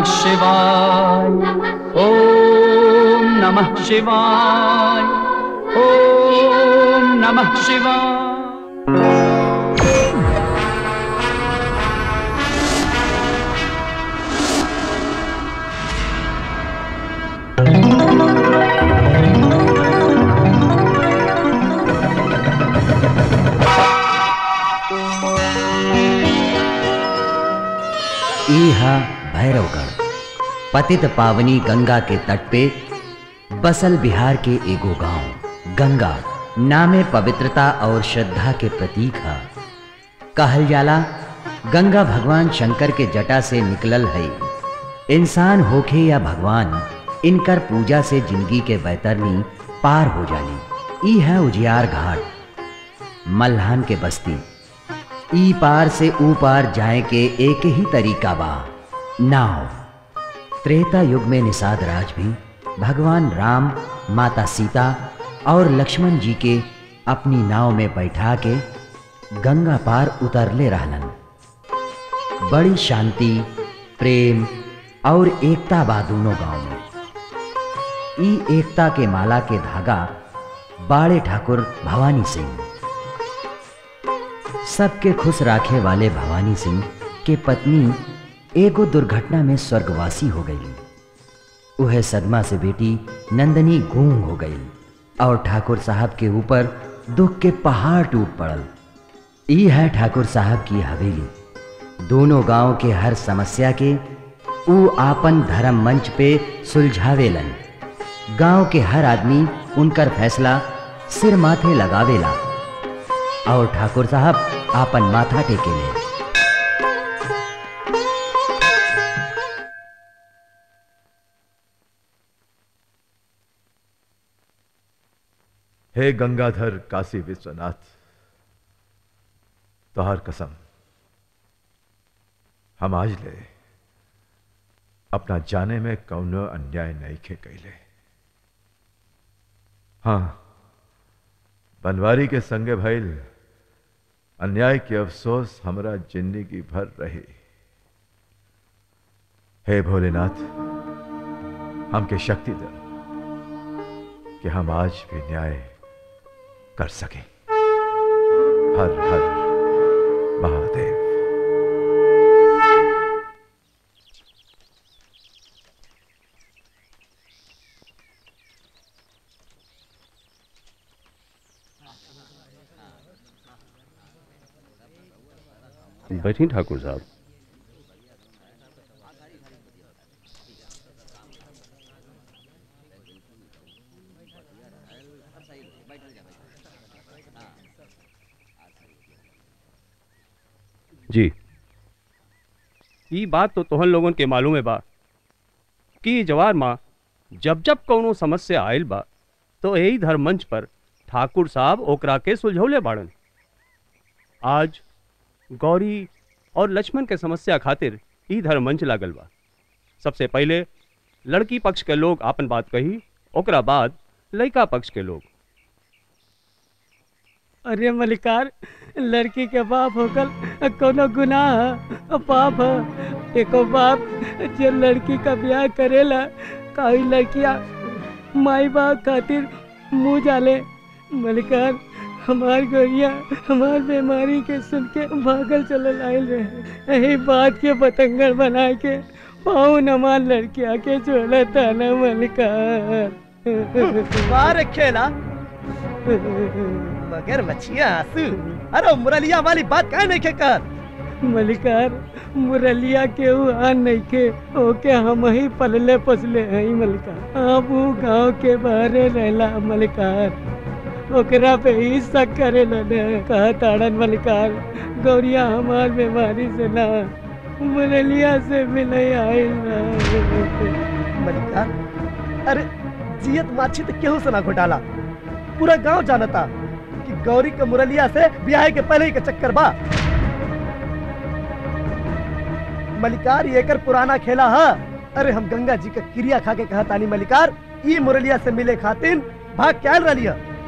शिवाय ॐ नमः शिवाय ॐ नमः शिवाय ई है भैरवगढ़ पतित पावनी गंगा के तट पे बसल बिहार के एगो गांव गंगा नामे पवित्रता और श्रद्धा के प्रतीक है कहल जाला गंगा भगवान शंकर के जटा से निकलल है इंसान होखे या भगवान इनकर पूजा से जिंदगी के बैतरनी पार हो जाली ई है उजियार घाट मल्हान के बस्ती ई पार से ऊ पार जाए के एक ही तरीका बा नाव त्रेता युग में निषाद राज भी भगवान राम माता सीता और लक्ष्मण जी के अपनी नाव में बैठा के गंगा पार उतरले रहलन बड़ी शांति प्रेम और एकता बा दोनों गांव में ई एकता के माला के धागा बाड़े ठाकुर भवानी सिंह सबके खुश राखे वाले भवानी सिंह के पत्नी एगो दुर्घटना में स्वर्गवासी हो गई वह सदमा से बेटी नंदनी गूंग हो गई और ठाकुर साहब के ऊपर दुख के पहाड़ टूट पड़ल ई है ठाकुर साहब की हवेली दोनों गांव के हर समस्या के ऊ आपन धर्म मंच पे सुलझावेलन गांव के हर आदमी उनकर फैसला सिर माथे लगावेला और ठाकुर साहब आपन माथा टेकेले हे गंगाधर काशी विश्वनाथ तोहार कसम हम आज ले अपना जाने में कौनो अन्याय नहीं खे कैले हाँ बनवारी के संगे भइल अन्याय के अफसोस हमरा जिंदगी भर रही हे भोलेनाथ हमके शक्ति दे कि हम आज भी न्याय कर सकें हर हर महादेव बैठी ठाकुर साहब जी ई बात तो तोहन लोगन के मालूम है बा कि जवार माँ जब जब कौनो समस्या आयल बा तो यही धर्म मंच पर ठाकुर साहब ओकरा के सुलझौले बाड़न आज गौरी और लक्ष्मण के समस्या खातिर ई धर्म मंच लागल बा सबसे पहले लड़की पक्ष के लोग आपन बात कही ओकरा बाद लड़का पक्ष के लोग अरे मलिकार लड़की के बाप होकर कोनो गुनाह ह, पाप है एको बाप जो लड़की का ब्याह करेला काई लड़किया माई बाप खातिर मुंह जाले मलिकार हमार गोरिया हमार बीमारी के सुन के भागल चलल आयल रहे यही बात के पतंगड़ बना के पाउन हमार लड़किया के छोड़ा था ना मलिकार बार खेला मगर मछिया आंसू अरे मुरलिया वाली बात काहे नहीं के कर मलिकार मुरलिया के ऊ आन नहीं के ओके हम ही पलले पसले हई मलिकार आप ऊ गांव के बाहरे रहला मलिकार ओकरा पे ही शक करे न कहा ताड़न मलिकार गौरिया हमार बीमारी से ना मुरलिया से भी नहीं आई मलिकार अरे जियत माछी तो केहू से ना घोटाला पूरा गांव जानता कि गौरी के मुरलिया से ब्याह के पहले ही के चक्कर बा मलिकार ये कर पुराना खेला है अरे हम गंगा जी का क्रिया खा के कहा तानी मलिकार ई मुरलिया से मिले खातिन भाग क्या रही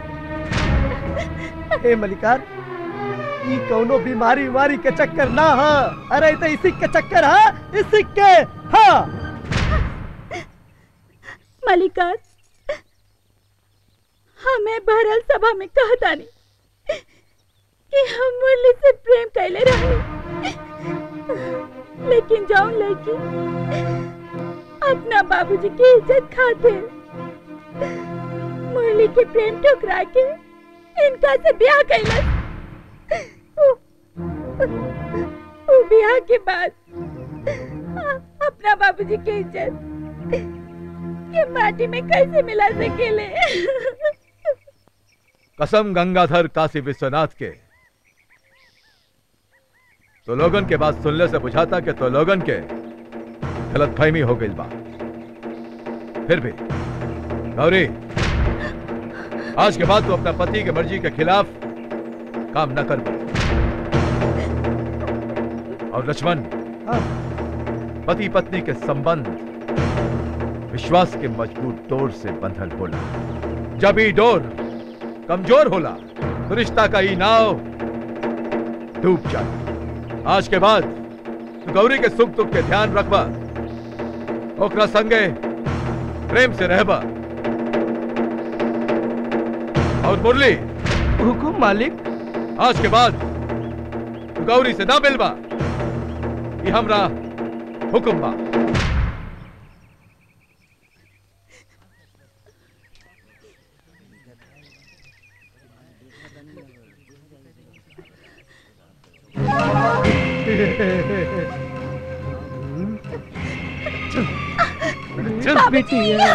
हे मलिकार ई कौनो बीमारी बीमारी के चक्कर ना है अरे तो इसी के चक्कर है इसी के हाँ मलिकार हमें भरल सभा में कहता नहीं कि हम मुरली से प्रेम कैले रहे लेकिन जाऊं लड़की अपना बाबूजी की इज्जत खातिर मुरली के प्रेम ठुकरा के इनका से ब्याह कैलस वो ब्याह के बाद अपना बाबूजी की इज्जत के माटी में कैसे मिला सकेले कसम गंगाधर काशी विश्वनाथ के तो लोगन के बात सुनने से बुझाता कि तो लोगन के गलत फहमी हो गई बा फिर भी गौरी आज के बाद तू अपना पति के मर्जी के खिलाफ काम न कर पाए और लक्ष्मण पति पत्नी के संबंध विश्वास के मजबूत डोर से बंधल होला जब ही डोर कमजोर होला तो रिश्ता का ही नाव डूब जाए आज के बाद तू गौरी के सुख दुख के ध्यान रखबा ओकरा संगे प्रेम से रहबा और मुरली हुकुम मालिक आज के बाद तू गौरी से ना मिलबा ये हमरा हुक्म बा बिटिया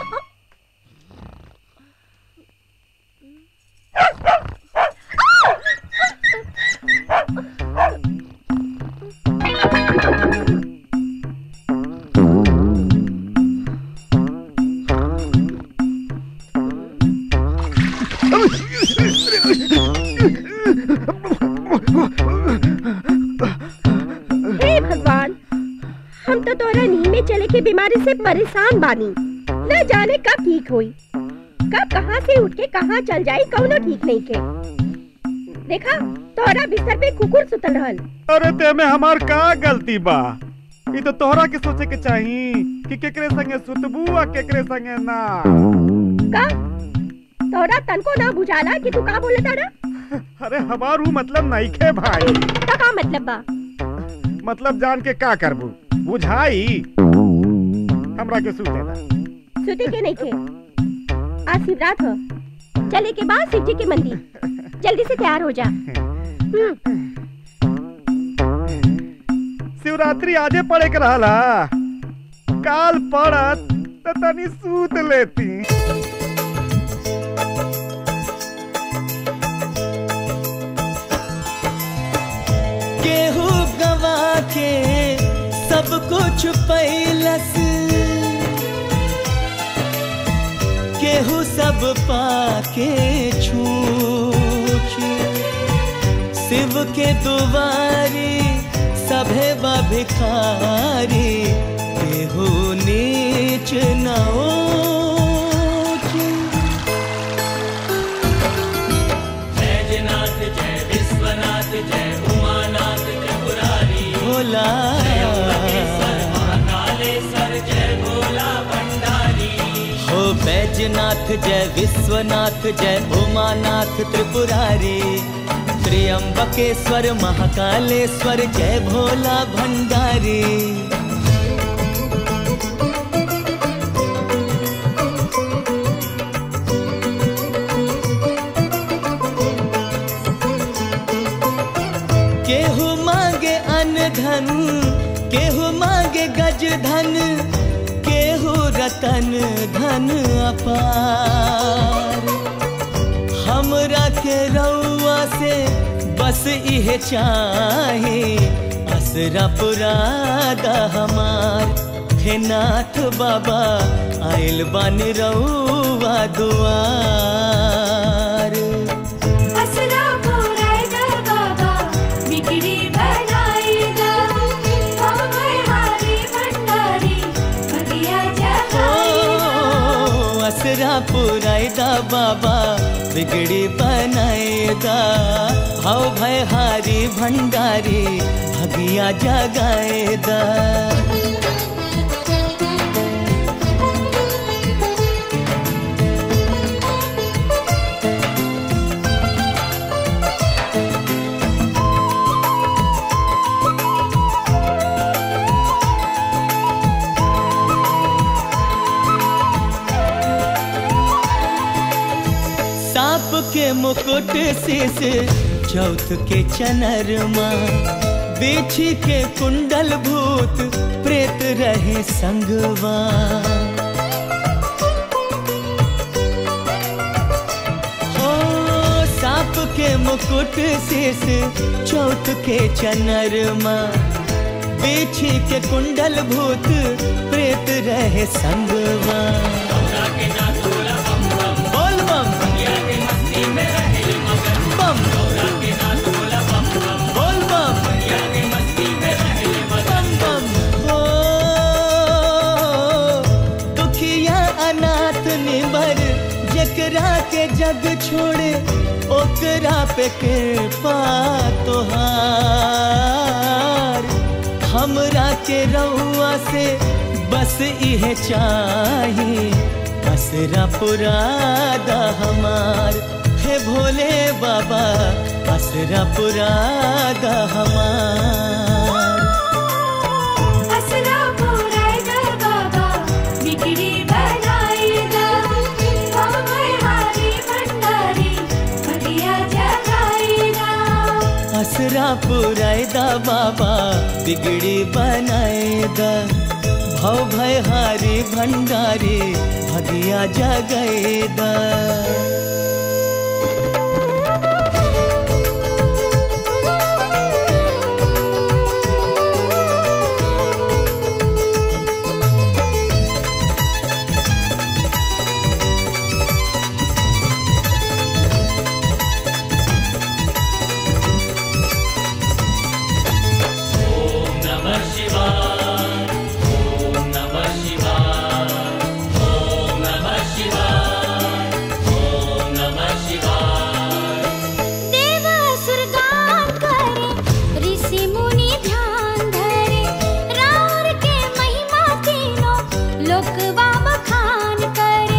हे भगवान हम तो तोरा नींद में चले के बीमारी से परेशान बानी न जाने कब ठीक हुई कब कहाँ से उठ के कहाँ चल जाई कौनो ठीक नहीं के देखा तोरा बिस्तर पे कुकुर सुतल रहल अरे ते में हमार का गलती बा ई तो तोहरा के सोचे के चाही कि केकरे संगे सुतबू आ केकरे संगे ना का तोरा तनको ना बुझाला कि तू का बोलत तारा अरे हमार ऊ मतलब नहीं खे भाई का का मतलब बा मतलब जान के का करबू बुझाई हमरा के सुते दा सुते के नहीं के आज शिवरात हो चले के बाद शिव जी के मंदिर जल्दी से तैयार हो जा हम्म, शिवरात्रि आजे पड़े के रहला काल पड़त त तनी सूत लेती केहू गवा के सब कुछ पैलस केहू सब पाके छूछ शिव के दुआरी सभे बा भिखारी केहू नीच न ऊंच। जयनाथ जय विश्वनाथ जय उमानाथ त्रिपुरारी भोला महाकालेश्वर जय भोला भंडारी हो बैजनाथ जय विश्वनाथ जय उमानाथ त्रिपुरारी त्र्यंबकेश्वर महाकालेश्वर जय भोला भंडारी केहू मांगे अन्न धन केहू मांगे गज धन केहू रतन धन अपार हमरा के रउआ से बस इहे चाहे असरा पुरादा हमार हे नाथ बाबा आइल बन रउआ दुआर असरा पुरायदा बाबा बिगड़ी बनाएगा हम भरहारी भंडारी भगिया जगाएगा ओ, असरा पुरायदा बाबा बिगड़ी बनाएदा हव भय हारी भंडारी भगिया जगाएदा के मुकुट शीस चौथ के चनरमा बेची के कुंडल भूत प्रेत रहे संगवा हो सांप के मुकुट शीस चौथ के चनरमा बेची के कुंडल भूत प्रेत रहे संगवा बोल बम बम बोल बम बम बम हो दुखिया अनाथ निबर जकरा के जग छोड़े ओकरा पे कृपा तोहार हमरा के रउआ से बस इहे चाही असरा पुरादा हमार हे भोले बाबा असरा पुरादा हमार असरा पुराएगा बाबा बिगड़ी बनाएगा हम हारी भंडारी बगिया जगाएगा असरा पुरायदा बाबा बिगड़ी बनाएदा भव भय हारी भंडारी भगिया जगैदा ओम नमः शिवाय ओम नमः शिवाय ओम नमः शिवाय ओम नमः शिवाय देव सुरगान करे ऋषि मुनि ध्यान धरे राउर के महिमा तीनों लोकवा बखान करे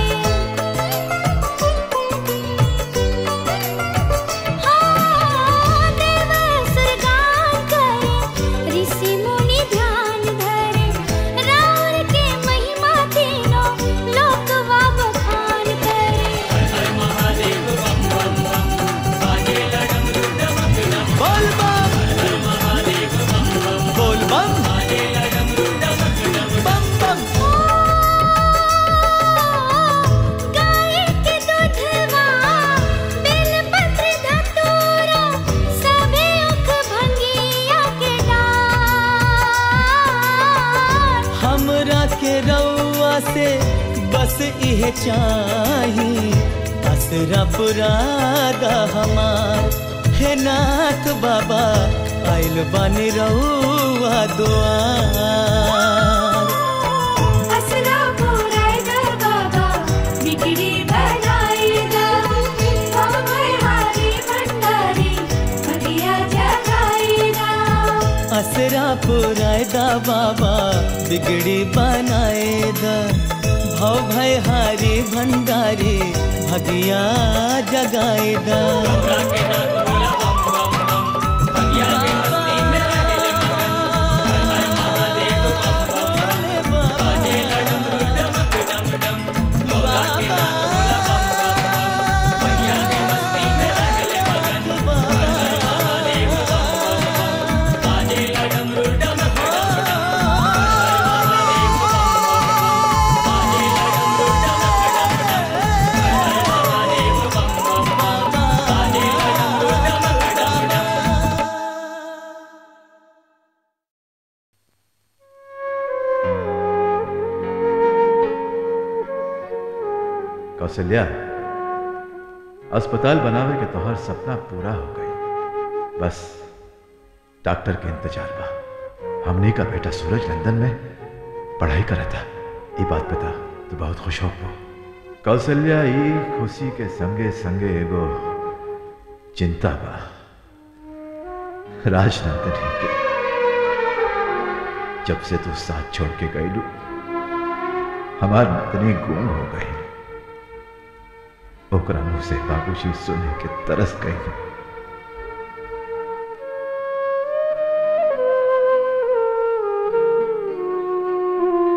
हाँ, देव सुरगान करे ऋषि मुनि ध्यान धरे राउर के महिमा तीनों लोकवा बखान करे महादेव बम बम बम बाजे डमरू डमक डम बोल बम महादेव बम बम बोल बम बाजे डमरू डमक डम बम बम गाय के दूधवा बेलपत्र धतूरा सबे उख भंगिया के डार हमरा के रउआ से बस इहे चाही असरा पुरादा हमार हे नाथ बाबा आइल बानी रउआ दुआर असरा पुराएगा बाबा बिगड़ी बनाएगा हम हारी भंडारी बगिया जगाएगा असरा पुरायदा बाबा बिगड़ी बनाएदा भव भय हारी भंडारी भगिया जगाएदा कौशल्या अस्पताल बनावे के तोहर सपना पूरा हो गई बस डॉक्टर के इंतजार बा हमने का बेटा सूरज लंदन में पढ़ाई करा था ये बात पता तो बहुत खुश हो कौशल्या ई खुशी के संगे संगे एगो चिंता बा राजनंदन के जब से तू साथ छोड़ के गईलू हमार नतनी गुम हो गई ओकरा मुंह से बाबूजी सुने के तरस गई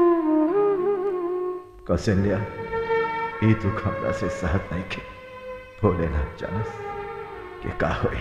कौशल्या ई दुख हमरा से सहत नहीं के भोलेनाथ जानस के का होई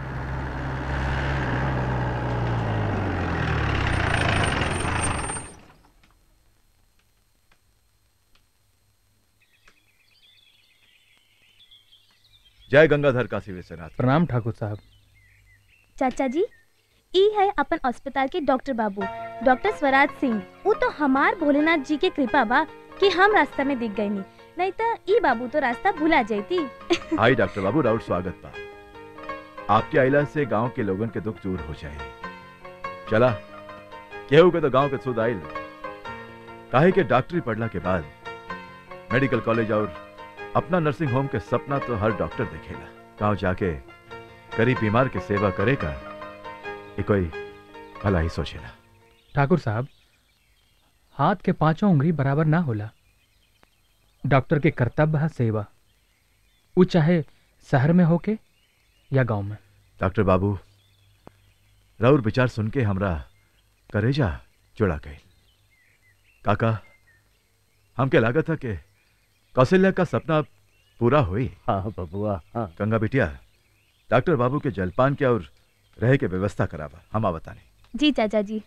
जय गंगाधर काशी विश्वनाथ प्रणाम ठाकुर साहब चाचा जी ई है अपन अस्पताल के डॉक्टर बाबू डॉक्टर स्वराज सिंह वो तो हमार भोलेनाथ जी के कृपा बा कि हम रास्ता में दिख गए नहीं तो ई बाबू तो रास्ता भुला जाती हाय डॉक्टर बाबू राउत स्वागत बा आपके आइला से गांव के लोगन के दुख दूर हो जाए चला केहू के तो गांव के सुध आइल काहे के डॉक्टरी पढ़ला के बाद मेडिकल कॉलेज और अपना नर्सिंग होम के सपना तो हर डॉक्टर देखेला गांव जाके गरीब बीमार के सेवा करेगा ये कोई भला ही सोचेला ठाकुर साहब हाथ के पांचों उंगली बराबर ना होला डॉक्टर के कर्तव्य है सेवा वो चाहे शहर में होके या गांव में डॉक्टर बाबू राउर विचार सुन के हमरा करेजा जुड़ा गई काका हमके लागत था कि कौशल्या का सपना पूरा हुई हाँ बबुआ हाँ गंगा बिटिया डॉक्टर बाबू के जलपान के और रहे के व्यवस्था करावा हम आ बताने जी चाचा जी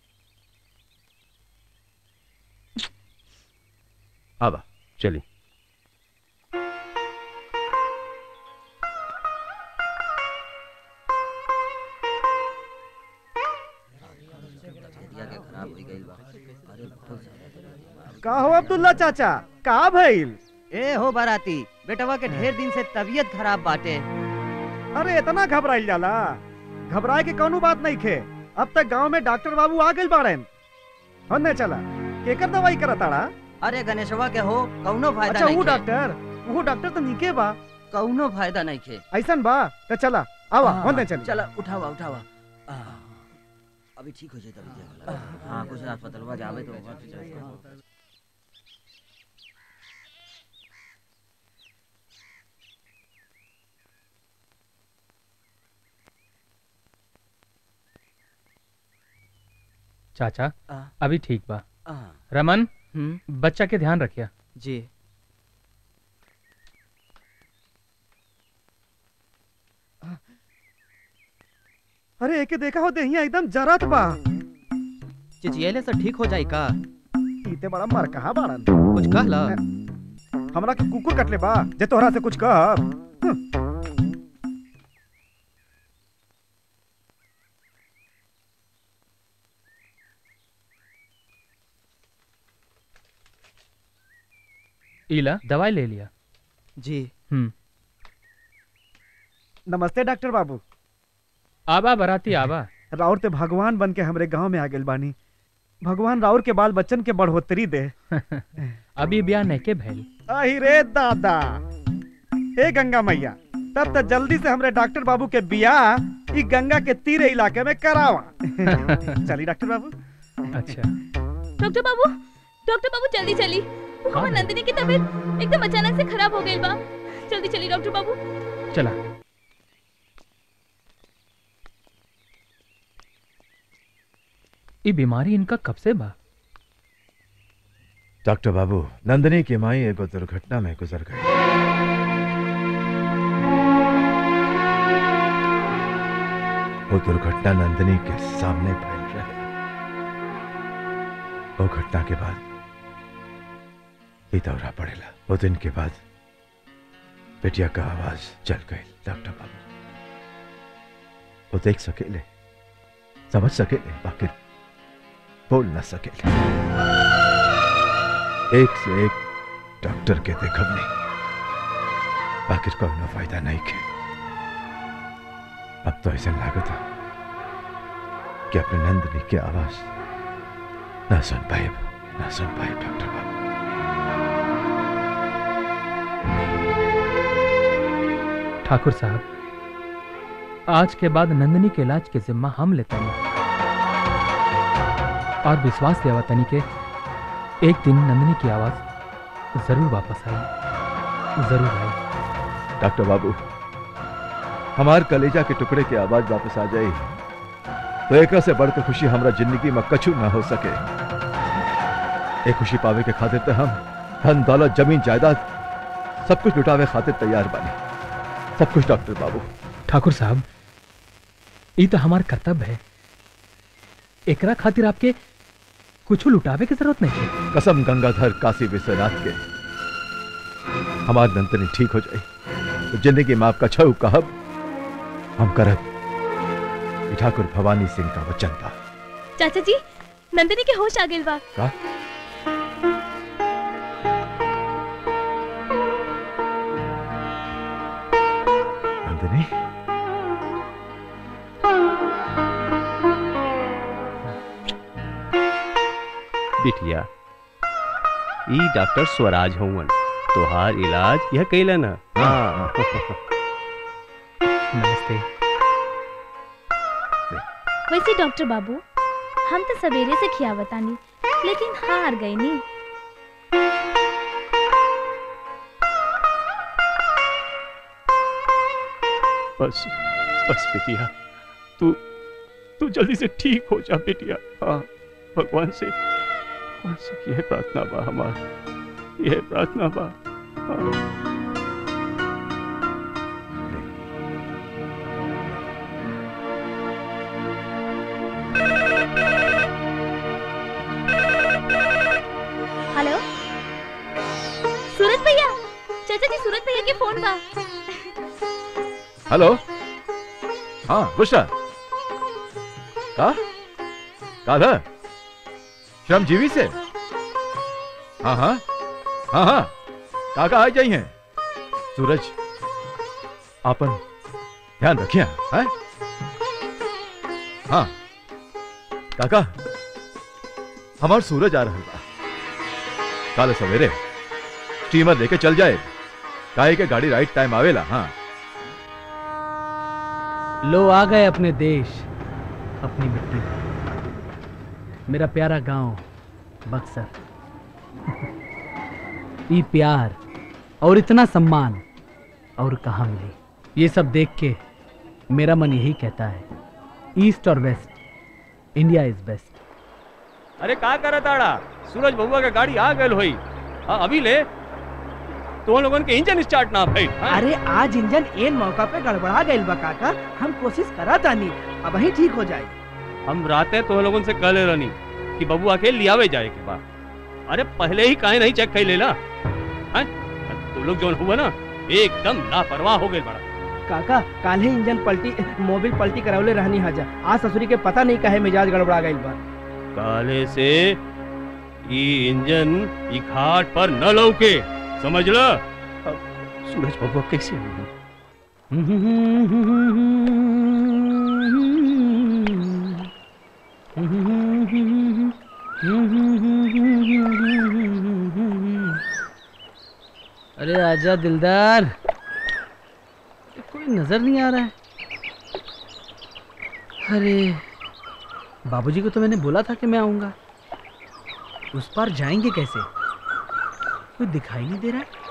आवा चलिए का हो अब्दुल्ला चाचा का भइल ए हो बाराती बेटवा के ढेर दिन से तबीयत खराब बाटे अरे इतना घबराइल जाला घबराए के कौनो बात नहीं खे अब तक गांव में डॉक्टर बाबू आ गइल बाड़न होने चला केकर दवाई करताड़ा अरे गणेशवा के हो कौनो फायदा अच्छा नहीं वो खे। डॉक्टर वो डॉक्टर तो निके बा कौनो फायदा नहीं खे ऐसन बा तो चला आवा हाँ, होने चल चला उठावा उठावा आ, अभी ठीक हो जाए तभी हाँ कुछ अस्पताल जावे तो वहाँ से जाए। चाचा आ। अभी ठीक बा आ। रमन हम्म। बच्चा के ध्यान रखिया जी अरे एके देखा हो देहिया एकदम जरत बा चिचियले से ठीक हो जाई का इते बड़ा मर कहा बाड़न कुछ कहला हमरा के कुकुर कटले बा जे तोहरा से कुछ कह इला दवाई ले लिया जी हम्म नमस्ते डॉक्टर बाबू आबा बराती आबा राउर ते भगवान बन के हमरे गांव में आ गेल बानी भगवान राउर के बाल बच्चन के बढ़ोतरी दे अभी ब्याह नहीं के भैल आही रे दादा हे गंगा मैया तब तक जल्दी से हमरे डॉक्टर बाबू के बियाह ई गंगा के तीरे इलाके में करावा चली डॉक्टर बाबू अच्छा डॉक्टर बाबू डॉक्टर बाबू जल्दी चली हमार नंदिनी की तबीयत एकदम अचानक से खराब हो गई बा जल्दी चली डॉक्टर बाबू चला ये बीमारी इनका कब से बा डॉक्टर बाबू नंदनी की माई एगो दुर्घटना में गुजर गई वो दुर्घटना नंदनी के सामने फैल रहे वो घटना के बाद ही दौरा पड़ेला वो दिन के बाद बेटिया का आवाज चल गई डॉक्टर बाबू वो देख सकेले समझ सकेले बाकी बोल न सकेले एक से एक डॉक्टर के देखबने बाकी कोनो फायदा नहीं के अब तो ऐसा लागत है कि अपने नंदनी की आवाज ना सुन पाए ना सुन पाए डॉक्टर बाबू ठाकुर साहब आज के बाद नंदिनी के इलाज के जिम्मा हम लेते हैं और विश्वास देवा तनी के एक दिन नंदिनी की आवाज जरूर वापस आई जरूर आई डॉक्टर बाबू हमार कलेजा के टुकड़े की आवाज वापस आ जाए तो एक से बढ़कर खुशी हमारा जिंदगी में कछु ना हो सके एक खुशी पावे के खातिर तो हम धन दौलत जमीन जायदाद सब कुछ लुटावे खातिर तैयार बने सब कुछ डॉक्टर बाबू ठाकुर साहब ये तो हमार कर्तव्य है एकरा खातिर आपके कुछ लुटावे की जरूरत नहीं है कसम गंगाधर काशी विश्वनाथ के हमार नंदनी ठीक हो जाए तो जिंदगी में आपका छऊ कहब हम करब ई ठाकुर भवानी सिंह का वचन था चाचा जी नंदिनी के होश आ गेल बा का नंदिनी बिटिया ई डॉक्टर स्वराज हवन तोहार इलाज यह कैला ना हाँ नमस्ते वैसे डॉक्टर बाबू हम तो सवेरे से खियावतानी लेकिन हार गई नी बस बस बिटिया तू तू जल्दी से ठीक हो जा बिटिया हाँ भगवान से भगवान से यह प्रार्थना बा हमार यह प्रार्थना बा हाँ। हेलो सूरज भैया चाचा जी सूरज भैया के फोन बा हेलो हाँ बुशरा का का था श्रमजीवी से हाँ हाँ हाँ हाँ काका आ जाई हैं सूरज आपन ध्यान रखिए हैं हाँ काका हमार सूरज आ रहा बा काल सवेरे स्टीमर लेके चल जाए काहे के गाड़ी राइट टाइम आवेला हाँ लो आ गए अपने देश अपनी मिट्टी मेरा प्यारा गांव बक्सर ये प्यार और इतना सम्मान और कहाँ मिली ये सब देख के मेरा मन यही कहता है ईस्ट और वेस्ट इंडिया इज बेस्ट अरे का करत आड़ा सूरज बबुआ के गाड़ी आ गल होई हाँ अभी ले तो लोगन के इंजन स्टार्ट ना भाई अरे आज इंजन एन मौका पे गड़बड़ा गइल बा काका हम कोशिश करा तानी अब ही ठीक हो जाए हम राते तो लोगन से कहले रहनी कि बबुआ के लियावे जाए के बा अरे पहले ही काहे नहीं चेक कर लेला हैं? तू लोग जोन हुआ ना एकदम लापरवाह हो गए बड़ा काका काल ही इंजन पलटी मोबिल पलटी करावले रहनी हाजा आज ससुरी के पता नहीं काहे मिजाज गड़बड़ा गइल बा काले से ई इंजन ई घाट पर न लौके समझ ल अब सूरज बबुआ कैसे होगी अरे आजा दिलदार कोई नजर नहीं आ रहा है अरे बाबूजी को तो मैंने बोला था कि मैं आऊंगा उस पार जाएंगे कैसे कोई दिखाई नहीं दे रहा है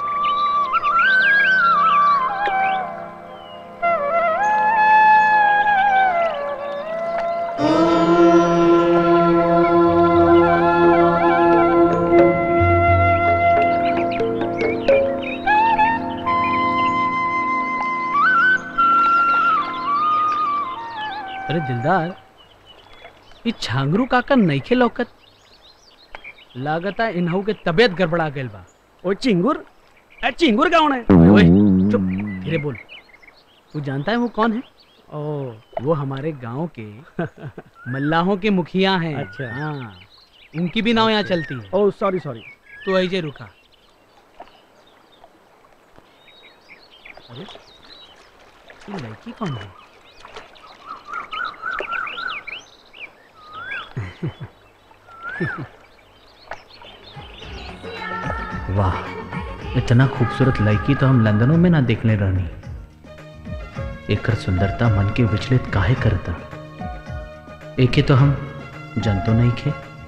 अरे दिलदार ये छांगरू काका नईखे लौकत लागता इन्हू के तबीयत गड़बड़ा गइल बा ओ चिंगुर ए चिंगुर कौन है ओए चुप धीरे बोल तू जानता है वो कौन है ओ वो हमारे गांव के मल्लाहों के मुखिया हैं अच्छा। हाँ उनकी भी नाव यहाँ चलती है ओ सॉरी सॉरी तू ऐसे रुका अरे ये लड़की कौन है वाह इतना खूबसूरत लड़की तो हम लंदनों में ना देखने रहनी एकर सुंदरता मन के विचलित काहे करता एके तो हम जनतो नहीं खे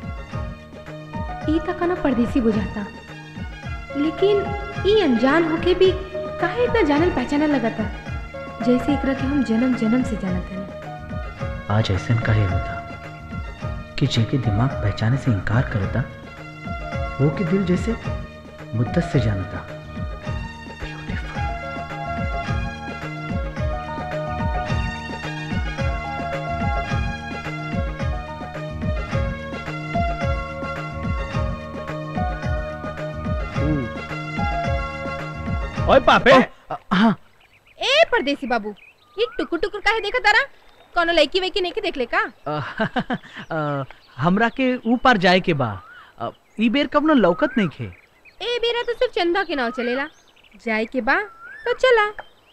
ई तक ना परदेसी बुझाता लेकिन ई अनजान होके भी काहे इतना जानल पहचानल लगता जैसे एकरा के हम जन्म जन्म से जानत हनी आज ऐसा काहे होता कि जेके दिमाग पहचाने से इनकार करता वो के दिल जैसे मुद्दत से जानता ओए पापे हाँ ए परदेसी बाबू ये टुकुर टुकुर काहे देखा तारा कोनो लड़की वैकी नहीं के देख ले का अ, हमरा के ऊपर जाए के बा अ, ई बेर कब न लौकत नहीं खे ए बेरा तो सिर्फ चंदा के नाव चलेला जाए के बा तो चला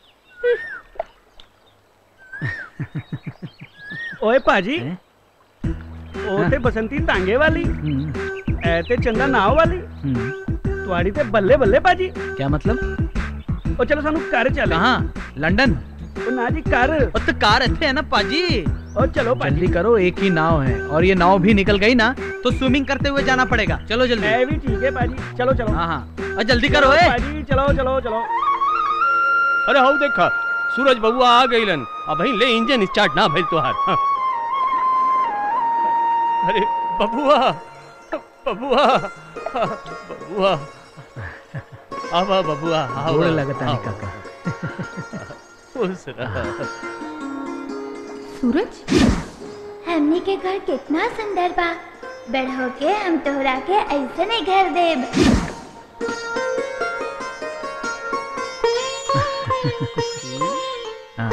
ओए पाजी ओते बसंती तांगे वाली ऐते चंदा नाव वाली तुम्हारी ते बल्ले बल्ले पाजी क्या मतलब ओ चलो सानू कार चले कहाँ लंदन ओ ना जी कार ओ तो कार अच्छे है ना पाजी ओ चलो जल्दी करो एक ही नाव है और ये नाव भी निकल गई ना तो स्विमिंग करते हुए जाना पड़ेगा चलो जल्दी ए भी ठीक है पाजी चलो चलो हाँ हाँ और जल्दी करो चलो ए पाजी चलो चलो चलो अरे हाउ देखा सूरज बबुआ आ गइलन अब ही ले इंजन स्टार्ट ना भइल तोहार हाँ। अरे बबुआ बबुआ बबुआ आवा बबुआ आवा गोड़ लगता नहीं आवा। काका खुश रह सूरज हमनी के घर कितना सुंदर बा बड़ होके हम तोहरा के ऐसे नहीं घर देब हाँ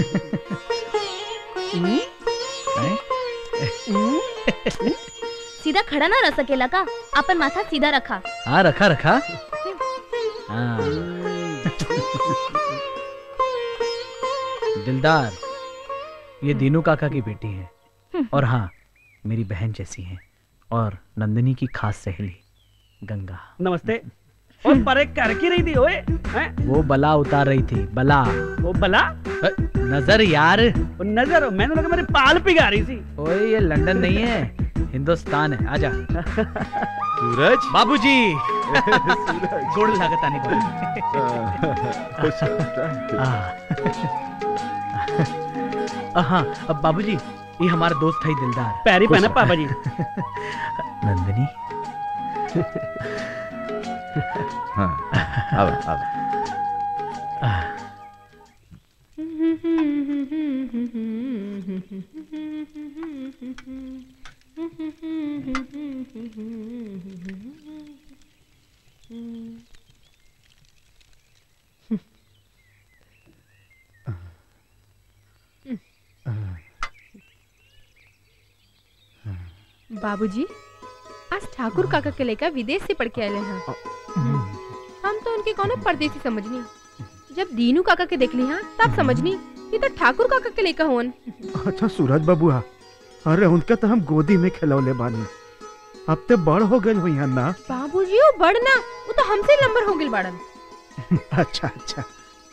सीधा खड़ा ना रह सकेला का अपन माथा सीधा रखा हाँ रखा रखा हाँ दिलदार ये दीनू काका की बेटी है और हाँ मेरी बहन जैसी है और नंदिनी की खास सहेली गंगा नमस्ते ओ परे कर की रही थी ओए हैं वो बला उतार रही थी बला वो बला नजर यार वो नजर मैंने लगा मेरी पाल पिघा रही थी ओए ये लंदन नहीं है हिंदुस्तान है आजा सूरज बाबूजी गोड़ लागत आने खुश हाँ अब बाबूजी ये हमारा दोस्त है दिलदार पैरी खुश पहना रहो। पापा जी नंदिनी हाँ अब अब बाबूजी आज ठाकुर काका के लेकर विदेश से पढ़ के आए हैं हम तो उनके कोनो परदेसी समझनी जब दीनू काका के देख ली हाँ तब समझनी ये तो ठाकुर काका के लेकर होन अच्छा सूरज बबुआ अरे उनका तो हम गोदी में खिलौले बानी अब ते बड़ हो गए हुई ना बाबूजी वो बड़ ना वो तो हमसे लंबर हो गए बाड़न अच्छा अच्छा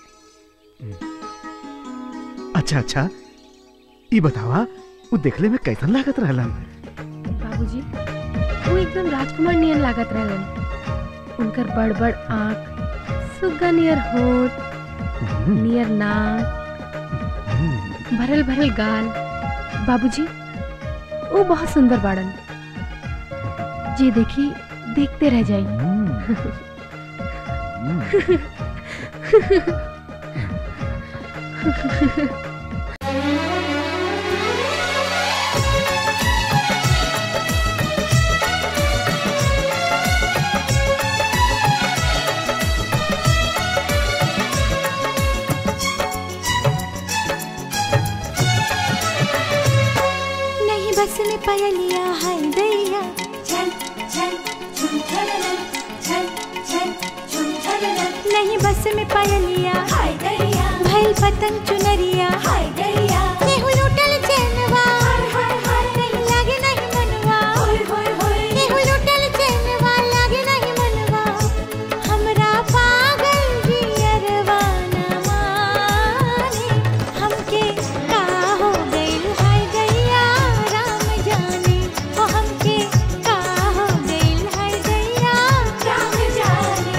अच्छा अच्छा ई बतावा वो देखले में कैसन लागत रहलन बाबूजी वो एकदम राजकुमार नियन लागत रहलन उनकर बड़ बड़ आँख सुग्गा नियर होठ नियर नाक भरल भरल गाल बाबूजी वो बहुत सुंदर बाड़न जी देखी देखते रह जाइए नहीं बस में पयलिया हाय दैया चल चल झूम झलना चल चल झूम झलना नहीं बस में पयलिया हाय दैया भइल पतंग चुनरिया हाय दैया केहू लूटल चैनवा हाय हाय हाय नहीं लागे नहीं मनवा होय होय होय केहू लूटल चैनवा लागे नहीं मनवा हमरा पागल जियरवा न माने हमके का हो गइल हाय दैया राम जाने ओ हमके का हो गइल हाय दैया राम जाने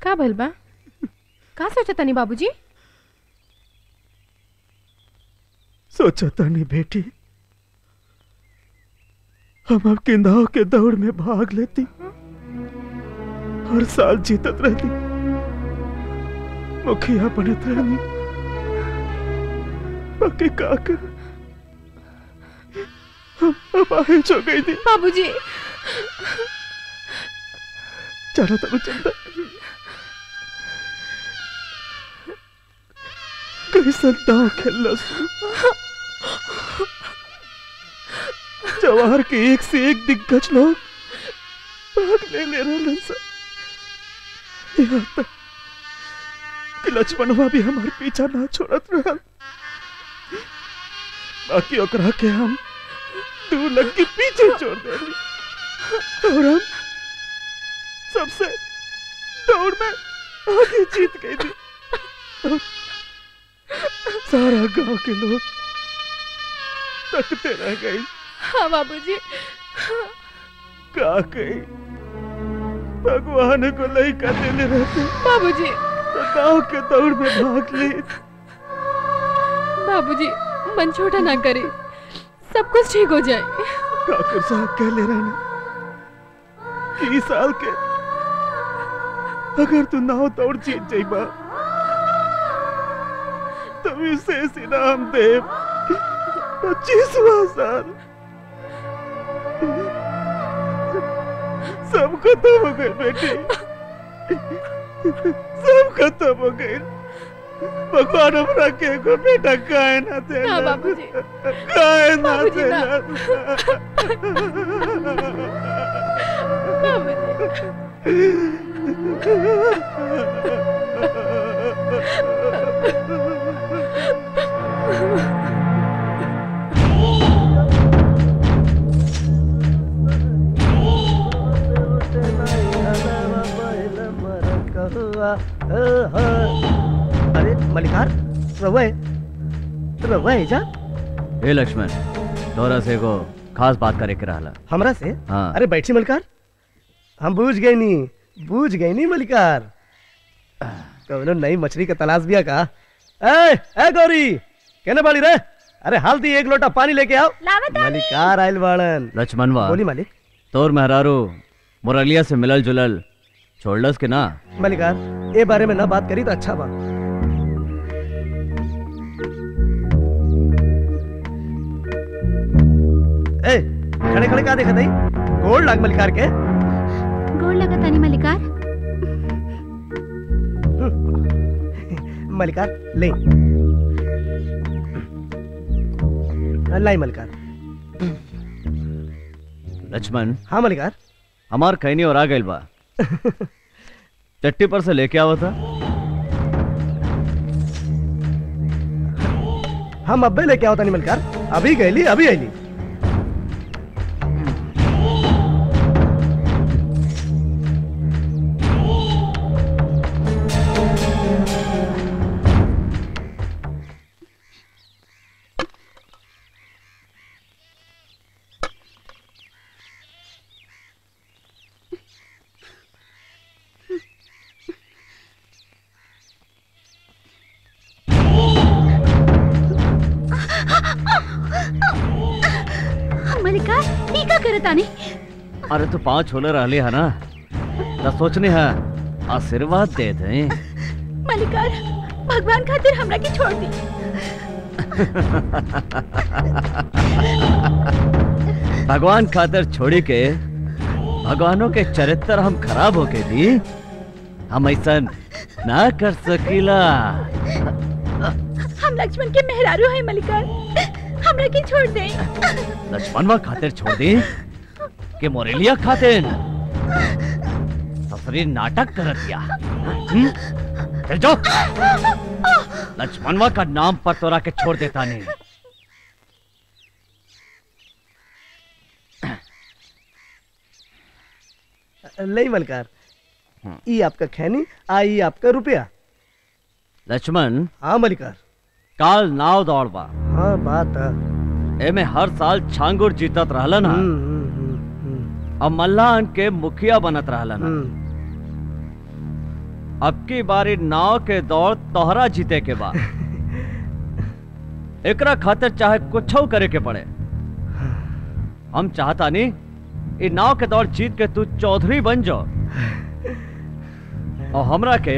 का भइल बा का सोचा तनी बाबूजी सोचा तानी बेटी हम अब किंदाव के दौड़ में भाग लेती हर साल जीतत रहती मुखिया बनत रहनी बाकी का कर हम अब आहिज हो गई थी बाबूजी चलो तब चलता कैसा दाव खेलना सु जवाहर के एक से एक दिग्गज लोग भाग ले ले रहे सर यहाँ तक कि लक्ष्मणवा भी हमारे पीछा ना छोड़त रहा बाकी ओकरा के हम तू लग के पीछे छोड़ दे और हम सबसे दौड़ में आगे जीत गई थी और सारा गांव के लोग तकते रह गए हाँ बाबूजी का कही भगवान को नहीं कर देने रहते बाबूजी तो गांव के दौड़ में भाग ली बाबूजी मन छोटा ना करे सब कुछ ठीक हो जाए डॉक्टर साहब कह ले रहे कि इस साल के अगर तू नाव दौड़ जीत जाइबा तो विशेष इनाम दे पच्चीसवा साल सब खत्म हो गए बेटी सब खत्म हो गए भगवान हमरा के एगो बेटा काहे ना दे ना बाबूजी काहे ना बाबूजी, दे ना। अरे मलिकार रवा है रवा है जा हे लक्ष्मण तोरा से एगो खास बात करे के रहला हमरा से हाँ। अरे बैठी मलिकार हम बूझ गए नी बूझ गए नी मलिकार कौनो नई मछली का तलाश बिया का ए ए गौरी कहने वाली रे अरे हल्दी एक लोटा पानी लेके आओ मलिकार आइल बाड़न लक्ष्मणवा बोली मालिक तोर मेहरारू मुरलिया से मिलल जुलल छोड़लस के ना मलिकार ए बारे में ना बात करी तो अच्छा बा ए खड़े खड़े का देखत हई गोड़ लाग मलिकार के गोड़ लगा तानी मलिकार मलिकार ले लाई मलिकार लक्ष्मण हाँ मलिकार हमार कहनी और आ गइल बा चट्टी पर से लेके आवा था हम अब्बे लेके आओ तानी मलिकार अभी गईली अभी आईली मलिकार ई का करे तानी अरे तू पांच छोले रहली है ना तो सोचने है आशीर्वाद दे दे मलिकार भगवान खातिर हमरा के छोड़ दी भगवान खातिर छोड़ी के भगवानों के चरित्र हम खराब होके दी हम ऐसा ना कर सकीला हम लक्ष्मण के मेहरारू है मलिकार हमरा के छोड़ दे लक्ष्मणवा खातिर छोड़ दी के मोरेलिया खातिर सफरी नाटक कर दिया हम्म? चल जाओ लक्ष्मणवा का नाम पर तोरा के छोड़ देता नहीं ले मलिकार ई आपका खैनी आई आपका रुपया लक्ष्मण हाँ मलिकार काल नाव दौड़बा हाँ बात है एमे हर साल छांगुर जीतत रहला ना अब मल्लाहन के मुखिया बनत रहला ना अब की बारी नाव के दौड़ तोहरा जीते के बाद एकरा खातिर चाहे कुछ करे के पड़े हम चाहता नहीं इ नाव के दौड़ जीत के तू चौधरी बन जाओ और हमरा के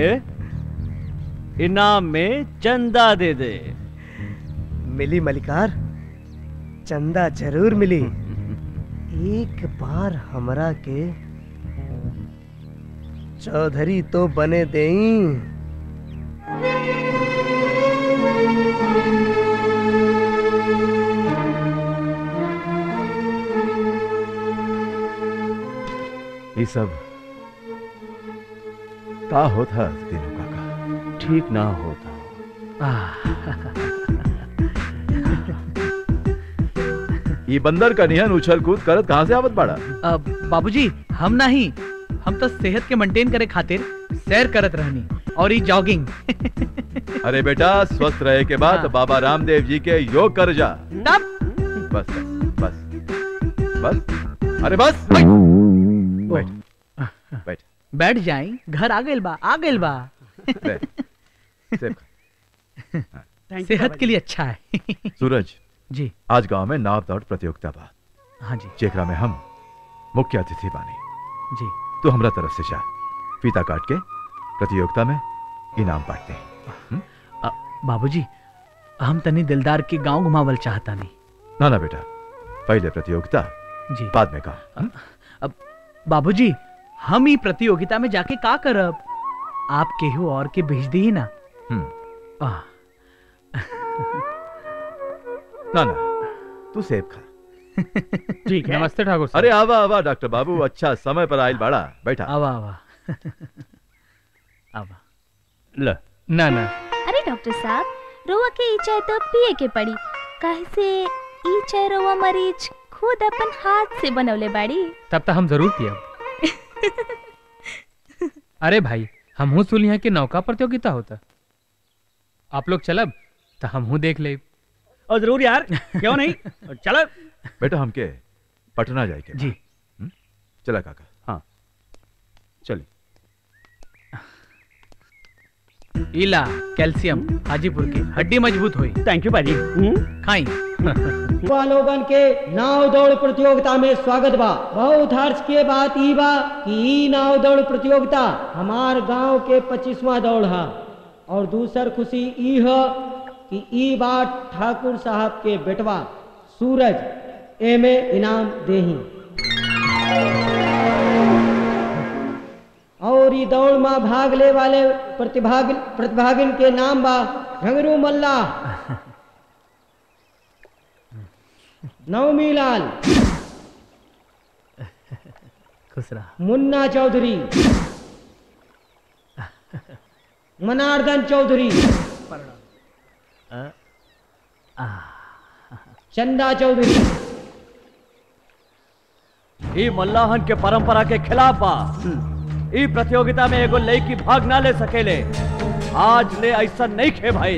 इनाम में चंदा दे दे मिली मलिकार चंदा जरूर मिली एक बार हमरा के चौधरी तो बने देई ये सब का होता दिनों काका ठीक ना होता ये बंदर का निहन उछल कूद करत कहाँ से आवत बाड़ा अब बाबूजी हम नहीं हम तो सेहत के मेंटेन करे खातिर सैर करत रहनी और ये जॉगिंग अरे बेटा स्वस्थ रहे के बाद बाबा रामदेव जी के योग कर जा तब बस बस बस अरे बस बैठ बैठ बैठ जाई घर आ गइल बा आ गइल बा ले, सेब खा। सेहत के लिए अच्छा है सूरज जी आज गांव में नाव दौड़ प्रतियोगिता बा हाँ जी जेकरा में हम मुख्य अतिथि बानी जी तो हमरा तरफ से जा फीता काट के प्रतियोगिता में इनाम बांटते हैं अ, बाबूजी हम तनी दिलदार के गांव घुमावल चाहता नहीं ना ना बेटा पहले प्रतियोगिता जी बाद में काम अब बाबूजी हम ही प्रतियोगिता में जाके का करब आप केहू और के भेज दी ना हम्म आह, ना ना तू सेब खा ठीक है नमस्ते ठाकुर साहब अरे आवा आवा डॉक्टर बाबू अच्छा समय पर आयल बाड़ा बैठा आवा आवा आवा ल ना ना अरे डॉक्टर साहब रोवा के ई चाय तो पिए के पड़ी काहे से ई चाय रोवा मरीज खुद अपन हाथ से बनवले बाड़ी तब तक हम जरूर पियब अरे भाई हमहू सुन यहाँ के नौका प्रतियोगिता होता आप लोग चलब तो हमहू देख ले और जरूर यार क्यों नहीं चलो बेटा हमके पटना जाए के जी हम्म? चला काका हाँ चलिए इला कैल्शियम हाजीपुर की हड्डी मजबूत हुई थैंक यू भाजी खाई लोगन के नाव दौड़ प्रतियोगिता में स्वागत बा बहुत हर्ष के बात ई बा कि ई नाव दौड़ प्रतियोगिता हमार गांव के पच्चीसवा दौड़ है और दूसर खुशी ई है कि ई बार ठाकुर साहब के बेटवा सूरज एमे इनाम देही और ई दौड़ में भाग ले वाले प्रतिभाग प्रतिभागिन के नाम बा घंगरू मल्ला नवमी लाल खुश रहा मुन्ना चौधरी मनार्दन चौधरी चंदा चौधरी ई मल्लाहन के परंपरा के खिलाफ बा ई प्रतियोगिता में एगो लड़की भाग ना ले सकेले आज ले ऐसा नहीं खे भाई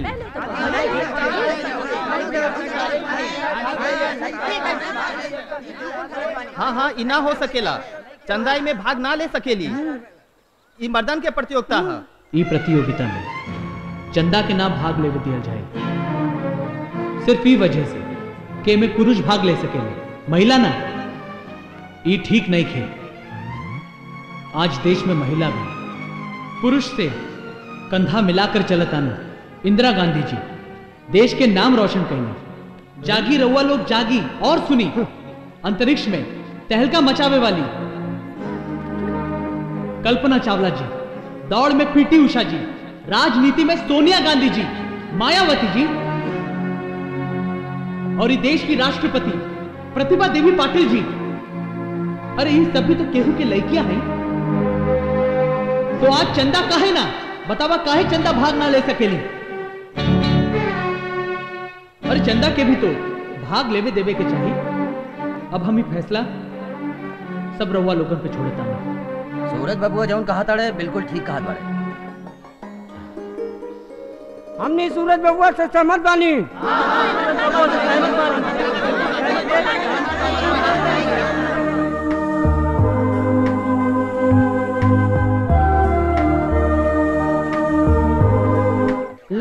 हाँ हाँ ई ना हो सकेला चंदाई में भाग ना ले सकेली ई मर्दन के प्रतियोगिता है ई प्रतियोगिता में चंदा के नाम भाग ले दिया जाए सिर्फ ई वजह से कि में पुरुष भाग ले सकेले महिला ना ई ठीक नहीं खे आज देश में महिला भी पुरुष से कंधा मिलाकर चलत आना इंदिरा गांधी जी देश के नाम रोशन करना जागी रउआ लोग जागी और सुनी अंतरिक्ष में तहलका मचावे वाली कल्पना चावला जी दौड़ में पीटी उषा जी राजनीति में सोनिया गांधी जी मायावती जी और ये देश की राष्ट्रपति प्रतिभा देवी पाटिल जी अरे इन सभी तो केहू के लड़कियां हैं तो आज चंदा काहे ना बतावा काहे चंदा भाग ना ले सकेली अरे चंदा के भी तो भाग लेवे देवे के चाहिए अब हम ही फैसला सब रउआ लोगन पे छोड़ता हूँ सूरज बबुआ जौन कहा ताड़े बिल्कुल ठीक कहा ताड़े हमने सूरज बबुआ से सहमत बानी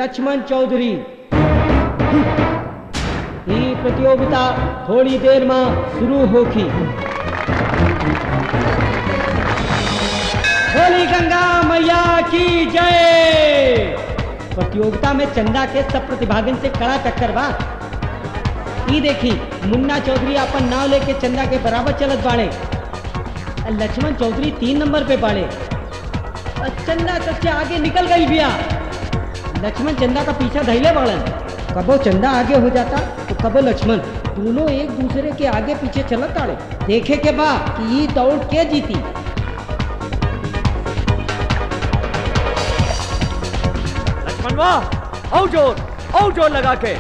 लक्ष्मण चौधरी ये प्रतियोगिता थोड़ी देर में शुरू होगी होली गंगा मैया की जय प्रतियोगिता में चंदा के सब प्रतिभागिन से कड़ा टक्कर बा ई देखी मुन्ना चौधरी अपन नाव लेके चंदा के बराबर चलत बाड़े और लक्ष्मण चौधरी तीन नंबर पे बाड़े और चंदा सबसे आगे निकल गई बिया लक्ष्मण चंदा का पीछा धैले बाड़न कबो चंदा आगे हो जाता तो कबो लक्ष्मण दोनों एक दूसरे के आगे पीछे चलत आड़े देखे के बा कि ये दौड़ के जीती लक्ष्मणवा आओ जोर आओ जोर लगा के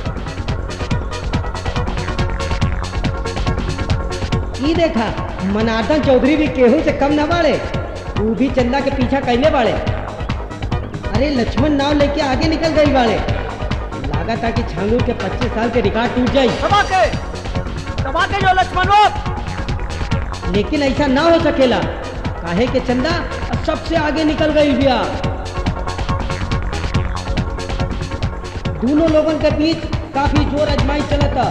ई देखा मनार्दन चौधरी भी केहू से कम न बाड़े वो भी चंदा के पीछा कैले बाड़े अरे लक्ष्मण नाव लेके आगे निकल गई बाड़े लागा था कि छांगूर के 25 साल के रिकॉर्ड टूट जाई दबा के दबा के जो लक्ष्मणवा लेकिन ऐसा ना हो सकेला काहे के चंदा अब सबसे आगे निकल गई बिया दोनों लोगों के बीच काफी जोर अजमाई चलता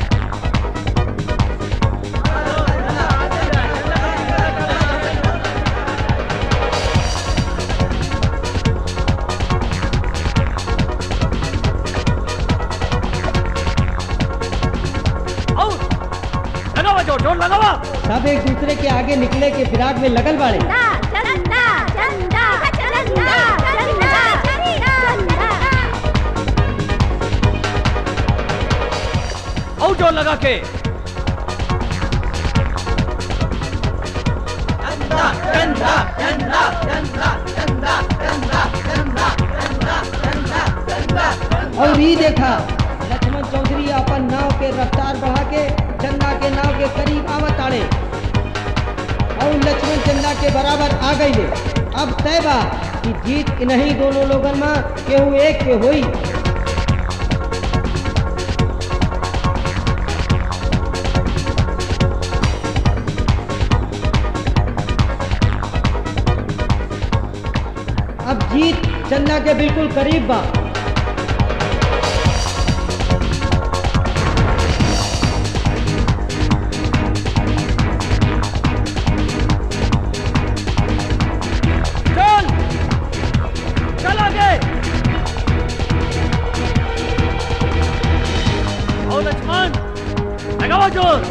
लगावा जोर जोर लगावा सब एक दूसरे के आगे निकले के फिराक में लगल बाड़े चंदा चंदा चंदा चंदा चंदा आओ जोर लगा के और ये देखा लक्ष्मण चौधरी अपन नाव के रफ्तार बढ़ा के चंदा के नाव के करीब आवत आड़े और लक्ष्मण चंदा के बराबर आ गई अब तय बा कि जीत नहीं दोनों लोगन में केहू एक के होई अब जीत चंदा के बिल्कुल करीब बा चल चल आगे आओ लक्ष्मण लगावा जोर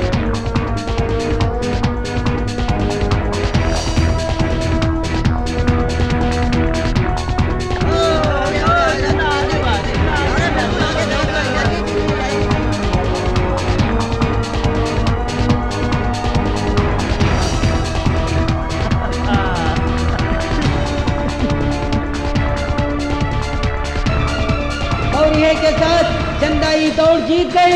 और ये के साथ चंदा ये दौड़ जीत गई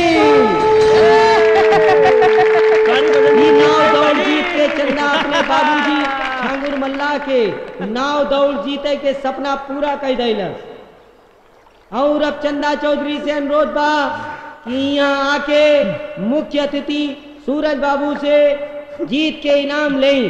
ये नाव दौड़ जीत के चंदा अपने बाबूजी छांगुर मल्ला के नाव दौड़ जीते के सपना पूरा कर दिलस और अब चंदा चौधरी से अनुरोध बा कि यहाँ आके मुख्य अतिथि सूरज बाबू से जीत के इनाम लें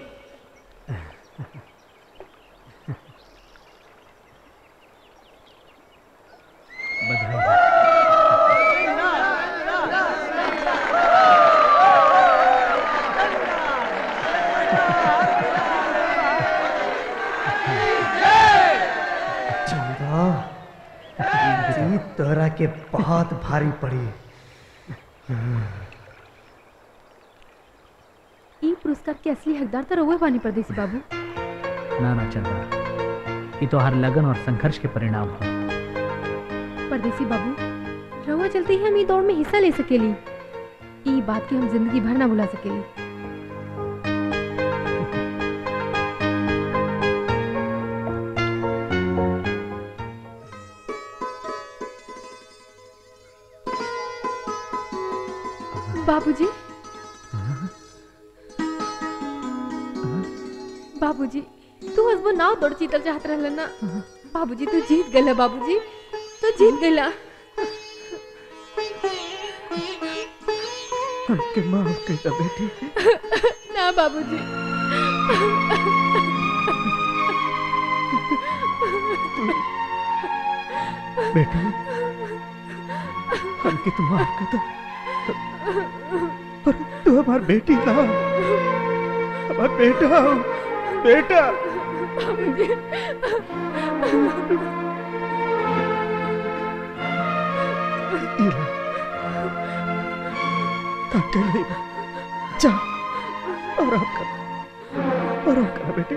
चंदा जीत तोहरा के बहुत भारी पड़ी ई पुरस्कार के असली हकदार तो रहुए बानी परदेसी बाबू ना ना चंदा ये तो हर लगन और संघर्ष के परिणाम है परदेसी बाबू रहुआ चलते ही हम ई दौड़ में हिस्सा ले सकेली ई बात के हम जिंदगी भर ना भुला सकेली बाबूजी बाबूजी तू हसबो नाव दौड़ जीतल चाहत रहल ना बाबूजी तू जीत गला बाबूजी तू जीत गला हमके माफ कर दो बेटी ना बाबूजी बेटा हमके तुम माफ कर दो पर तू हमार बेटी ना हमार बेटा हो बेटा इला डॉक्टर नहीं जा आराम कर आराम कर बेटे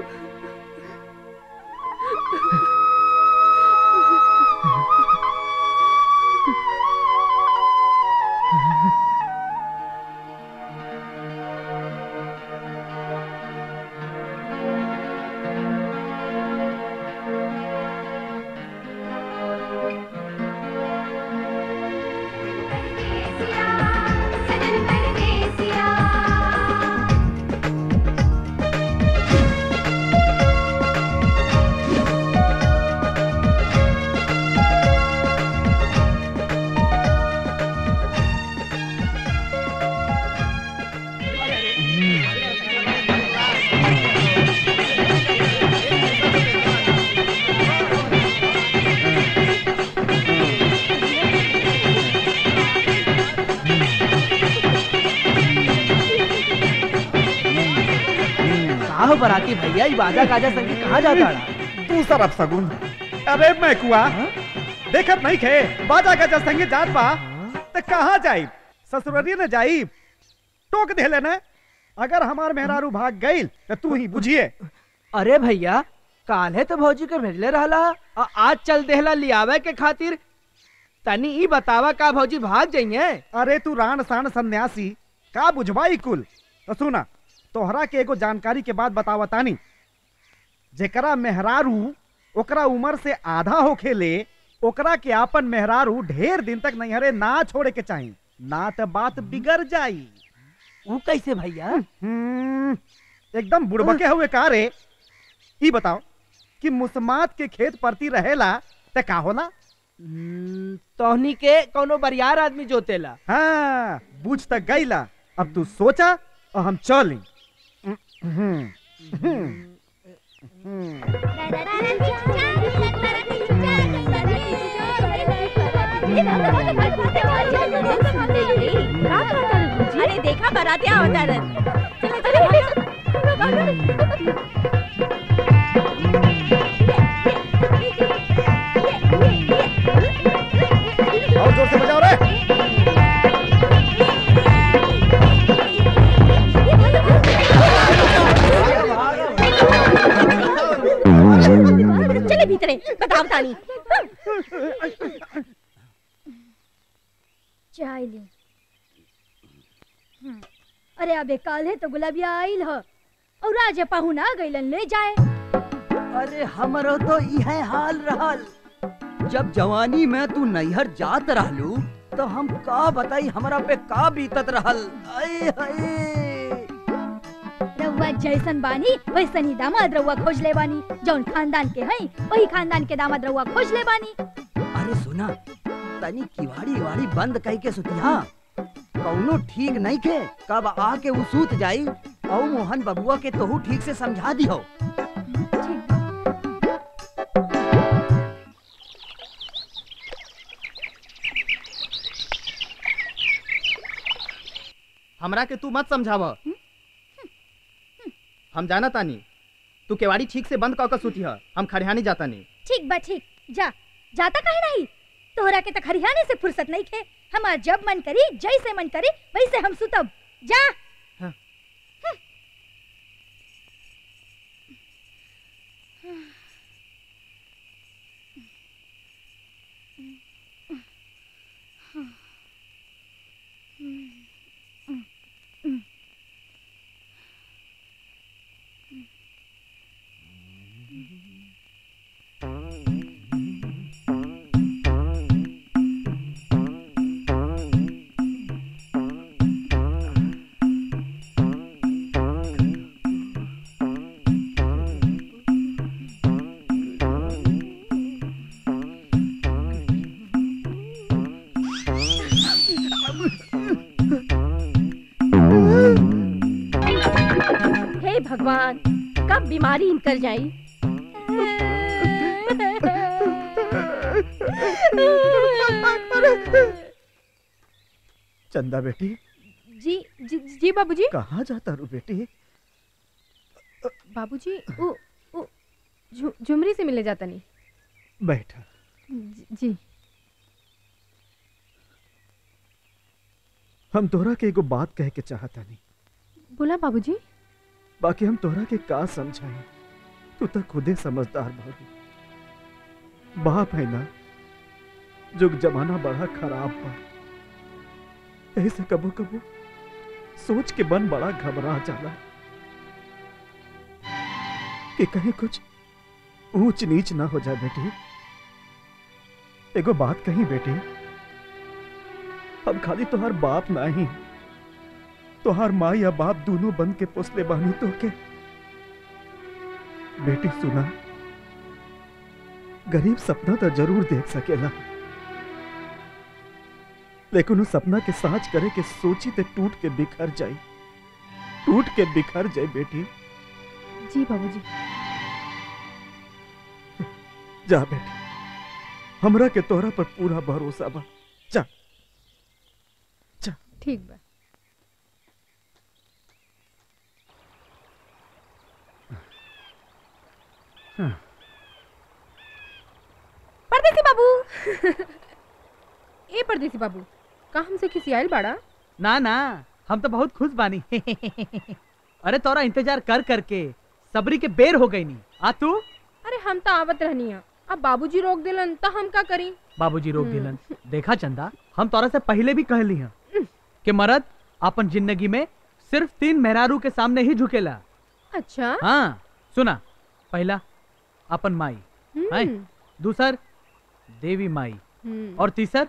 साहब बराती भैया ये बाजा गाजा संग के कहाँ जाता रहा तू सरफ सगुन अरे मैं कुआ देखत नहीं खे बाजा गजा संगे जात बा ते कहाँ जाई ससुररी न जाई टोक दे लेना अगर हमार मेहरारू भाग गई तो तू ही बुझिए अरे भैया काल्हे तो भौजी के भेजले रहला आ आज चल देहला लियावे के खातिर तनी ई बतावा का भौजी भाग जाइए अरे तू रान सान सन्यासी का बुझवाई कुल तो सुना तोहरा के एगो जानकारी के बाद बतावा तानी जेकरा मेहरारू ओकरा उम्र से आधा होखे ले ओकरा के आपन मेहरारू ढेर दिन तक नैहरे ना छोड़े के चाही ना तो बात बिगड़ जाई वो कैसे भैया एकदम बुड़बके हुए का रे ई बताओ कि मुसमात के खेत परती रहेला ते का होला तोहनी के कोनो बरियार आदमी जोतेला हाँ बुझ तक गईला अब तू सोचा और हम चली अरे देखा बरातिया होता और जोर से बजाओ रे चले भीतरे बताओ तानी चाय ली हम्म, अरे अबे काले तो गुलाबिया आइल ह और आज पाहुना गइलन ले जाए अरे हमरो तो इहे हाल रहल जब जवानी में तू नैहर जात रहलू तो हम का बताई हमरा पे का बीतत रहल आए हाय रउआ जैसन बानी वैसन ही दामाद रउआ खोज ले बानी जौन खानदान के हई वही खानदान के दामाद रउआ खोज ले बानी अरे सुना तनी किवाड़ी वाड़ी बंद कह के सुतिया कौनो ठीक नहीं के कब आके उ सूत जाई औ मोहन बबुआ के तोहू ठीक से समझा दिहो हमरा के तू मत समझाव हम जाना तानी तू केवाड़ी ठीक से बंद कऽ सुती है हम खरिहानी जाता नहीं ठीक बा ठीक जा जाता काहे नहीं तोहरा के तक हरियाणे से फुर्सत नहीं खे हमार जब मन करी जैसे मन करी वैसे हम सुतब जा हे भगवान कब बीमारी इनकर जाई चंदा बेटी जी जी, जी बाबूजी कहाँ जाता रू बेटी बाबूजी वो वो झु- झुमरी से मिले जाता नहीं बैठा जी, जी हम तोहरा के एगो बात कह के चाहता नहीं बोला बाबूजी बाकी हम तोहरा के का समझाई तू तो खुदे समझदार बाबू बाप है ना जुग जमाना बड़ा खराब बा ऐसे कबो कबो सोच के मन बड़ा घबरा जाला कि कहीं कुछ ऊंच नीच ना हो जाए बेटी एगो बात कही बेटी हम खाली तोहार बाप नहीं तोहार माँ या बाप दोनों बन के पोसले बानी तो के बेटी सुना गरीब सपना तो जरूर देख सकेला लेकिन उस सपना के साच करे के सोची ते टूट के बिखर जाई टूट के बिखर जाए बेटी जी बाबूजी जा बेटी हमरा के तोहरा पर पूरा भरोसा बा जा ठीक बा परदेसी बाबू ए परदेसी बाबू का हमसे किसी आयल बाड़ा ना ना हम तो बहुत खुश बानी अरे तोरा इंतजार कर करके सबरी के बेर हो गई नी आ तू अरे हम तो आवत रहनी है अब बाबूजी रोक दिलन तो हम का करी बाबूजी रोक हम्म। दिलन देखा चंदा हम तोरा से पहले भी कहली हैं कि मर्द अपन जिंदगी में सिर्फ तीन मेहरारू के सामने ही झुकेला अच्छा हाँ सुना पहला अपन माई हम्म। हैं? दूसर देवी माई हम्म। और तीसर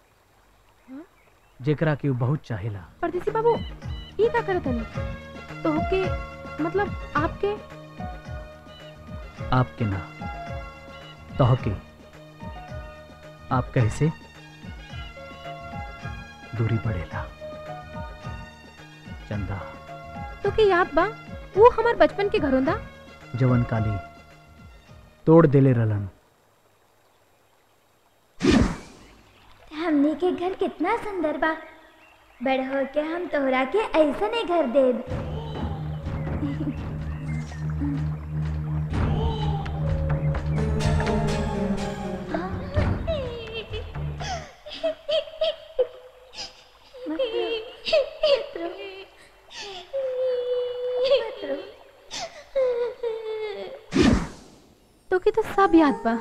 जेकरा के उ बहुत चाहेला परदेसी बाबू ये का करत हनी तो के मतलब आपके आपके ना तोहके आप कैसे दूरी बढ़ेला चंदा तो के याद बा वो हमार बचपन के घरोंदा जवन काली तोड़ देले रलन हमने के घर कितना सुंदर बा बड़ हो के हम तोहरा के ऐसा नहीं घर देब तो के तो सब याद बा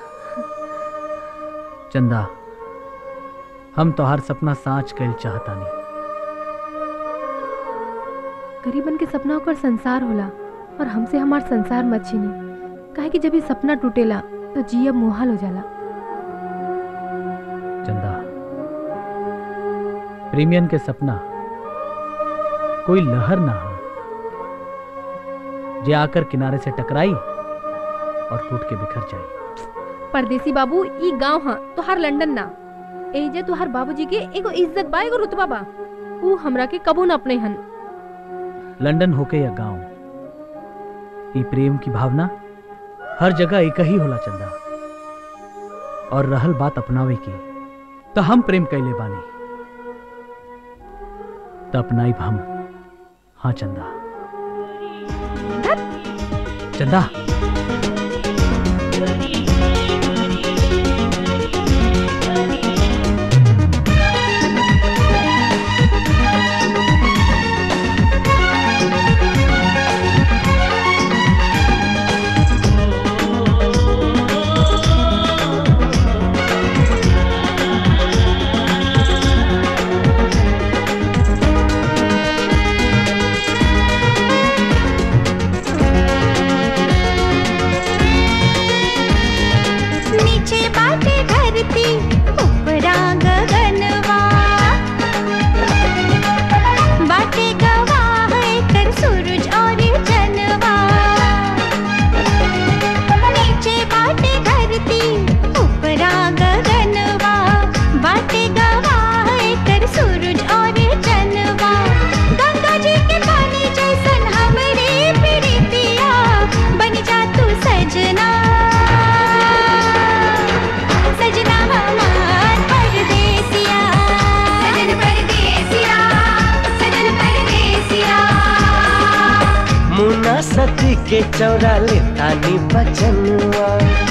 चंदा हम तोहार सपना साच कैल चाहतानी गरीबन के सपना ओकर संसार होला और हमसे हमार संसार मत छीनी काहे कि जब ये सपना टूटेला तो जियब मुहाल हो जाला चंदा प्रेमियन के सपना कोई लहर ना हो जे आकर किनारे से टकराई और टूट के बिखर जाए परदेसी बाबू ई गांव हा तोहार लंदन ना एजे तोहार बाबूजी के एगो इज्जत बा एगो रुतबा बा ऊ हमरा के कबू ना अपने हन लंदन होके या गांव ई प्रेम की भावना हर जगह एक ही होला चंदा और रहल बात अपनावे की तो हम प्रेम कैले बानी तो अपनाई हम हाँ चंदा चंदा Thank सती के चौरा ले तानी बचनुआ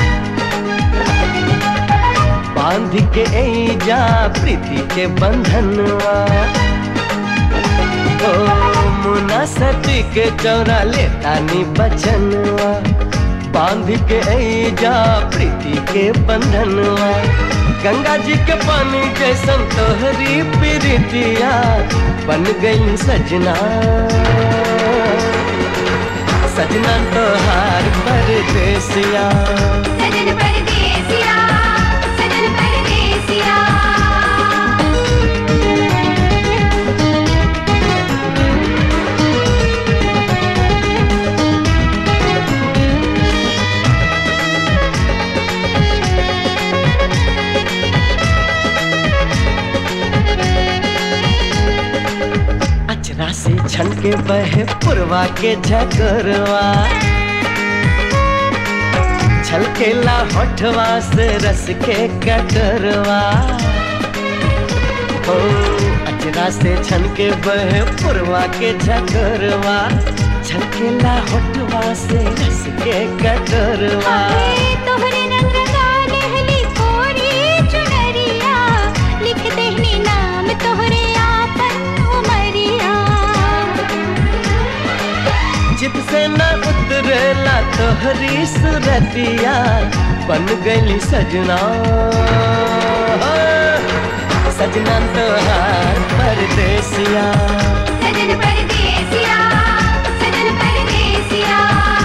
बांध के जा प्रीति के बंधनुआ ओ मुना सती के चौरा ले तानी बचनुआ बांध के जा प्रीति के बंधनुआ गंगा जी के पानी जैसन तोहरी प्रीतिया बन गई सजना सजना तोहार परदेसिया सजन परदेसिया सजन परदेसिया अचरा से छन के बहे पुरवा के झकरवा छलकेला होठवा से रस के कटरवा ओ अचरा से छन के बहे पुरवा के झकरवा छलकेला होठवा से रस के कटरवा तोहरे रंग रंगा लहली कोरी चुनरिया लिख देहनी नाम तोहरे आपन उमरिया चित से न उतरेला तोहरी सुरतिया बन गई सजना सजना तोहार परदेसिया सजन परदेसिया सजन परदेसिया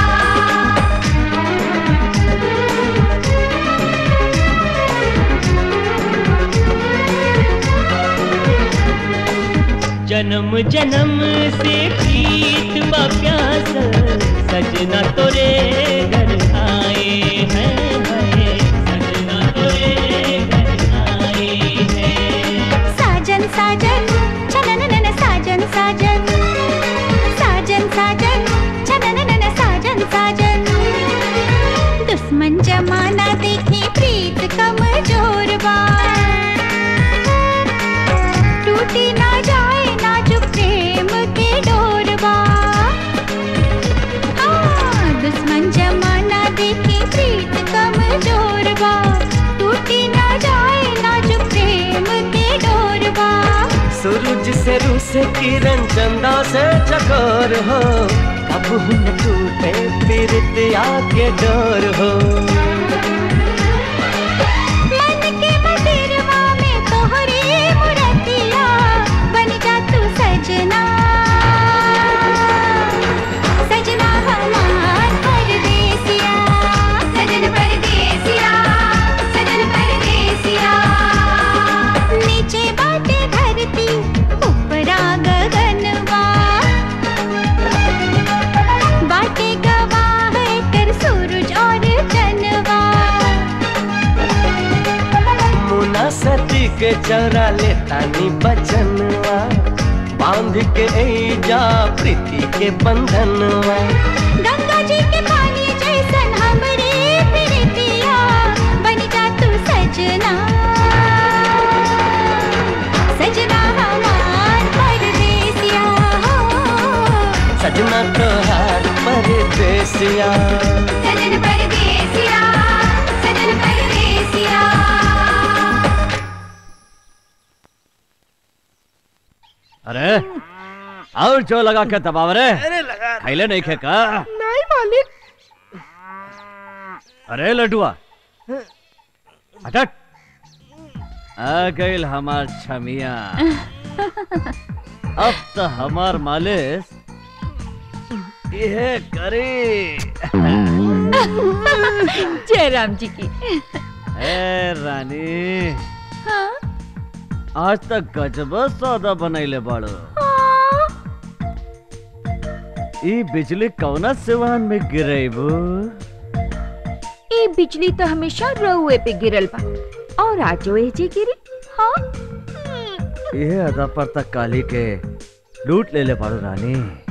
जन्म जन्म से प्रीत बा प्यास सजना तोरे घर आए हैं हैं, सजना तोरे घर आए हैं साजन साजन छनन नन साजन साजन साजन साजन छनन नन साजन साजन दुश्मन जमाना देखे प्रीत कमजोर बा टूटी ना जाए नाजुक प्रेम के डोरबा हाँ, दुश्मन जमाना देखे प्रीत कमजोर बा टूटी ना जाए नाजुक प्रेम के डोरबा सूरज से रू से किरण चंदा से चकोर हो कब न टूटे पीरतिया के डोर हो मन के मंदिरवा में तोहरी मूर्तिया बन जा तू सजना सजना हमार परदेसिया सजन परदेसिया सजन परदेसिया नीचे बाटे धरती ऊपरा गगनवा बाटे गवाह कर सूरज और चनवा मुना सती के चौरा ले तानी बचनवा बांध के जा प्रीति के बंधनवा गंगा जी के पानी जैसन हमरे प्रीतिया बन जा तू सजना सजना हमार परदेसिया सजना तोहार परदेसिया सजन परदेसिया सजन परदेसिया अरे और जो लगा के दबाव रे अरे लगा खैले नहीं खे का नहीं मालिक अरे लडुआ हटट आ गई हमार छमिया अब तो हमार मालिश ये करे जय राम जी की ए रानी हाँ आज तक गजब सौदा बनैले बाड़ो ई बिजली कौना सिवान में गिरेबू ये बिजली तो हमेशा रउए पे गिरल बा और आजो एजे गिरी हाँ ये अदा पर तक काली के लूट ले ले बाड़ो रानी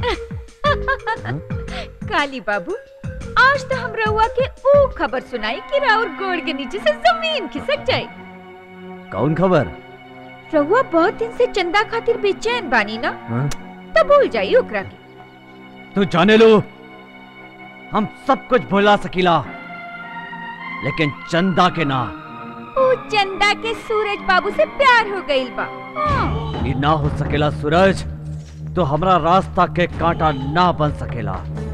काली बाबू आज तो हम रउआ के वो खबर सुनाई कि राउर गोड़ के नीचे से जमीन खिसक जाए कौन खबर रउआ बहुत दिन से चंदा खातिर बेचैन बानी ना हाँ? तो भूल जाई ओकरा के तू जाने लो हम सब कुछ भुला सकीला लेकिन चंदा के ना ऊ चंदा के सूरज बाबू से प्यार हो गइल बा हाँ। ये ना हो सकेला सूरज तो हमरा रास्ता के कांटा ना बन सकेला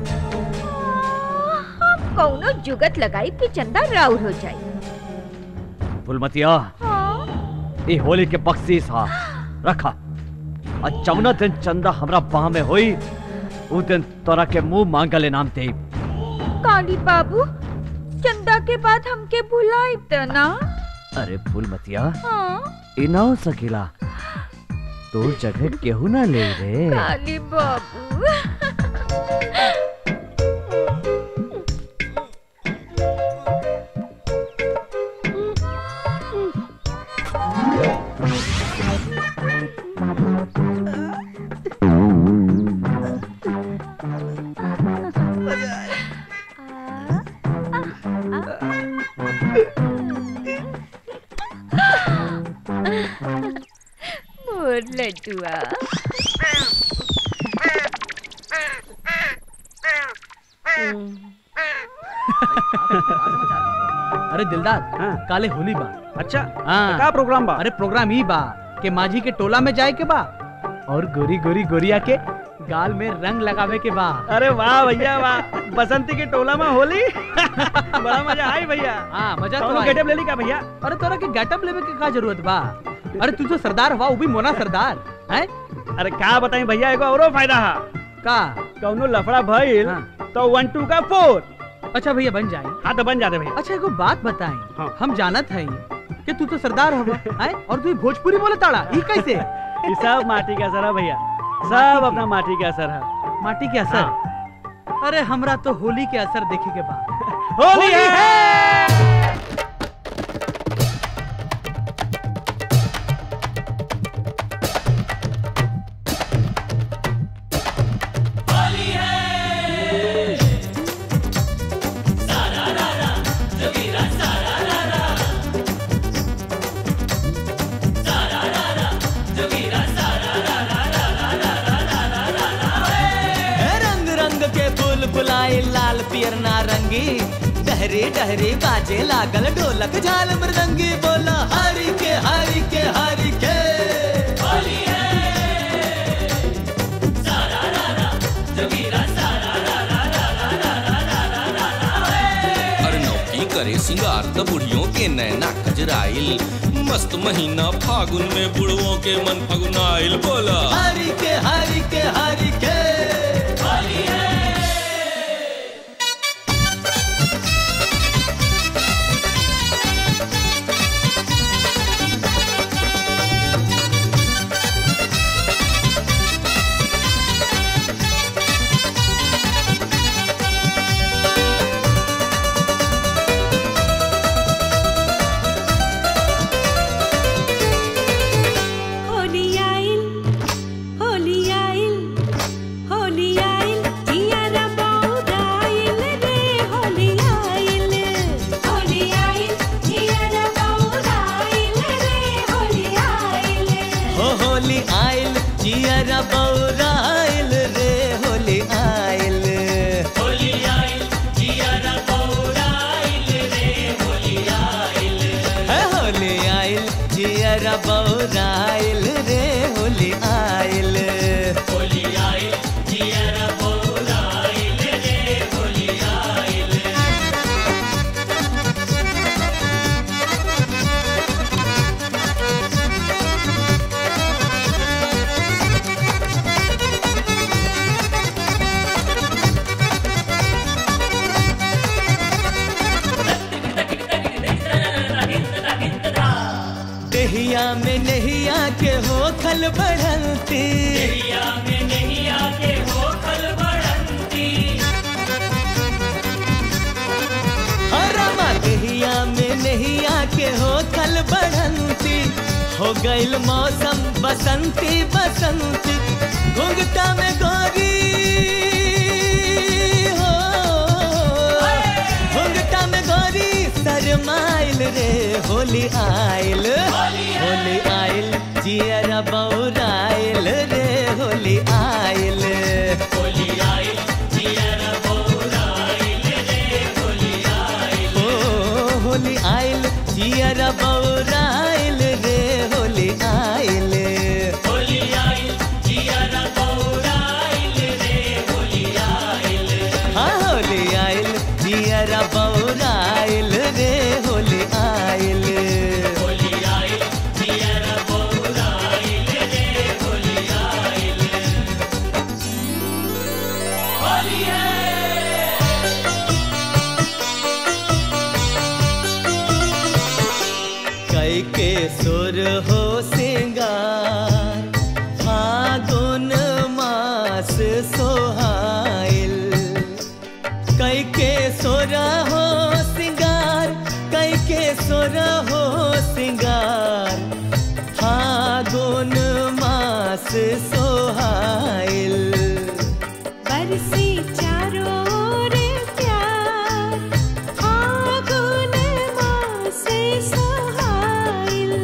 हम कौनो जुगत लगाई कि चंदा राउर हो जाए फुलमतिया हाँ। ये होली के बख्शीस हा रखा और जमुना दिन चंदा हमरा बाह में हुई उस दिन तोरा के मुंह मांगल इनाम दे काली बाबू चंदा के बाद हमके भुलाई त ना अरे फूलमतिया हाँ ये ना हो सकेला तोर जगह केहू ना ले रे काली बाबू मोर लड्डुआ अरे दिलदार काले होली बा अच्छा हाँ का प्रोग्राम बा अरे प्रोग्राम ही बा के माझी के टोला में जाए के बा और गोरी गोरी गोरिया के गाल में रंग लगावे के बा अरे वाह भैया वाह बसंती के टोला में होली बड़ा मजा आई भैया हाँ मजा तो कौनो आई। गेटअप ले ली का भैया अरे तोरा के गेटअप लेवे के का जरूरत बा अरे तू तो सरदार हुआ वो भी मोना सरदार हैं अरे का बताई भैया एगो औरो फायदा है का कौनो लफड़ा भइल तो वन टू का फोर अच्छा भैया बन जाए हाँ तो बन जाते भैया अच्छा एगो बात बताएं हम जानत हई कि तू तो सरदार हवा हैं और तू भोजपुरी बोले ताड़ा ई कैसे ये सब माटी का असर है भैया सब अपना माटी का असर है माटी के असर अरे हमरा तो होली के असर देखे के बाद होली है रंग रंग के फूल फुलाए लाल पियर नारंगी डहरे डहरे बाजे लागल ढोलक झाल मृदंगी बोला हरि के हरि के हरि के हर नौकी करे सिंगार त बुढ़ियों के नैना खजराइल मस्त महीना फागुन में बुढ़वों के मन फगुनाइल बोला हरि के हरि के हरि के होली आइल होली आइल होली आइल जियारा बौराइल रे होली आइल होली आइल जियारा बौराइल रे होली आइल हो होली आइल जियरा बौराइल रे होली आइल होली आइल जियरा बौराइल रे होली आइल है होली आइल जियरा बौराइल रे होली आइल होली आइल जियरा बौराइल रे होली आइल देहिया में नहिया के हो खल बढ़ंती देहिया में नहिया के हो खल बढ़ंती हरमा देहिया में नहिया के हो खल बढ़ंती हो गइल मौसम बसंती बसंती घुंघटा में गोरी हो घुंघटा में गोरी शरमाइल रे होली आइल होली आइल जियरा बौराइल रे होली आइल होली आइल जियरा बौराइल के सुर हो सिंगार फागुन मास सोहाइल कई के सुर हो सिंगार कई के सुर हो सिंगार फागुन मास सोहाइल बरसी चारों ओर प्यार फागुन मास सोहाइल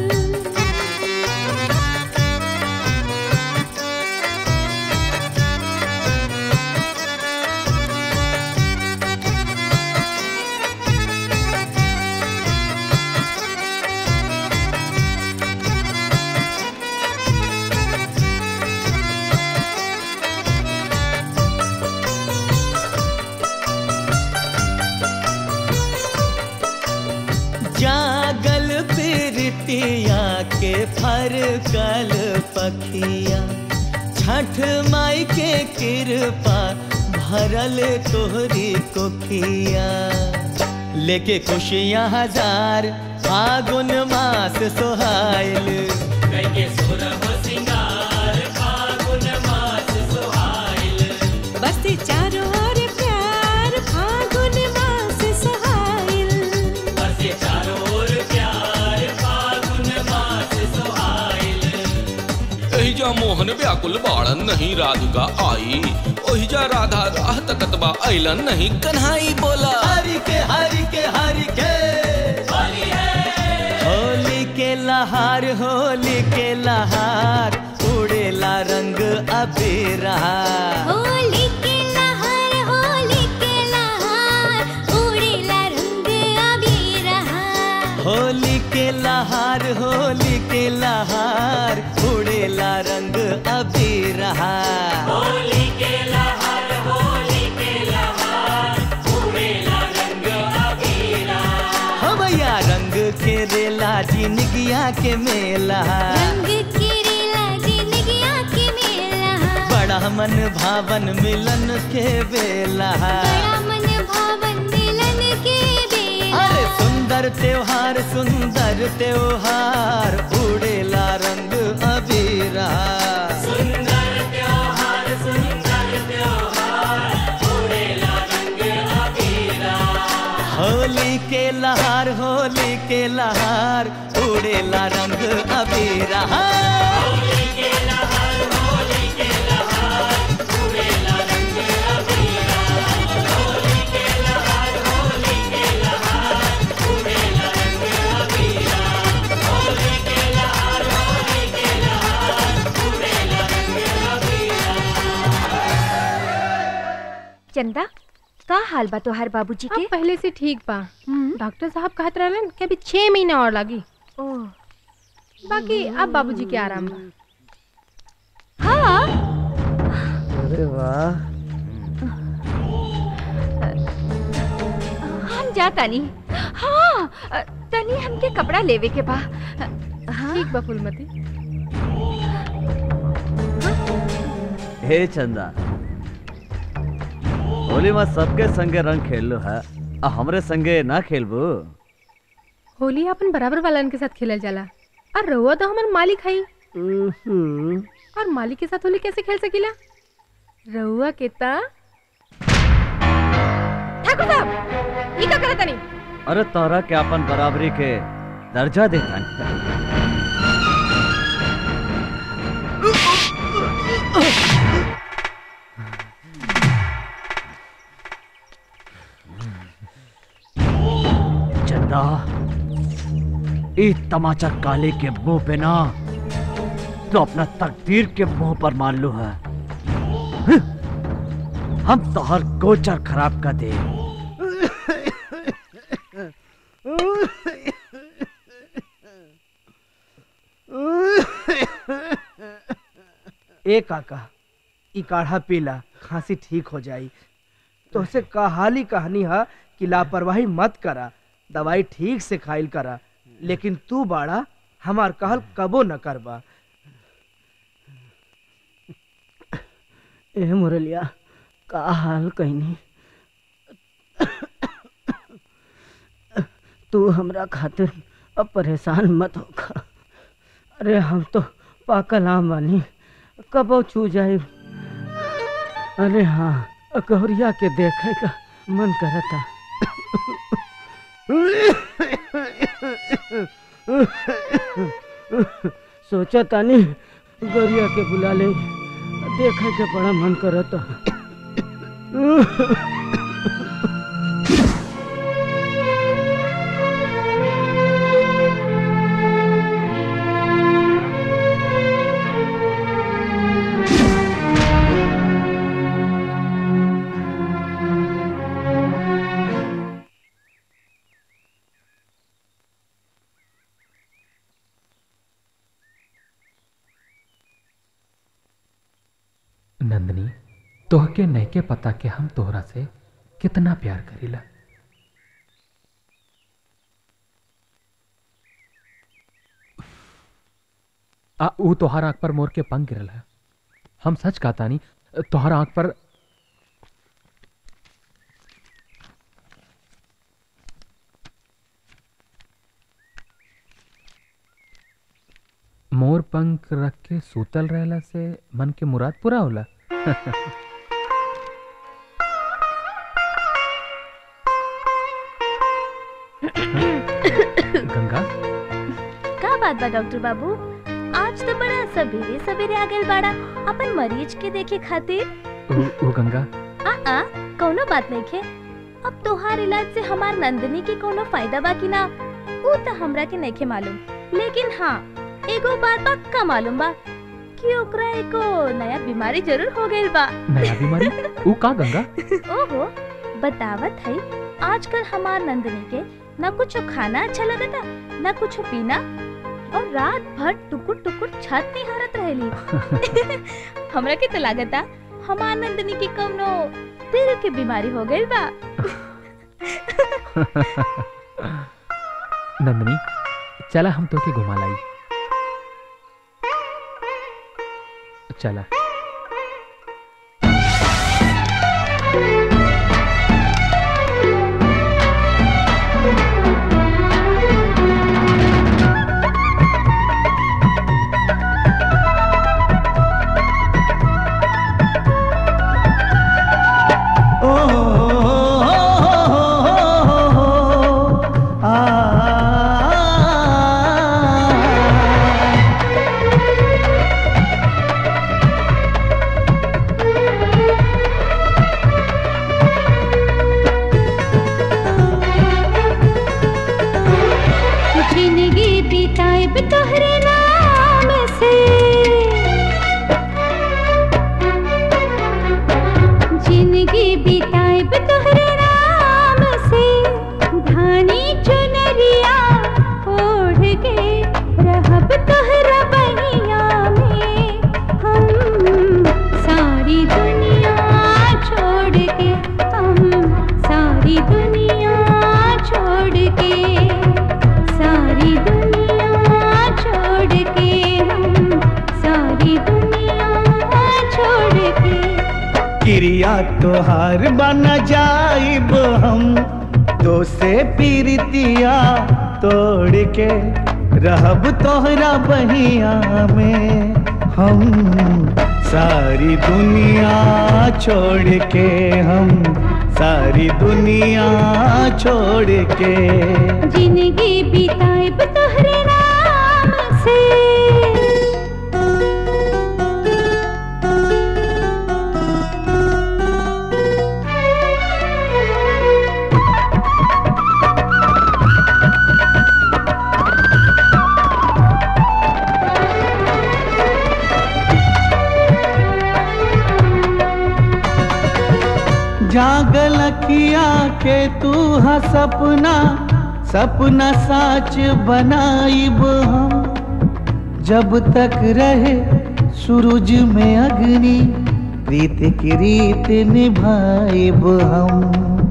जागल प्रीतिया के फर कल पखिया छठ माई के कृपा भरल तोहरी कोखिया लेके खुशियाँ हजार फागुन मास सोहाइल बरसी चारों ओर प्यार फागुन मास सोहाइल एहिजा मोहन व्याकुल बाड़न नहीं राधिका आई ओहिजा राधा राह तकत बा अइलन नहीं कन्हाई बोला हरि के हरि के हरि के होली के लहार होली के लहार उड़ेला रंग अबीरा होली के लहर होली के लहर उड़ेला रंग अबीरा होली के लहार होली के लहार उड़ेला रंग अबीरा होली के लहार होली के लहार उड़ेला रंग अबीरा हमया रंग के रेला जिनगिया के मेला रंग किरीला जिंदगिया के मेला बड़ा मन भावन मिलन के बेला बड़ा मन भावन मिलन के बेला अरे सुंदर त्योहार सुंदर त्योहार उड़ेला रंग अबीरा सुंदर त्योहार सुंदर त्योहार उड़ेला रंग अबीरा होली के लहार होली के लहार उड़ेला रंग अबीरा होली के लहार होली के लहार उड़ेला रंग अबीरा होली के लहार होली के लहार उड़ेला रंग अबीरा होली के लहार होली के लहार उड़ेला रंग चंदा का हाल बा तोहार बाबूजी के पहले से ठीक बा डॉक्टर साहब कहत रहलन कि अभी छह महीना और लगी बाकी अब बाबूजी के आराम बा हाँ अरे वाह हम जा तनी हाँ अ, तनी हमके कपड़ा लेवे के बा ठीक बा फुलमती हे चंदा होली में सबके संगे रंग खेल लो है आ हमरे संगे ना खेलबू होली अपन बराबर वालन के साथ खेलल जाला और रहुआ तो हमार मालिक हई और मालिक के साथ होली कैसे खेल सकीला रहुआ के ता ठाकुर साहब ई का करत तनी अरे तोहरा के अपन बराबरी के दर्जा देता चंदा ई तमाचा काले के मुंह पे ना तो अपना तकदीर के मुंह पर मान लो है हम तो हर गोचर खराब कर दे ए काका ई काढ़ा पीला खांसी ठीक हो जाई तो से कहाली कहानी है कि लापरवाही मत करा दवाई ठीक से खाइल करा लेकिन तू बाड़ा हमार कहल कबो न करबा ए मुरलिया का हाल कहनी तू हमरा खातिर अब परेशान मत होगा अरे हम तो पाकल आम बानी कब छू जाए अरे हाँ गौरिया के देखे का मन करता सोचा तानी गौरिया के बुला ले देखे के बड़ा मन करता नंदनी तोहके नैके पता के हम तोहरा से कितना प्यार करीला आ ऊ तोहार आंख पर मोर के पंख गिरल है हम सच कहतानी तोहार आंख पर मोर पंख रख के सूतल रहला से मन के मुराद पूरा होला गंगा का बात बा डॉक्टर बाबू आज तो बड़ा सवेरे सवेरे आ गए बाड़ा अपन मरीज के देखे खातिर ओ, ओ गंगा आ आ कोनो बात नहीं खे अब तोहार इलाज से हमार नंदनी के कोनो फायदा बा कि ना वो तो हमरा के नहीं खे मालूम लेकिन हाँ एगो बात पक्का मालूम बा कि ओकरा एको नया बीमारी जरूर हो गइल बा नया बीमारी ऊ का गंगा ओहो बतावत है आजकल हमार नंदनी के न कुछ खाना अच्छा लगता न कुछ पीना और रात भर टुकुर टुकुर छत निहारत रहेली हमरा के तो लागता हमार नंदनी के कौनो दिल के बीमारी हो गइल बा नंदनी चला हम तोके घुमा लाई चला जिंदगी बिताएब तोहरे नाम से जिंदगी बिताएब तोहरे नाम से धानी चुनरिया ओढ़ के रहब तोहरा बहिया में हम सारी दुनिया छोड़ के हम सारी दुनिया छोड़ के सारी दुनिया छोड़ के हम सारी दुनिया छोड़ के क्रिया तोहार बन जाइब हम तो से पीरतिया तोड़ के रहब तोहरा बहिया में हम सारी दुनिया छोड़ के हम सारी दुनिया छोड़ के जिंदगी बिताएब तोहरे नाम से जागल किया के तू हा सपना सपना साच बनाइब हम जब तक रहे सूरज में अग्नि प्रीत की रीत निभाइब हम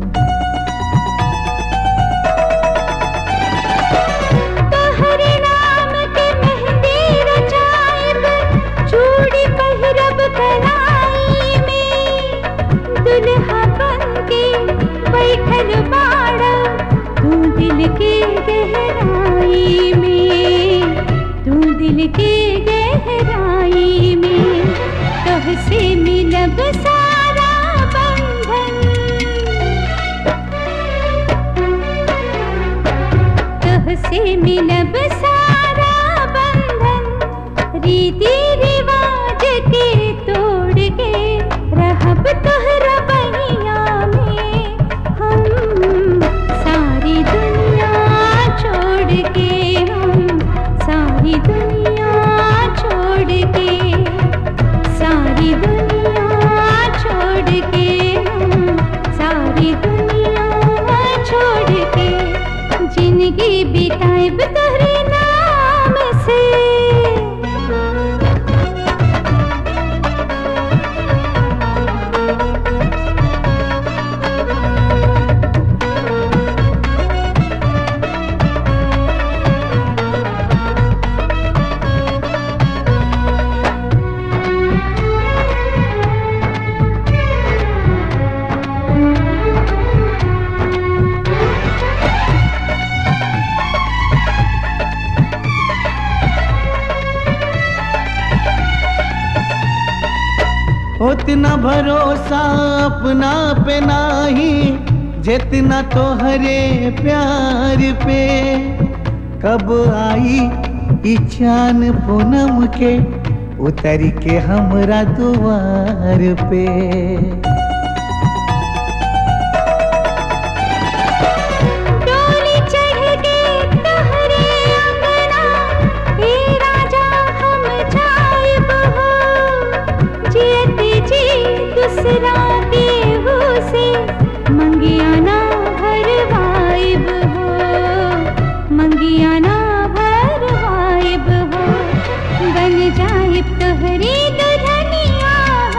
तोहरे नाम के मेहंदी रचाएब चूड़ी पहिरब कलाई में दुल्हा बन के बैठल बाड़ा तू दिल के गहराई मिलब सारा बंधन तुहसे मिलब सारा बंधन रीति रिवाज के तोड़ के रहब तोहरा बहिया में हम सारी दुनिया छोड़ के हम सारी दुनिया छोड़ के सारी दुनिया छोड़ के हम सारी दुनिया छोड़ के जिंदगी बिताएब तोहरे नाम से उतना भरोसा अपना पे नाही जितना तोहरे प्यार पे कब आई ई चान पूनम के उतर के हमरा दुआर पे डोली चढ़ के तोहरे अंगना हे राजा हम जाइब हो जियते जी दूसरा केहू से मंगिया ना भरवाइब हो मंगिया ना भरवाइब हो बन जाइब तोहरी दुल्हनिया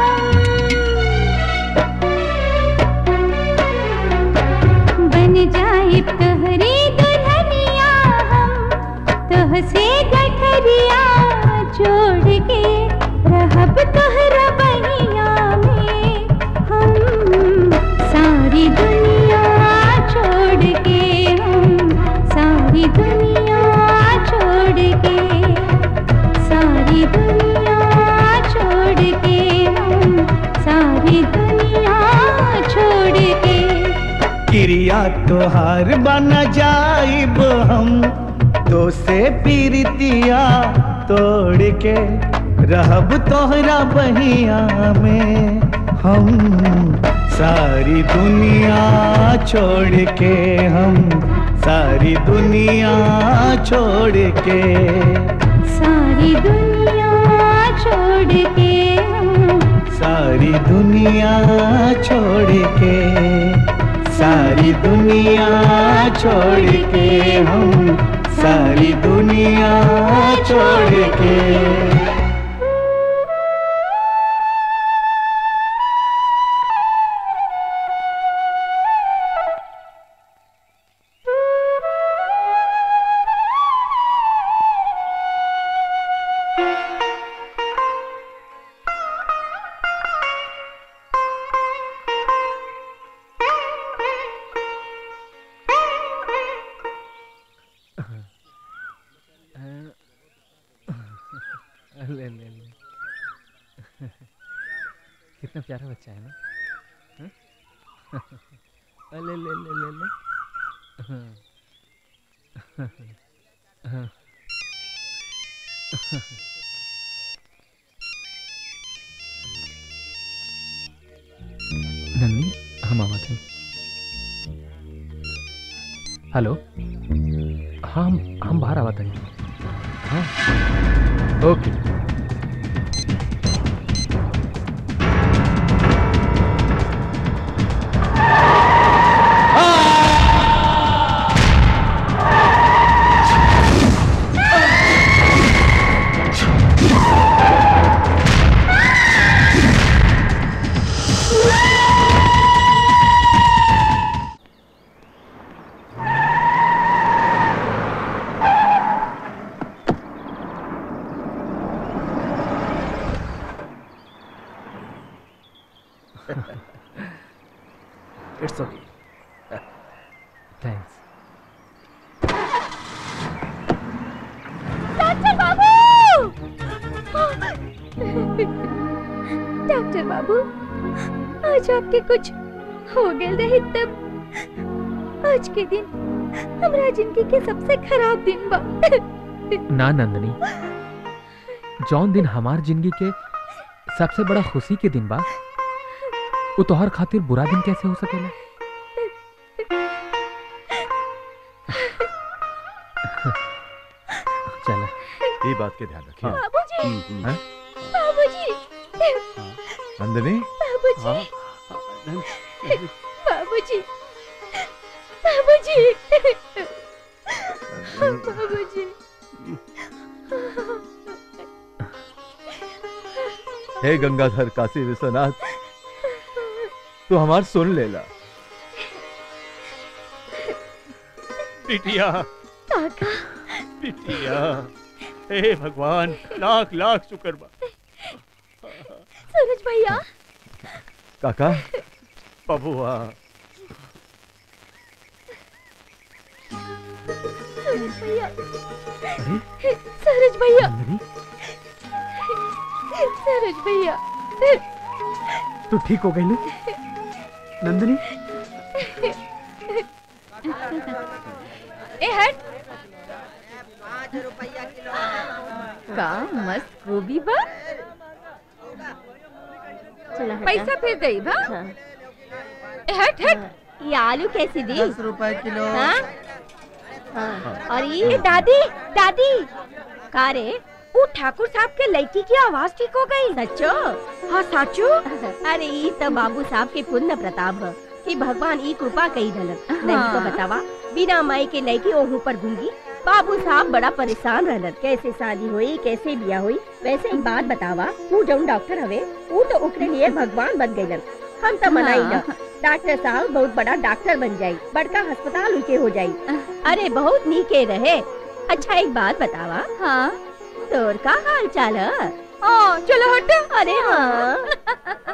हम बन जाइब तोहरी दुल्हनिया हम तोहसे गठरिया जोड़ के रहब तोहरा बहिया में हम सारी दुनिया छोड़ के हम सारी दुनिया छोड़ के सारी दुनिया छोड़ के हम सारी दुनिया छोड़ के क्रिया तोहार बन जाइब हम तो से पीरितिया तोड़ के रहब तोहरा बहिया में हम सारी दुनिया छोड़ के हम सारी दुनिया छोड़ के सारी दुनिया छोड़ के हम सारी दुनिया छोड़ के सारी दुनिया छोड़ के हम सारी दुनिया छोड़ के ले ले ले कितना प्यारा बच्चा है ना हाँ? ले ले ले ले ले हाँ। हाँ। नन्नी हम आवा थे हेलो हाँ हम हम बाहर आवा थे हाँ okay it's okay thanks doctor बाबू डॉक्टर बाबू आज आपके कुछ हो गए रहे तब आज के दिन हमरा जिंदगी के सबसे खराब दिन बा ना नंदनी जौन दिन हमार जिंदगी के सबसे बड़ा खुशी के दिन बा वो तोहर खातिर बुरा दिन कैसे हो सकेला चला ये बात के ध्यान रखिए बाबूजी हम्म, हैं? बाबूजी नंदिनी बाबूजी बाबूजी बाबूजी बाबूजी हे गंगाधर काशी विश्वनाथ तू हमार सुन लेला बिटिया काका बिटिया हे भगवान लाख लाख शुक्र बा सूरज भैया काका बबुआ सूरज भैया सूरज भैया सूरज भैया तू ठीक हो गई ना नंदिनी ए हट का मस्त गोभी बा पैसा फिर दई बा ए हट हट ये आलू कैसे दी दस रुपए किलो हाँ? हाँ। और ये दादी दादी का रे वो ठाकुर साहब के लड़की की आवाज ठीक हो गई सच्चो हाँ सच्चो अरे ये तो बाबू साहब के पुण्य प्रताप है कि भगवान ई कृपा कही दलन नहीं तो बतावा बिना माई के लड़की ओहू पर गूंगी बाबू साहब बड़ा परेशान रहलन कैसे शादी हुई कैसे बिया हुई वैसे एक बात बतावा तू जौन डॉक्टर हवे वो तो ओकरे लिए भगवान बन गइलन हम तो मनाई ना डॉक्टर साहब बहुत बड़ा डॉक्टर बन जाई बड़का अस्पताल उनके हो जाई अरे बहुत नीके रहे अच्छा एक बात बतावा हाँ तोर का हाल चाल है ओ चलो हट अरे हाँ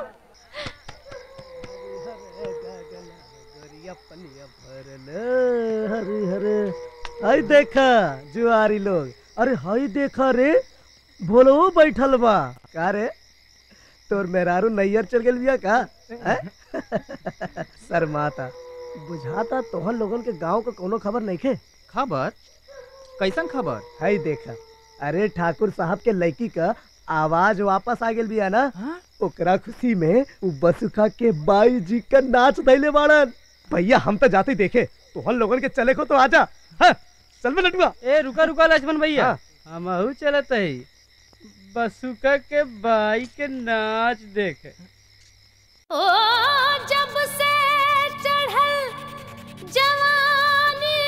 हरे हरे हाय देखा जुआरी लोग अरे हाय देखा रे भोलो बैठल बा का रे तोर मेहरारू नैयर चल गेल बिया का हैं? शर्माता बुझाता तोहन लोगन के गांव का कोनो खबर नहीं खे खबर कैसन खबर हाय देखा अरे ठाकुर साहब के लड़की का आवाज वापस आ गेल बिया ना ओकरा खुशी में उ बसुखा के बाई जी का नाच दैले बाड़न भैया हम तो जाते ही देखे तोहन लोगन के चले को तो आजा हाँ, चल बे लटुआ ए रुका रुका लक्ष्मण भैया हाँ। हमहू चलत है बसुका के बाई के नाच देखे ओ जब से चढ़ल जवानी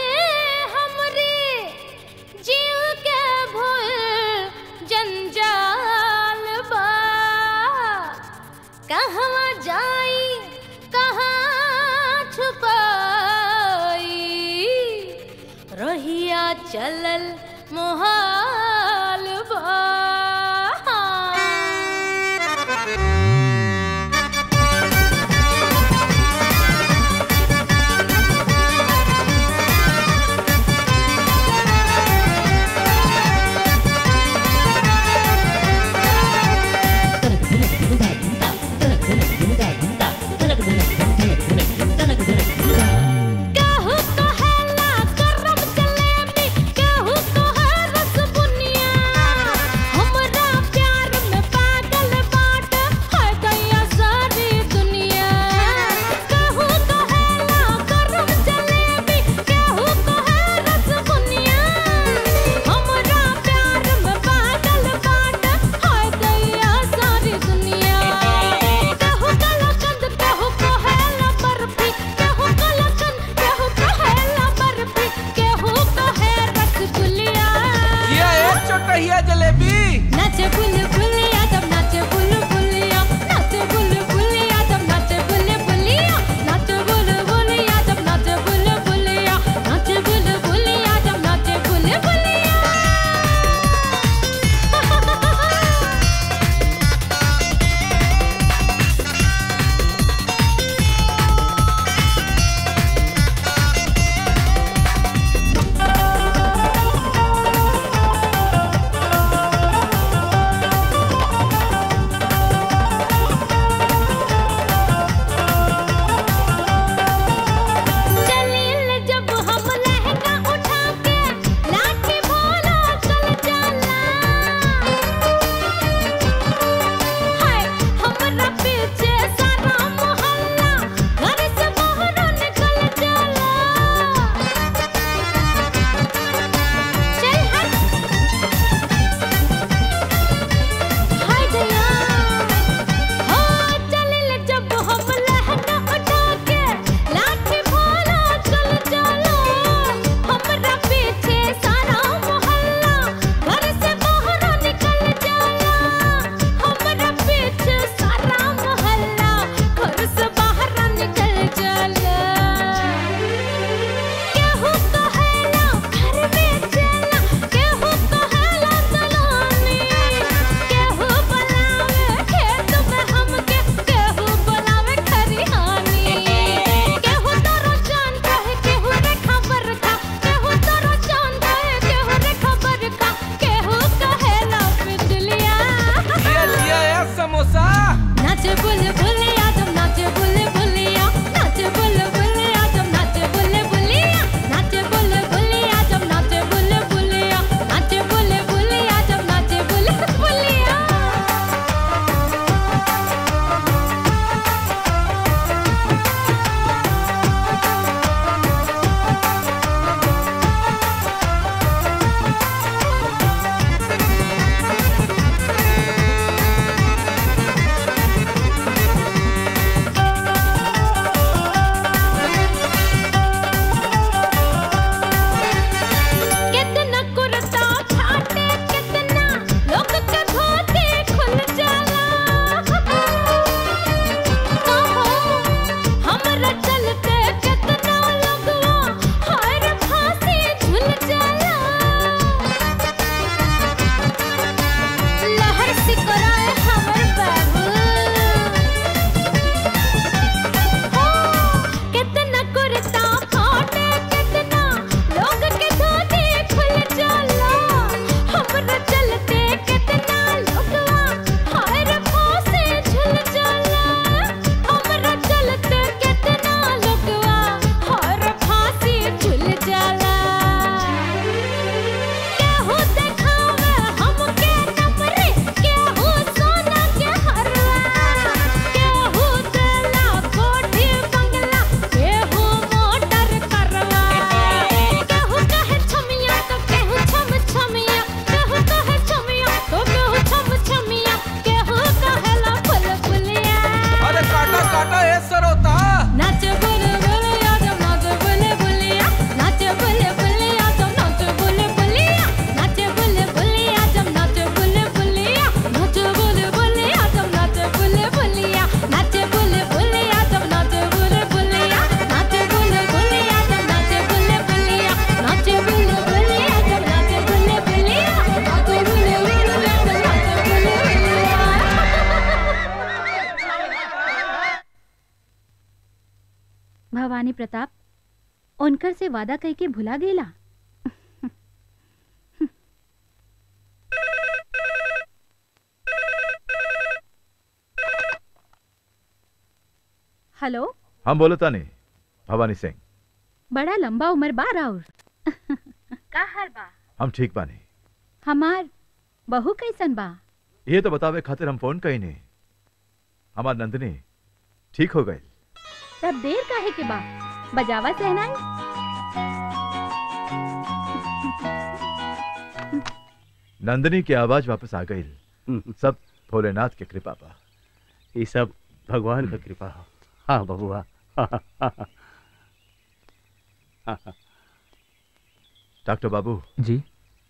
हमरी जीव के भूल जंजाल बा कहवा जाई कहाँ छुपाई रहिया चलल मोहाल बा कहू कहेला करम जलेबी कहू कहे रसबुनी नाचे बुल बुलिया जब नाचे बुल बुलिया नाचे बुल बुलिया जब नाचे बुल बुलिया नाचे बुल बुलिया जब नाचे बुल बुलिया नाचे बुल बुलिया जब नाचे बुल बुलिया कितना कुर्ता फाटे कितना लोग के धोती खुल जाला कहो हमरा चलते कितना लोगवा हर फांसी झूल जाला लहर सिकराए हमर बाबू कितना कुर्ता फाटे कितना लोग के धोती खुल जाला हमरा चलते कितना लोगवा हर फांसी झूल जाला हमरा चलते कितना लोगवा हर फांसी झूल जाला केहू देखावे हमके नमरे केहू सोना के हरवा केहू देला कोठी बंगला केहू मोटर करवा केहू कहे छमिया तो केहू छम छमिया केहू कहे छमिया तो केहू छम छमिया केहू कहेला फुल फुलिया अरे काटा काटा ए सरोता नाचे बुल बुलिया जब नाचे बुल बुलिया नाचे बुल बुलिया जब नाचे बुल बुलिया नाचे बुल बुलिया जब नाचे बुल बुलिया नाचे बुल बुलिया जब नाचे बुल बुलिया नाचे बुल बुलिया जब नाचे बुल बुलिया नाचे बुल बुलिया जब नाचे बुल बुलिया नाचे बुल बुलिया जब नाचे बुल बुलिया नाचे बुल बुलिया जब नाचे बुल भवानी प्रताप उनकर से वादा कह के भुला गेला हेलो हम बोलता नहीं भवानी सिंह बड़ा लंबा उम्र बा राउर का हाल बा हम ठीक बानी हमार बहू कैसन बा ये तो बतावे खातिर हम फोन कही नहीं हमार नंदनी ठीक हो गई तब देर काहे के बा बजावा सहनाई नंदनी की आवाज वापस आ गई सब भोलेनाथ की कृपा बा ये सब भगवान का कृपा हो हाँ बबुआ डॉक्टर बाबू जी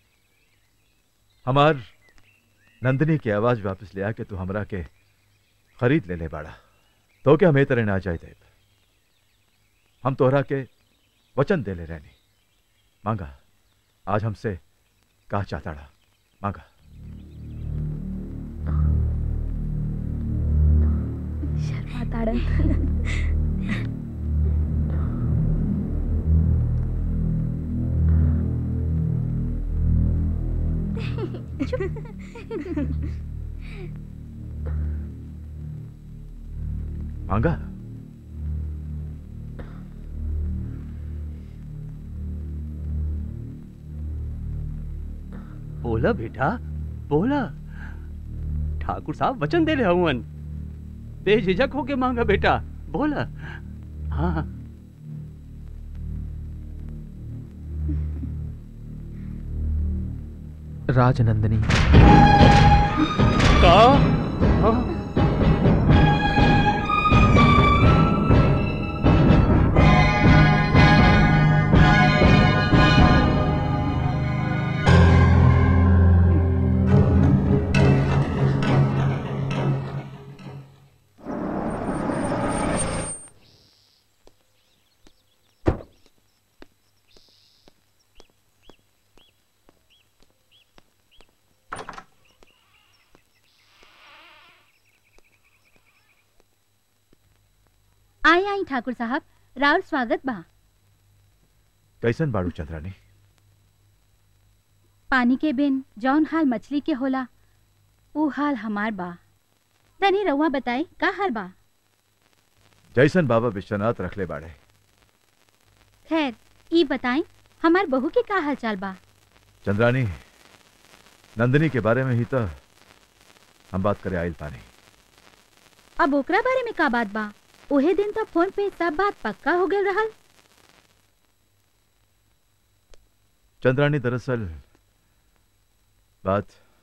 हमार नंदनी की आवाज वापस ले आके तू हमरा के खरीद ले ले बाड़ा तो क्या हमें तरह ना जाए देव हम तोहरा के वचन दे ले रहनी मांगा आज हमसे कहा चाहता मांगा शर्माताड़न मांगा बोला बेटा बोला ठाकुर साहब वचन दे रहे हूँ बेझिझक होके मांगा बेटा बोला हाँ राजनंदिनी का हाँ आई आई ठाकुर साहब राउर स्वागत बा कैसन बाड़ू चंद्रानी पानी के बिन जौन हाल मछली के होला ऊ हाल हमार बा तनी रउआ बताई का हाल बा जैसन बाबा विश्वनाथ रखले बाड़े खैर ई बताई हमार बहू के का हाल चाल बा चंद्रानी नंदिनी के बारे में ही तो हम बात करे आइल पानी अब ओकरा बारे में का बात बा ओहे दिन तो फोन पे सब बात पक्का हो गल रहल चंद्रानी दरअसल बात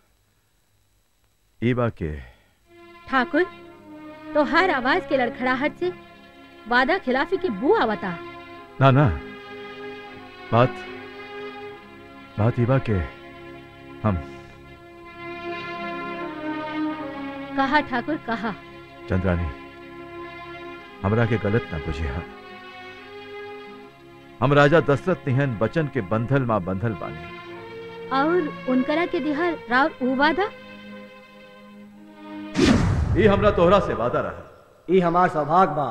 ईबा के ठाकुर तो हर आवाज के लड़खड़ाहट से वादा खिलाफी की बू आवता ना ना बात बात ईबा के हम कहा ठाकुर कहा चंद्रानी हमरा के गलत ना बुझिया हम राजा दशरथ निहन बचन के बंधल माँ बंधल बानी और उनकरा के दिहर राव ऊ वादा ई हमरा तोहरा से वादा रहा ई हमार सौभाग्य बा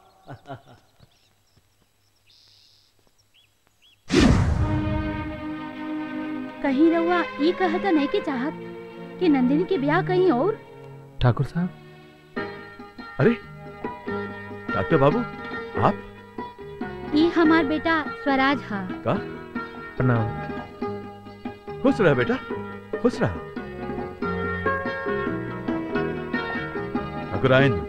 कहीं रउआ ई कहता नहीं के चाहत कि नंदिनी के ब्याह कहीं और ठाकुर साहब अरे डॉक्टर बाबू आप ई हमार बेटा स्वराज हा का प्रणाम खुश रह बेटा खुश रह ठाकुराइन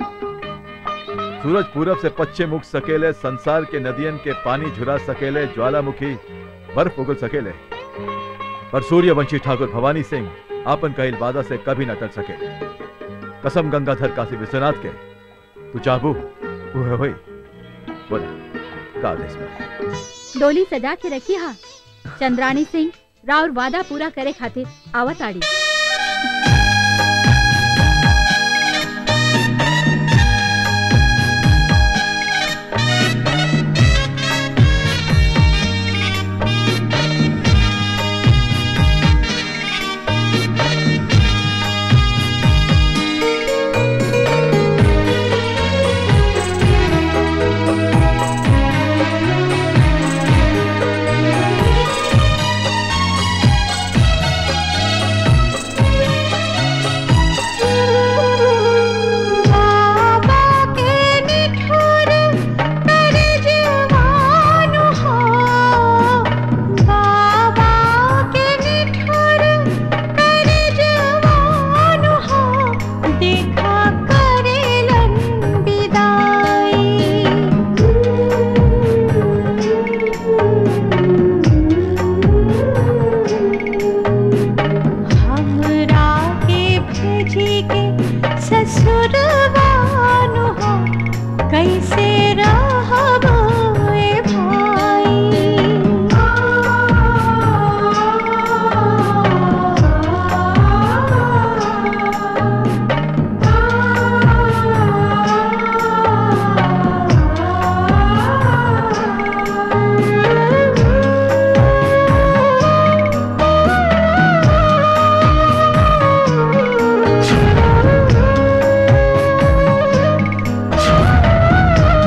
सूरज पूरब से पश्चिम उग सकेले संसार के नदियन के पानी झुरा सकेले ज्वालामुखी बर्फ उगल सकेले पर सूर्यवंशी ठाकुर भवानी सिंह आपन कहिल वादा से कभी न टल सके कसम गंगाधर काशी विश्वनाथ के तू चाहबू वो होई बोला का आदेश बा डोली सजा के रखी हा चंद्रानी सिंह राउर वादा पूरा करे खातिर आवत आड़ी बाबा के निठुर कर जवान हो बाबा के निठुर कर जवान हो देखा करेलन विदाई हमरा के भेजी के ससुरवान हो कैसे रहब ए भाई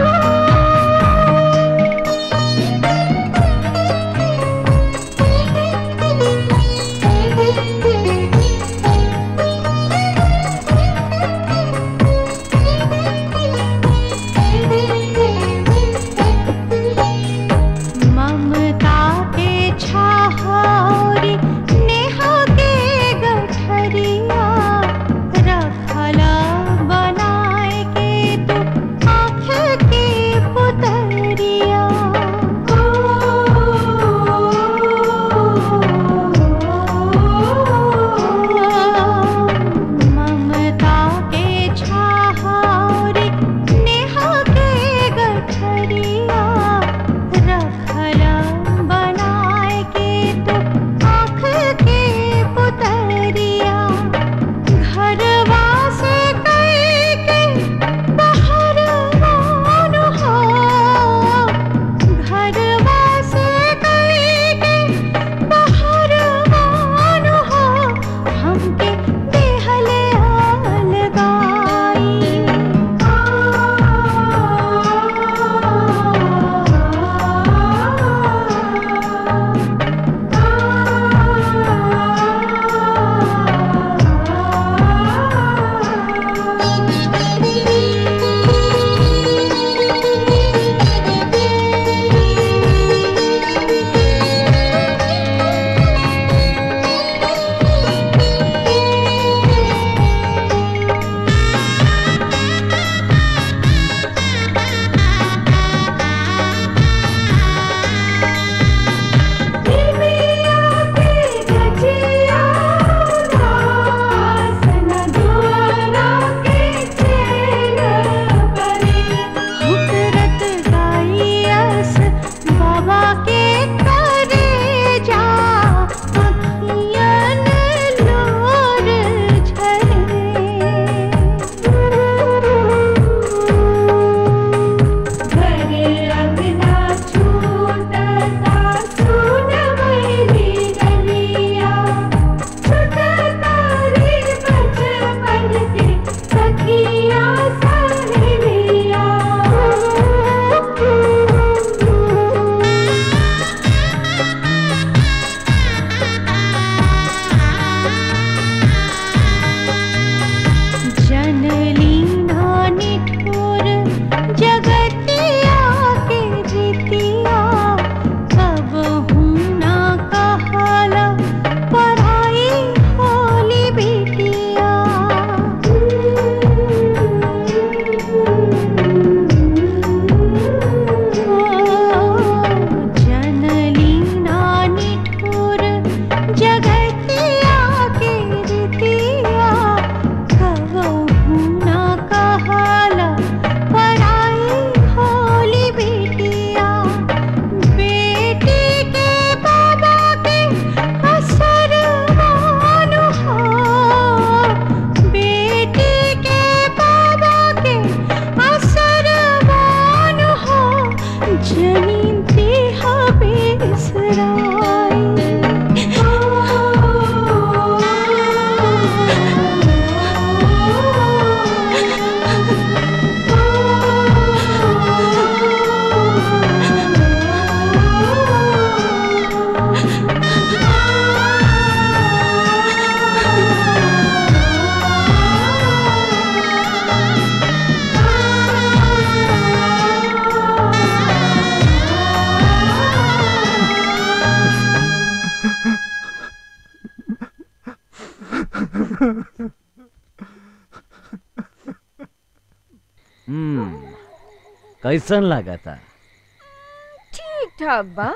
हम्म कैसन लगा था ठीक ठाक बा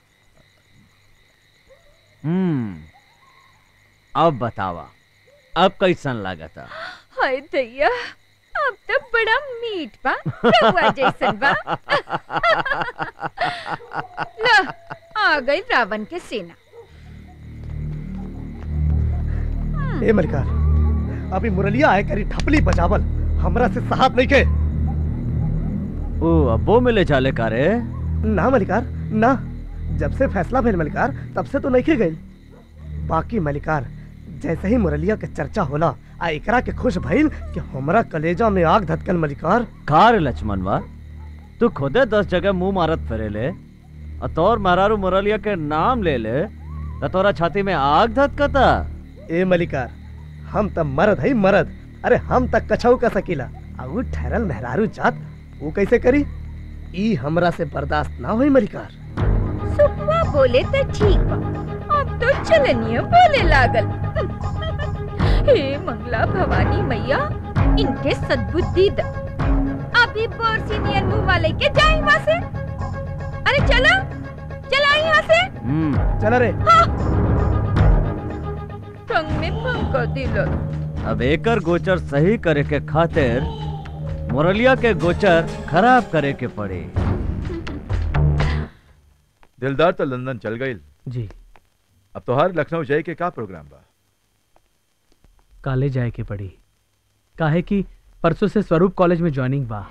हम्म अब बतावा अब कैसन लगा था हाय दैया अब तो बड़ा मीठ बा रहुआ जैसन बा ला आ गई रावण के सेना ए मलिकार अभी मुरलिया आए करी ठपली बजावल हमरा से साहब नहीं के ओ अब्बो मिले चाले का रे ना मलिकार ना जब से फैसला भइल मलिकार तब से तो नहीं के गई बाकी मलिकार जैसे ही मुरलिया के चर्चा होला आ एकरा के खुश भइल कि हमरा कलेजा में आग धतकल मलिकार कार लक्ष्मणवा तू खुदे दस जगह मुंह मारत फिरे ले और तोर महारारू मुरलिया के नाम ले ले तो तोरा छाती में आग धतकता ए मलिकार हम त मर्द है मर्द अरे हम तक कछऊ का सकीला आ उ ठहरल मेहरारू जात वो कैसे करी ई हमरा से बर्दाश्त ना होई मलिकार सुखवा बोले तो ठीक बा अब तो चलनिया बोले लागल हे मंगला भवानी मैया इनके सद्बुद्धि द अभी बोरसिनियन मुंह वाले के जाए वहां से अरे चलो चला यहाँ से चला रे हाँ। टंग में पंका दिल अब एकर गोचर सही करे के खातिर मुरलिया के गोचर खराब करे के पड़ी दिलदार तो लंदन चल गई जी अब तो हर लखनऊ जाए के का प्रोग्राम बा काले जाए के पड़ी काहे कि परसों से स्वरूप कॉलेज में ज्वाइनिंग बा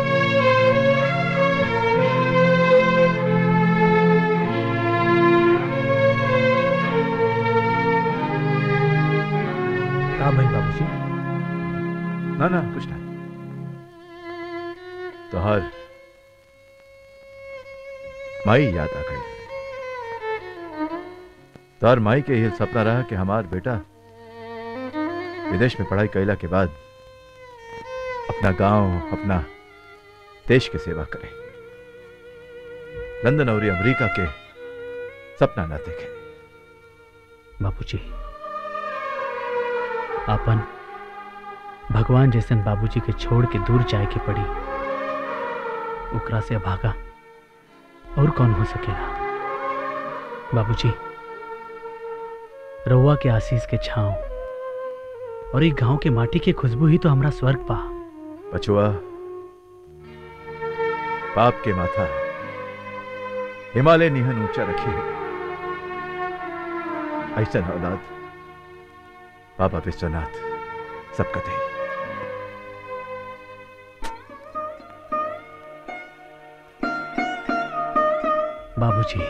का भाई बाबूजी ना ना कुछ नहीं तो हर माई याद आ गई तार माई के यह सपना रहा कि हमार बेटा विदेश में पढ़ाई कैला के बाद अपना गांव अपना देश के सेवा करे लंदन और अमेरिका के सपना ना देखे बाबूजी आपन भगवान जैसन बाबूजी के छोड़ के दूर जाए के पड़ी ओकरा से भागा और कौन हो सकेला बाबूजी रउआ के आशीष के छांव और एक गांव के माटी के खुशबू ही तो हमरा स्वर्ग पा बचुआ पाप के माथा हिमालय निहन ऊंचा रखी है ऐसा औलाद बाबा विश्वनाथ सबका दे बाबूजी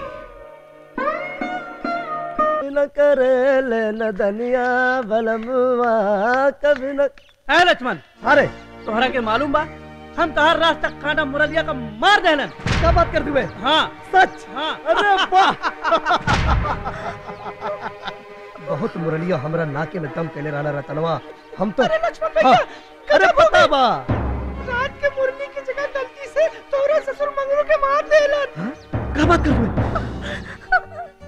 न करे ले न धनिया बलमुआ कभी न है लक्ष्मण अरे तोहरा के मालूम बा हम तहार रास्ता कांडा मुरलिया का मार देलन क्या बात कर दुबे हाँ सच हाँ अरे वाह बहुत मुरलिया हमरा नाके में दम केले रहना रतनवा हम तो हाँ, अरे पता बा रात के मुरली की जगह गलती से तोरा ससुर मंगरू के मार देलन क्या बात कर दुबे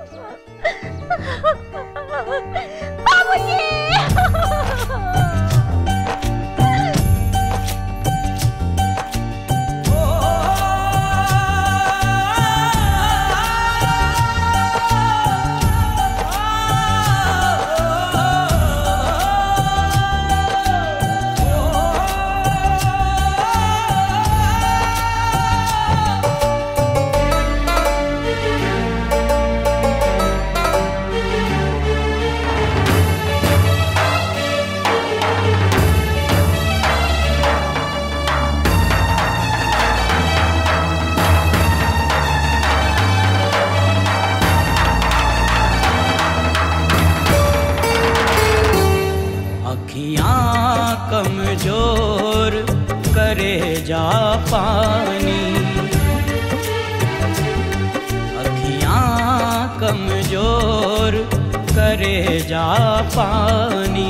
अखियां कमजोर करे जा पानी अखियां कमजोर करे जा पानी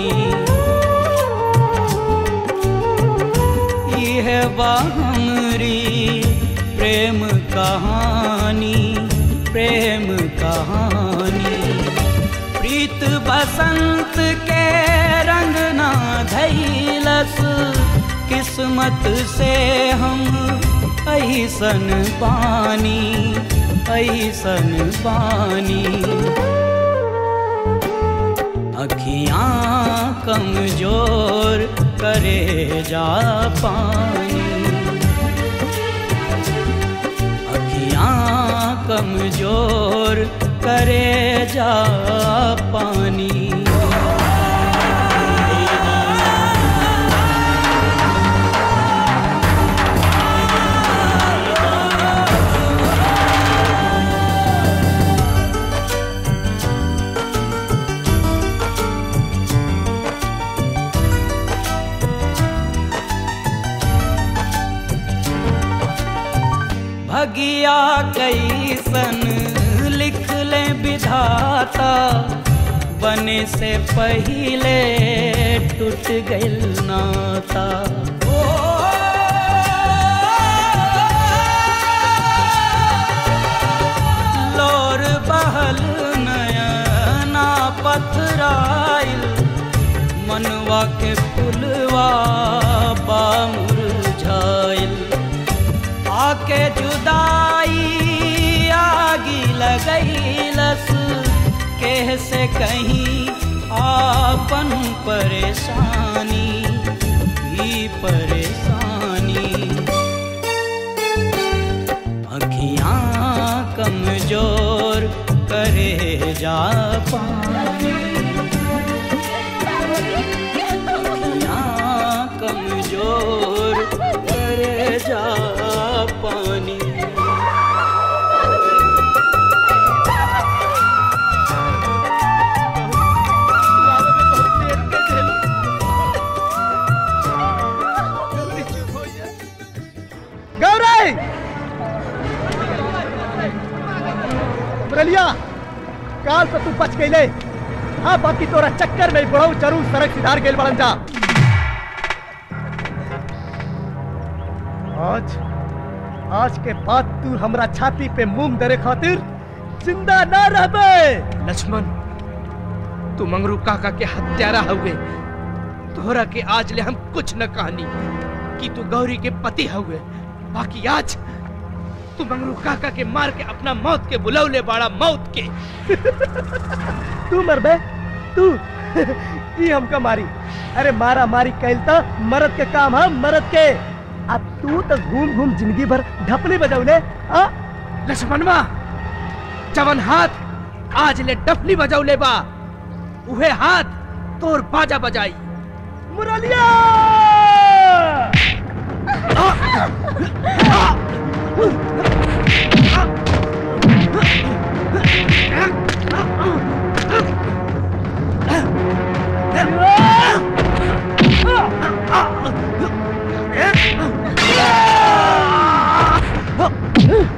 यह बा हमरी प्रेम कहानी प्रेम कहानी प्रीत बसंत के रंग ना धैलस किस्मत से हम ऐसन पानी ऐसन पानी अखियां कमजोर करे जा पानी अखियां कमजोर करे जा पानी भगिया कैसन लिख ले विधाता बने से पहले टूट गइल नाता लोर बहल नयना पथराइल मनवा के फुलवा बामुरझाइल आके जुदाई आगी लगैलस केह से कहीं आपन परेशानी भी परेशानी अखियां कमजोर करे जा पानी अखियां कमजोर करे जा पानी गौरी मुरलिया काल से तू बच गईले हाँ बाकी तोरा चक्कर में बुढ़ऊ जरूर सड़क सिधार गेल बड़न जा आज आज के बाद तू हमरा छाती पे मूंग दरे खातिर जिंदा ना रहबे लक्ष्मण तू मंगरू काका के हत्यारा हुए तोहरा के आज ले हम कुछ न कहानी कि तू गौरी के पति हुए बाकी आज तू मंगरू काका के मार के अपना मौत के बुलौले बाड़ा मौत के तू मर बे तू ई हमका मारी अरे मारा मारी कैल तो मरद के काम है मरद के अब तू तो घूम घूम जिंदगी भर ढपली बजौले हाँ लक्ष्मणवा जवन हाथ आज ले डफली बजौले बा उहे हाथ तोर बाजा बजाई मुरलिया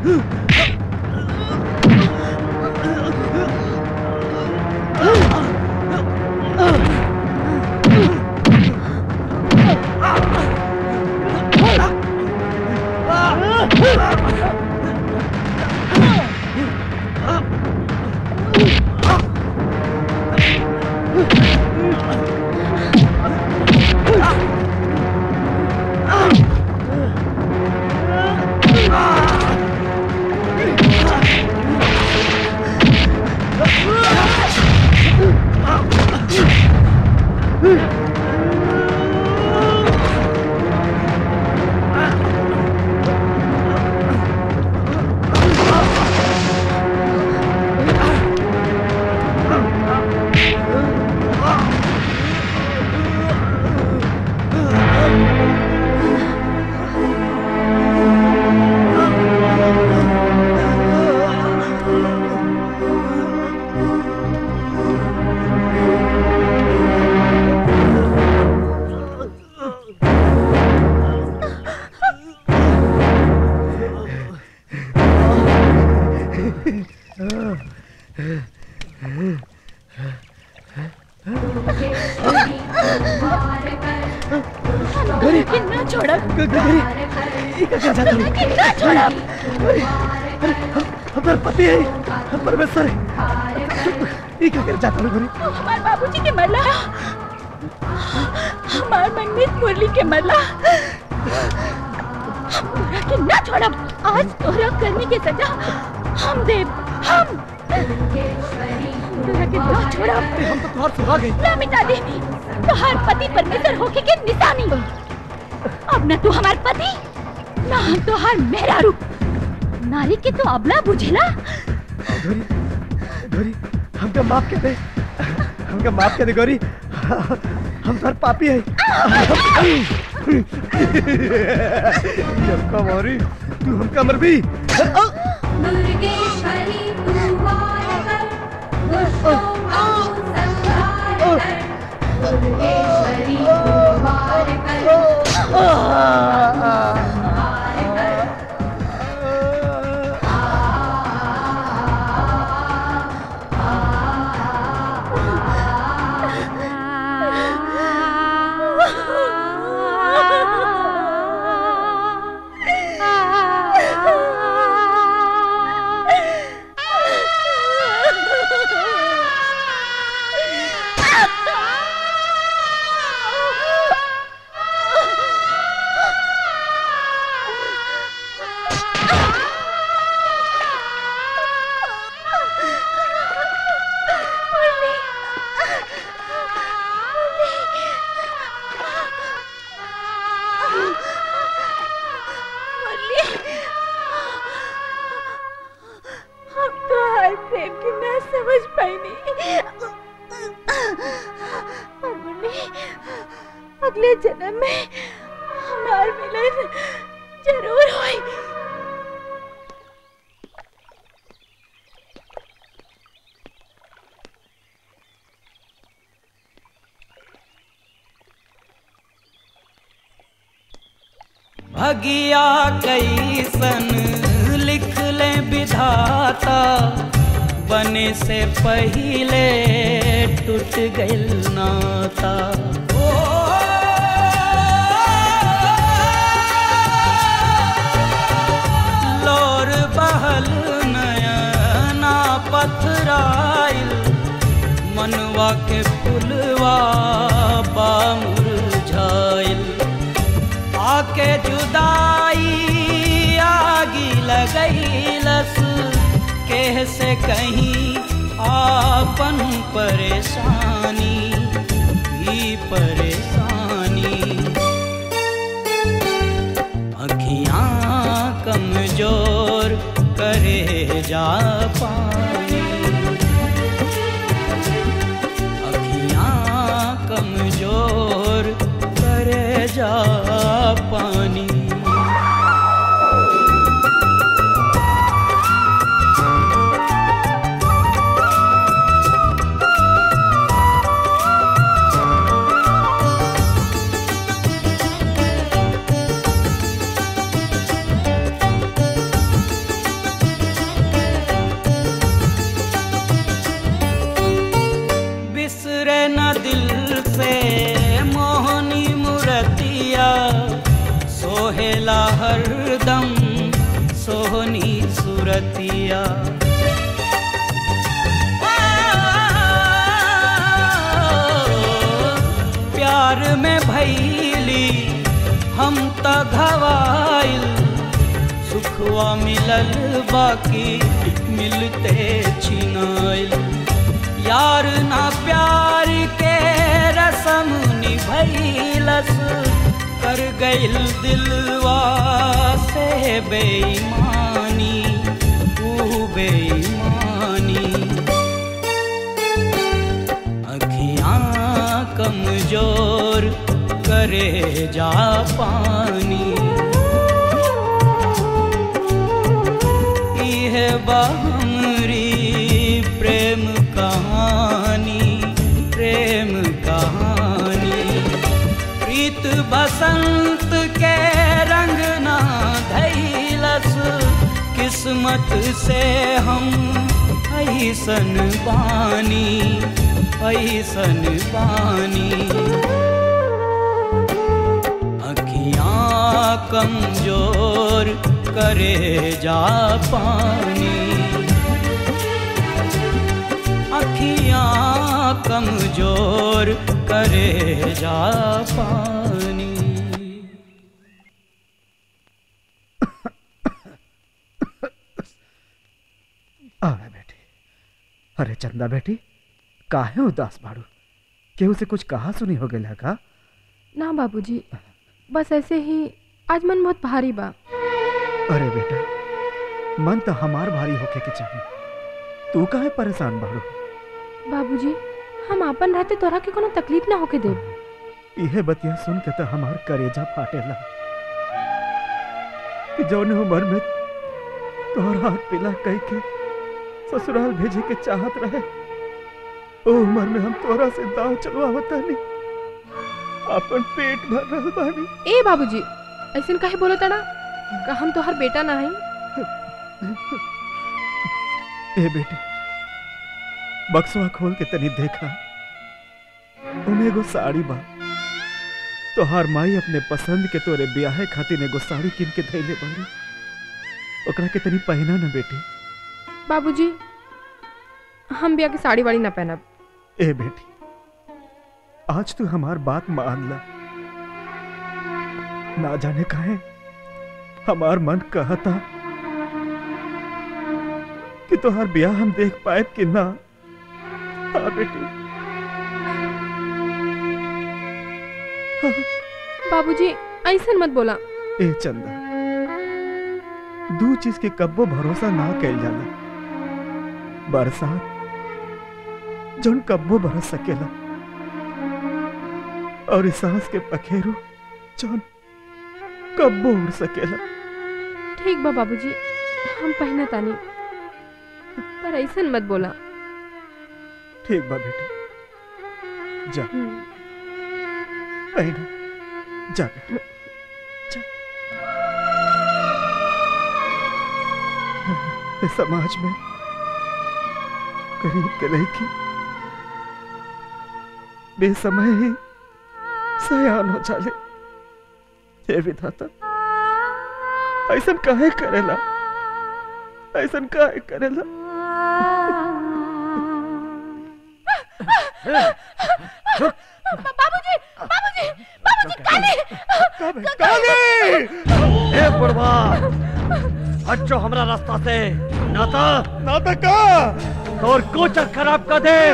कितना छोड़ा क्या जाता हूँ कितना छोड़ा हमारे पति है हम परमेश्वर है ये क्या कर जाता हूँ गोरी हमारे बाबूजी के मरला हमार मनमीत मुरली के मरला हम तोरा के ना छोड़ा आज तोरा करने की सजा हम देव हम तोरा के ना छोड़ा हम तो तुहार सुहा गए ना मिटा दे तोहार पति परमेश्वर होके के निशानी अब न तू हमार पति ना हम तोहार मेहरारू नारी के तो अबला बुझेला गोरी गोरी हमका माफ कर दे हमका माफ कर दे गोरी हम सर पापी है हमका मारी तू हमका मर भी मुर्गेश्वरी कुमार कर दुष्टों को संहार कर मुर्गेश्वरी कुमार कर मुरली हम तो हर प्रेम की ना समझ पाई नहीं मुरली अगले जन्म में हमार मिलन जरूर होई भगिया कैसन लिख ले विधाता बने से पहले टूट गइल नाता लोर बहल नयना पथराइल मनवा के फुलवा बामुरझाइल आके जुदाई आगी लगैलस केह से कहीं आपन परेशानी भी परेशानी अखियां कमजोर करे जा पानी अखियां कमजोर करे जा पानी सोहेला हरदम सोहनी सुरतिया प्यार में भैली हम त घवाइल सुखवा मिलल बाकी मिलते छिनाइल यार ना प्यार के रसम निभैलस कर गइल दिलवा से बेईमानी ऊ बेईमानी अखियां कमजोर करे जा पानी इहे बहमरी प्रेम कहानी प्रेम कहानी प्रीत बसंत के रंग ना धैलस किस्मत से हम ऐसन बानी ऐसन बानी अखियां कमजोर करे जा पानी अखियां कमजोर करे जा पानी अरे बेटी अरे चंदा बेटी काहे उदास बाड़ू केहू से कुछ कहा सुनी हो गया का ना बाबूजी बस ऐसे ही आज मन बहुत भारी बा अरे बेटा मन तो हमार भारी होके के चाहिए तू काहे परेशान बाड़ू बाबूजी हम आपन रहते तोरा के कोनो तकलीफ ना होके देब इहे बतिया सुन के तो हमार करेजा फाटेला कि जौन उम्र में तोहर हाथ पिला कह के ससुराल भेजे के चाहत रहे ओ उम्र में हम तोरा से दाव चलवावता नहीं अपन पेट भर रहल बानी ए बाबूजी ऐसन काहे बोलो तड़ा का हम तोहर बेटा ना हई ए बेटी बक्सवा खोल के तनी देखा उमे एगो साड़ी बा तोहार माई अपने पसंद के तोरे ब्याहे खातिर एगो साड़ी किन के धैले बाड़ी ओकरा के तनी पहना ना बेटी बाबूजी हम बिया के साड़ी वाड़ी ना पहनब ए बेटी आज तू हमार बात मान ला ना जाने काहे हमार मन कहता कि तोहार ब्याह हम देख पाए कि ना हाँ बेटी बाबूजी ऐसन मत बोला ए चंदा दू चीज के कब्बो भरोसा ना कैल जाला बरसात जौन कब्बो बरस सकेला और इस सांस के पखेरु जौन कब्बो उड़ सकेला ठीक बा बाबूजी हम पहना तानी पर ऐसन मत बोला ठीक बा बेटी जा पहना जा बेटी जा इस समाज में गरीब के लड़की बेसमय ही सयान हो जाले हे विधाता ऐसन काहे करेला ऐसन काहे करेला बाबूजी बाबूजी बाबूजी काली काली ए बुढ़वा हटो हमरा रास्ता से नाता नाता का और कोचर खराब कर दे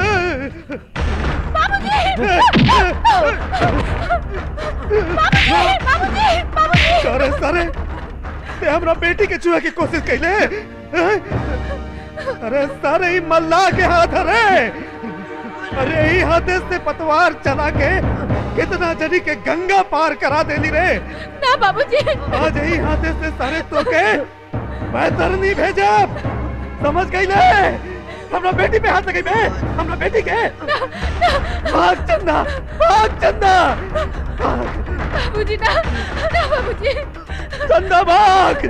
सारे सारे ते हमरा बेटी के चुहे की कोशिश कैले हैं? अरे सारे ही मल्ला के हाथ अरे अरे ही हाथे से पतवार चला के कितना जनी के गंगा पार करा देली रे ना बाबूजी आज ही हाथे से सारे तो के मैं तरनी भेजब समझ गई ले हमरा बेटी पे हाथ लगे बे हमरा बेटी के भाग चंदा भाग चंदा बाबूजी ना ना बाबूजी चंदा भाग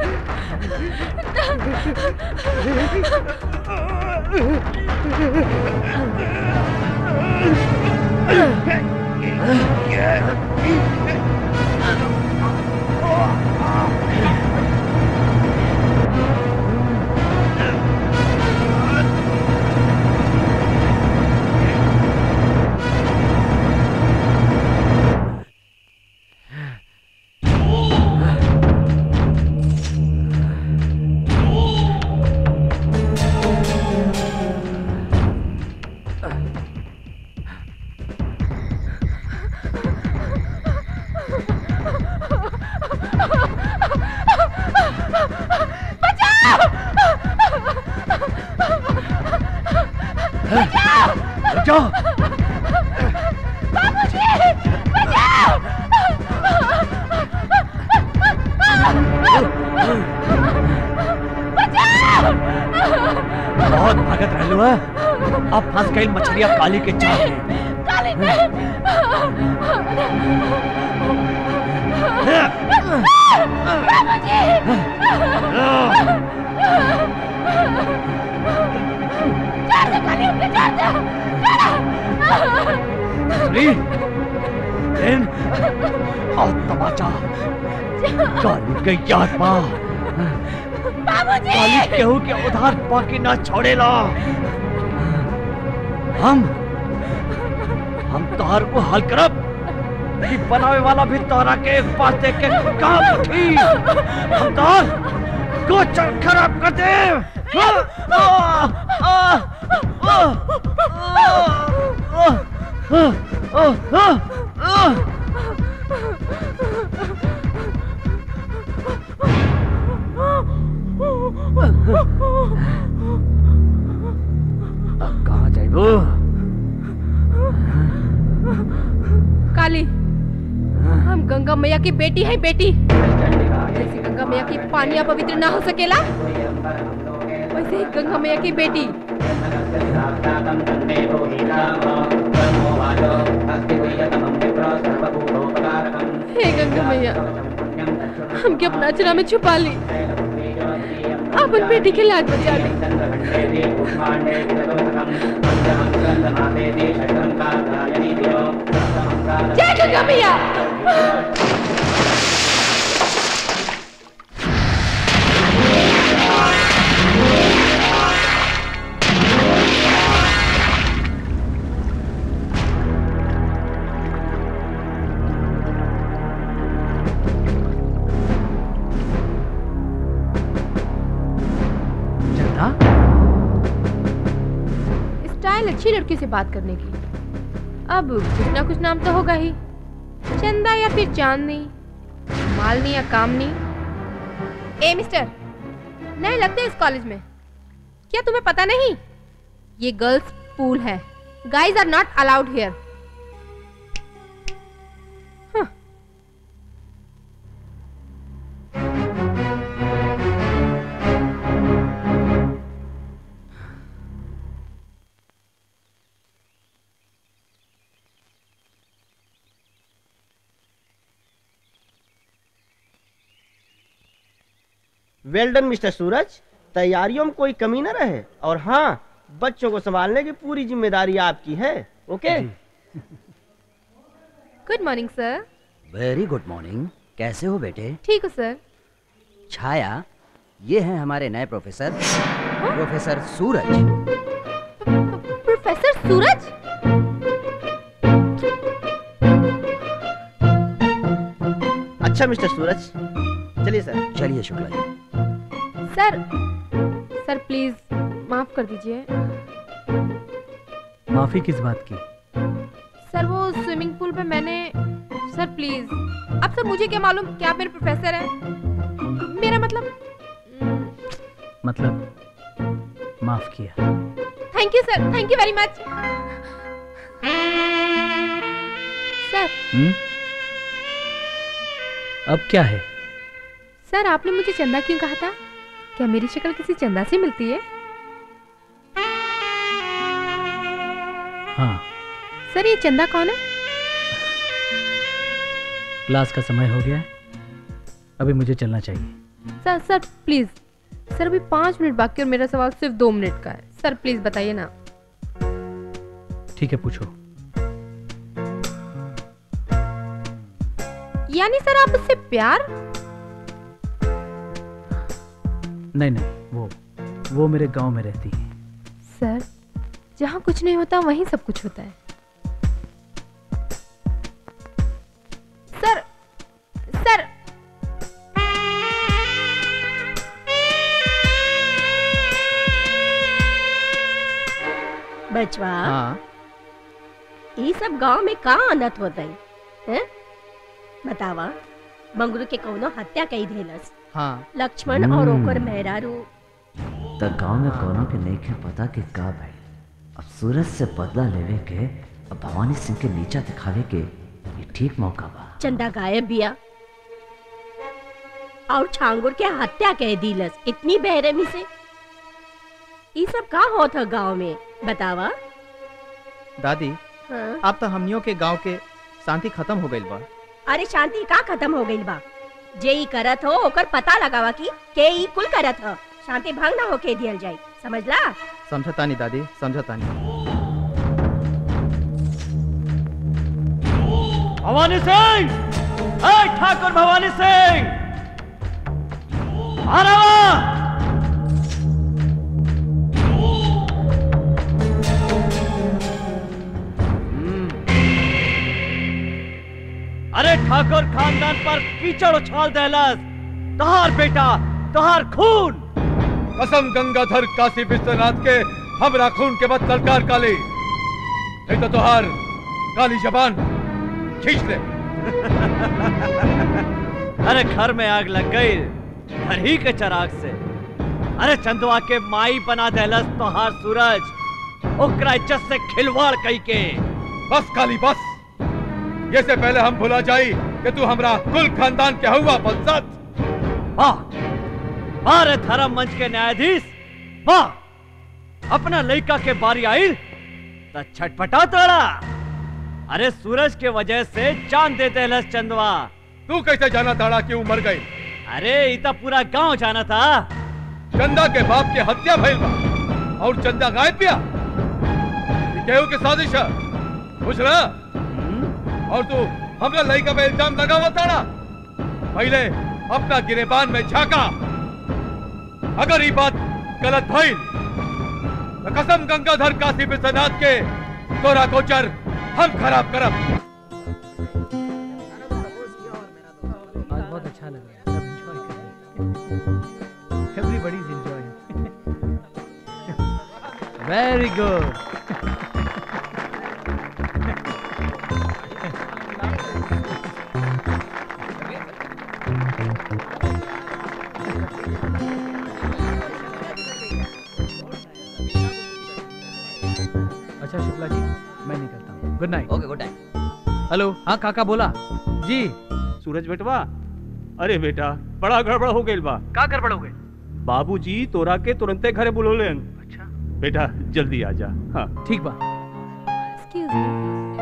ना बचाओ बाबूजी बचाओ बहुत भागत रहलू है अब फंस गई मछलियां काली के चाल में काली श्री इन और तमाचा काली के याद पा काली केहू के उधार बाकी ना छोड़ेला हम हम तोहर को हल करब कि बनावे वाला भी तोहरा के एक पास देख के काम उठी हम तोहर गोचर खराब कर दे आ, आ, आ, आ, आ, आ, आ, आ। अब कहाँ जाइबो काली हम गंगा मैया की बेटी है बेटी जैसे गंगा मैया की पानिया पवित्र ना हो सकेला वैसे ही गंगा मैया की बेटी हे गंगा मैया हमके अपना अचरा में छुपा ली अपन बेटी के लाज बचा ली जय गंगा मैया चंदा स्टाइल अच्छी लड़की से बात करने की अब कुछ ना कुछ नाम तो होगा ही चंदा या फिर चांदनी मालनी या कामनी ए मिस्टर नए लगते इस कॉलेज में क्या तुम्हें पता नहीं ये गर्ल्स पूल है guys are not allowed here well done mister Suraj तैयारियों में कोई कमी न रहे और हाँ बच्चों को संभालने की पूरी जिम्मेदारी आपकी है okay good morning sir very good morning कैसे हो बेटे ठीक हो सर छाया ये हैं हमारे नए professor professor Suraj professor Suraj अच्छा मिस्टर सूरज चलिए सर चलिए शुक्ला जी सर सर प्लीज माफ कर दीजिए माफी किस बात की सर वो स्विमिंग पूल पे मैंने सर प्लीज अब सर मुझे क्या मालूम क्या आप मेरे प्रोफेसर हैं मेरा मतलब मतलब माफ किया thank you sir thank you very much sir हम्म अब क्या है सर आपने मुझे चंदा क्यों कहा था क्या मेरी शक्ल किसी चंदा से मिलती है हाँ सर ये चंदा कौन है क्लास का समय हो गया है अभी मुझे चलना चाहिए सर सर प्लीज सर अभी पाँच मिनट बाकी और मेरा सवाल सिर्फ दो मिनट का है सर प्लीज बताइए ना ठीक है पूछो यानी सर आप उससे प्यार नहीं नहीं वो वो मेरे गांव में रहती है सर जहाँ कुछ नहीं होता वहीं सब कुछ होता है सर सर बचवा हाँ ये सब गांव में का अनत होता है हैं? बतावा मंगरू के कौनो हत्या कई देलस हाँ लक्ष्मण और ओकर मेहरारू त गांव में कोनो के नहीं के पता कि का भाई अब सूरज से बदला लेवे के अब भवानी सिंह के नीचा दिखावे के ये ठीक मौका बा चंदा गायब बिया और छांगुर के हत्या कह दीलस इतनी बेरहमी से ये सब का होत है गांव में बतावा दादी हाँ? अब तो हमनियों के गांव के शांति खत्म हो गई बा अरे शांति का खत्म हो गई बा जे ई करत हो ओकर पता लगावा की के ई कुल करत हो शांति भंग ना होके दियल जाई समझला समझता नहीं दादी समझता नहीं भवानी सिंह ए ठाकुर भवानी सिंह आ रहा अरे ठाकुर खानदान पर कीचड़ उछाल दहलस तोहार बेटा तोहार खून कसम गंगाधर काशी विश्वनाथ के हमरा खून के बाद ललकार काली नहीं तो तोहार काली जबान खींच ले अरे घर में आग लग गई घर ही के चराग से अरे चंदवा के माई बना दहलस तोहार सूरज ओकरा इज्जत से खिलवाड़ कई के बस काली बस ये से पहले हम भुला जाई कि तू हमरा कुल खानदान के हुआ बलसत वाह अरे धर्म मंच के न्यायाधीश वाह अपना लड़का के बारी आई तो छटपटा तोड़ा अरे सूरज के वजह से जान देते लस चंदवा तू कैसे जाना ताड़ा क्यों मर गई अरे इतना पूरा गांव जाना था चंदा के बाप के हत्या भइल बा और चंदा गायब पिया ये केहू के साजिश है बुझ रहा और तू हमरा लड़का पे इल्जाम लगावा ताड़ा पहले अपना गिरेबान में झाका अगर ये बात गलत भइल तो कसम गंगाधर काशी विश्वनाथ के तोरा गोचर हम खराब करब आज बहुत अच्छा लग रहा है सब एंजॉय कर रहे हैं everybody is enjoying very good अच्छा शुक्ला जी मैं निकलता हूँ good night okay good night hello हाँ काका बोला जी सूरज बेटवा अरे बेटा बड़ा गड़बड़ हो गई बा का गड़बड़ हो गई बाबूजी तोरा के तुरंते घरे बुलोले अच्छा बेटा जल्दी आ जा हाँ ठीक बा एक्सक्यूज मी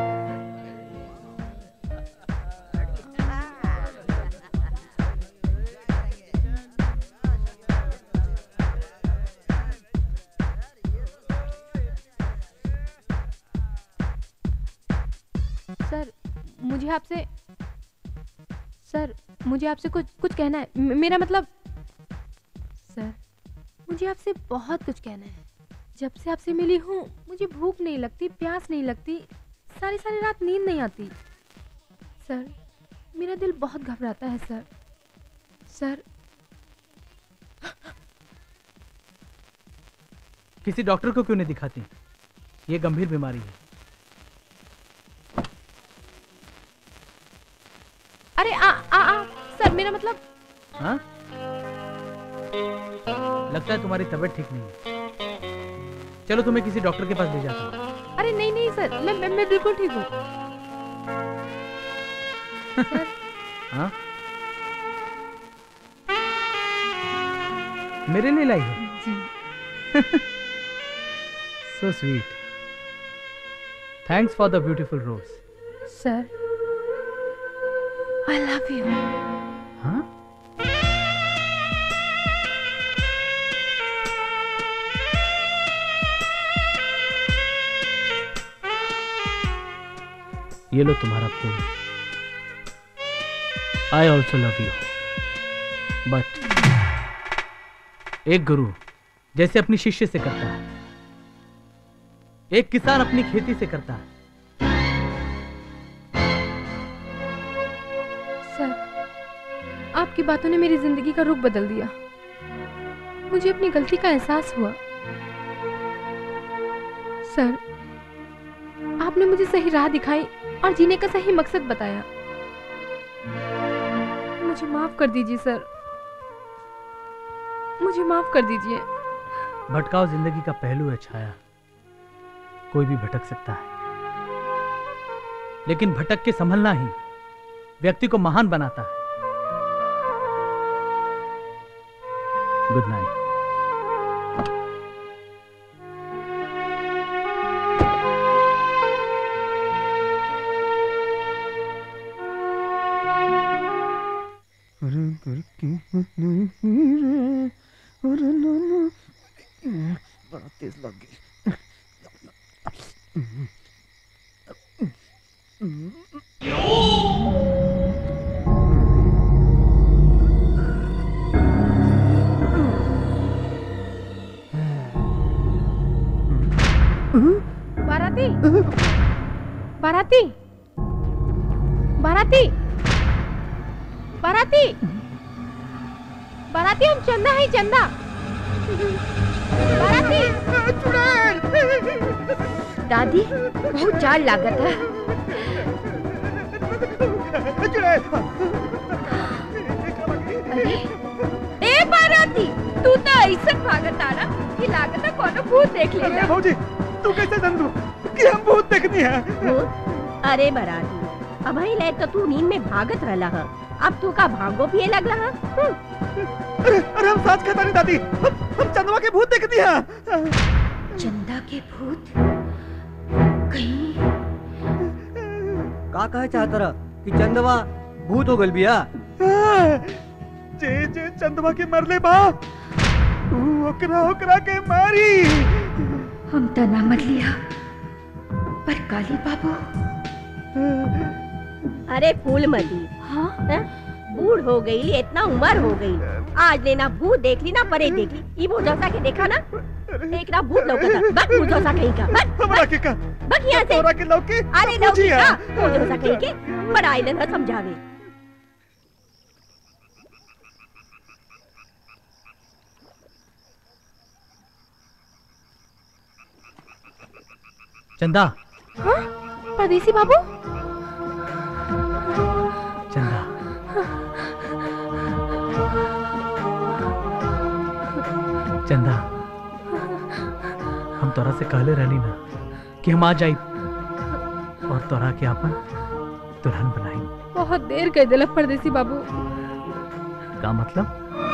सर मुझे आपसे सर मुझे आपसे कुछ कुछ कहना है म- मेरा मतलब सर मुझे आपसे बहुत कुछ कहना है जब से आपसे मिली हूँ मुझे भूख नहीं लगती प्यास नहीं लगती सारी सारी रात नींद नहीं आती सर मेरा दिल बहुत घबराता है सर सर किसी डॉक्टर को क्यों नहीं दिखाती ये गंभीर बीमारी है अरे आ आ आ सर मेरा मतलब हाँ लगता है तुम्हारी तबीयत ठीक नहीं है चलो तुम्हें किसी डॉक्टर के पास ले जाता हूँ अरे नहीं नहीं सर मैं मैं, मैं बिल्कुल ठीक हूँ सर हाँ मेरे लिए लाई हो जी so sweet thanks for the beautiful rose sir I love you हाँ ये लो तुम्हारा फूल I also love you but एक गुरु जैसे अपनी शिष्य से करता है एक किसान अपनी खेती से करता है सर आपकी बातों ने मेरी जिंदगी का रुख बदल दिया मुझे अपनी गलती का एहसास हुआ सर आपने मुझे सही राह दिखाई और जीने का सही मकसद बताया मुझे माफ कर दीजिए सर मुझे माफ कर दीजिए भटकाव जिंदगी का पहलू है छाया कोई भी भटक सकता है लेकिन भटक के संभलना ही व्यक्ति को महान बनाता है गुड नाइट बड़ा तेज लग गई बाराती बाराती बाराती बाराती बाराती हम चंदा है चंदा बाराती दादी बहुत चार लागत है ए बाराती तू तो ऐसा भागत आना कि लागत है कोनो भूत देख लेगा भौजी तू कैसे जान दू कि हम भूत देखनी है भूत? अरे बराती अब ही ले तो तू नींद में भागत रहला है अब तू का भागो पिए लगला है अरे अरे हम साथ कहता नहीं दादी हम हम चंदवा के भूत देखनी है चंदा के भूत का कहे चाहत रह कि चंदवा भूत हो गल बिया जे जे चंदवा के मरले बा ऊ ओकरा ओकरा के मारी हम तो ना मर लिया पर काली बाबू अरे फूल मती हाँ बूढ़ हो गई इतना उम्र हो गई आज लेना भूत देख ली ना परे देख ली ई मुझौसा के देखा ना एक ना भूत लौकता बक मुझौसा कहीं का बक हमरा के का बक यहाँ से तोरा के लौके अरे लौकी बुझिया। का मुझौसा कहीं के बड़ा आइलन ना समझावे चंदा हाँ परदेसी बाबू चंदा चंदा हम तोरा से कहले रहनी ना कि हम आ जाई और तोरा के अपन दुल्हन बनाई बहुत देर कर दिला परदेसी बाबू का मतलब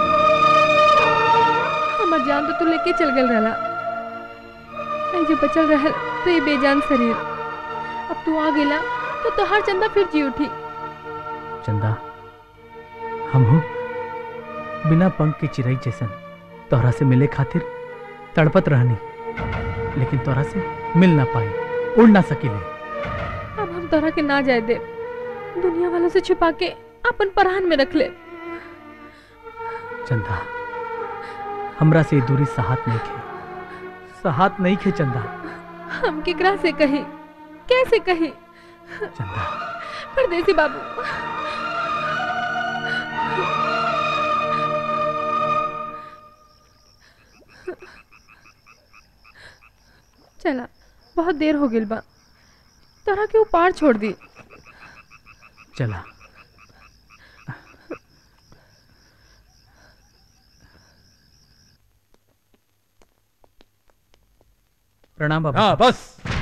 हमार जान तो तू लेके चल गल रहला आई जो बचल रहल तो ये बेजान शरीर अब तू आ गेला तो तोहार चंदा फिर जी उठी चंदा हम हो बिना पंख के चिड़ई जैसन तोहरा से मिले खातिर तड़पत रहनी लेकिन तोहरा से मिल ना पाई उड़ ना सकिले अब हम तोरा के ना जाए दे दुनिया वालों से छुपा के अपन परान में रख ले चंदा हमरा से ये दूरी सहात नहीं खे सहात नहीं खे चंदा हम केकरा से कही कैसे कही चंदा परदेसी बाबू चला बहुत देर हो गई बा तोरा के ऊपर छोड़ दी चला प्रणाम बाबा हाँ बस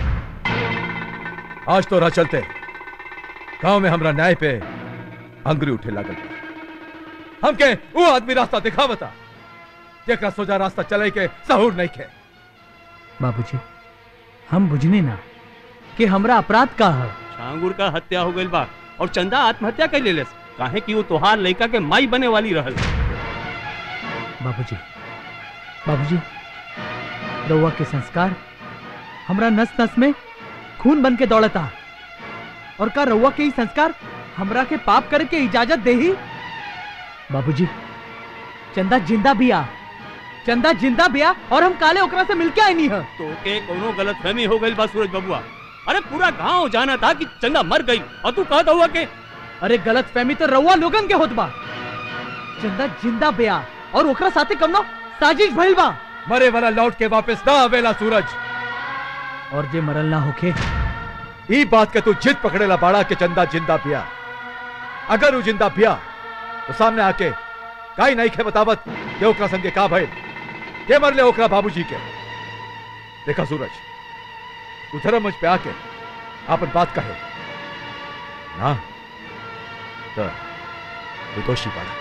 आज तो राह चलते गांव में हमरा न्याय पे अंगरी उठे लागल बा। हम के वो आदमी रास्ता दिखावता जेकरा सोजा रास्ता चले के सहूर नहीं खे बाबूजी हम बुझने ना कि हमरा अपराध का है छांगुर का हत्या हो गई बा और चंदा आत्महत्या कर ले काहे कि वो तोहार लड़का के माई बने वाली रहल बाबूजी बाबूजी रउआ के संस्कार हमरा नस नस में खून बन के दौड़ता और का रउआ के ही संस्कार हमरा के पाप करे के इजाजत दे ही बाबूजी चंदा जिंदा बिया चंदा जिंदा बिया और हम काले ओकरा से मिलके आई नहीं है तो के कोनो गलत फहमी हो गई बा सूरज बबुआ अरे पूरा गांव जाना था कि चंदा मर गई और तू कहता हुआ के अरे गलत फहमी तो रउआ लोगन के होत बा चंदा जिंदा बिया और ओकरा साथे कमनो साजिश भइल बा मरे वाला लौट के वापस ना आवेला सूरज और जे मरल ना होके ई बात के तू जिद पकड़ेला बाड़ा के चंदा जिंदा पिया अगर वो जिंदा पिया तो सामने आके काई नहीं खे बतावत के ओकरा संगे का भइल के मरले ओकरा बाबूजी के देखा सूरज उधर मुझ पे आके आपन बात कहे ना तो तू दोषी पड़ा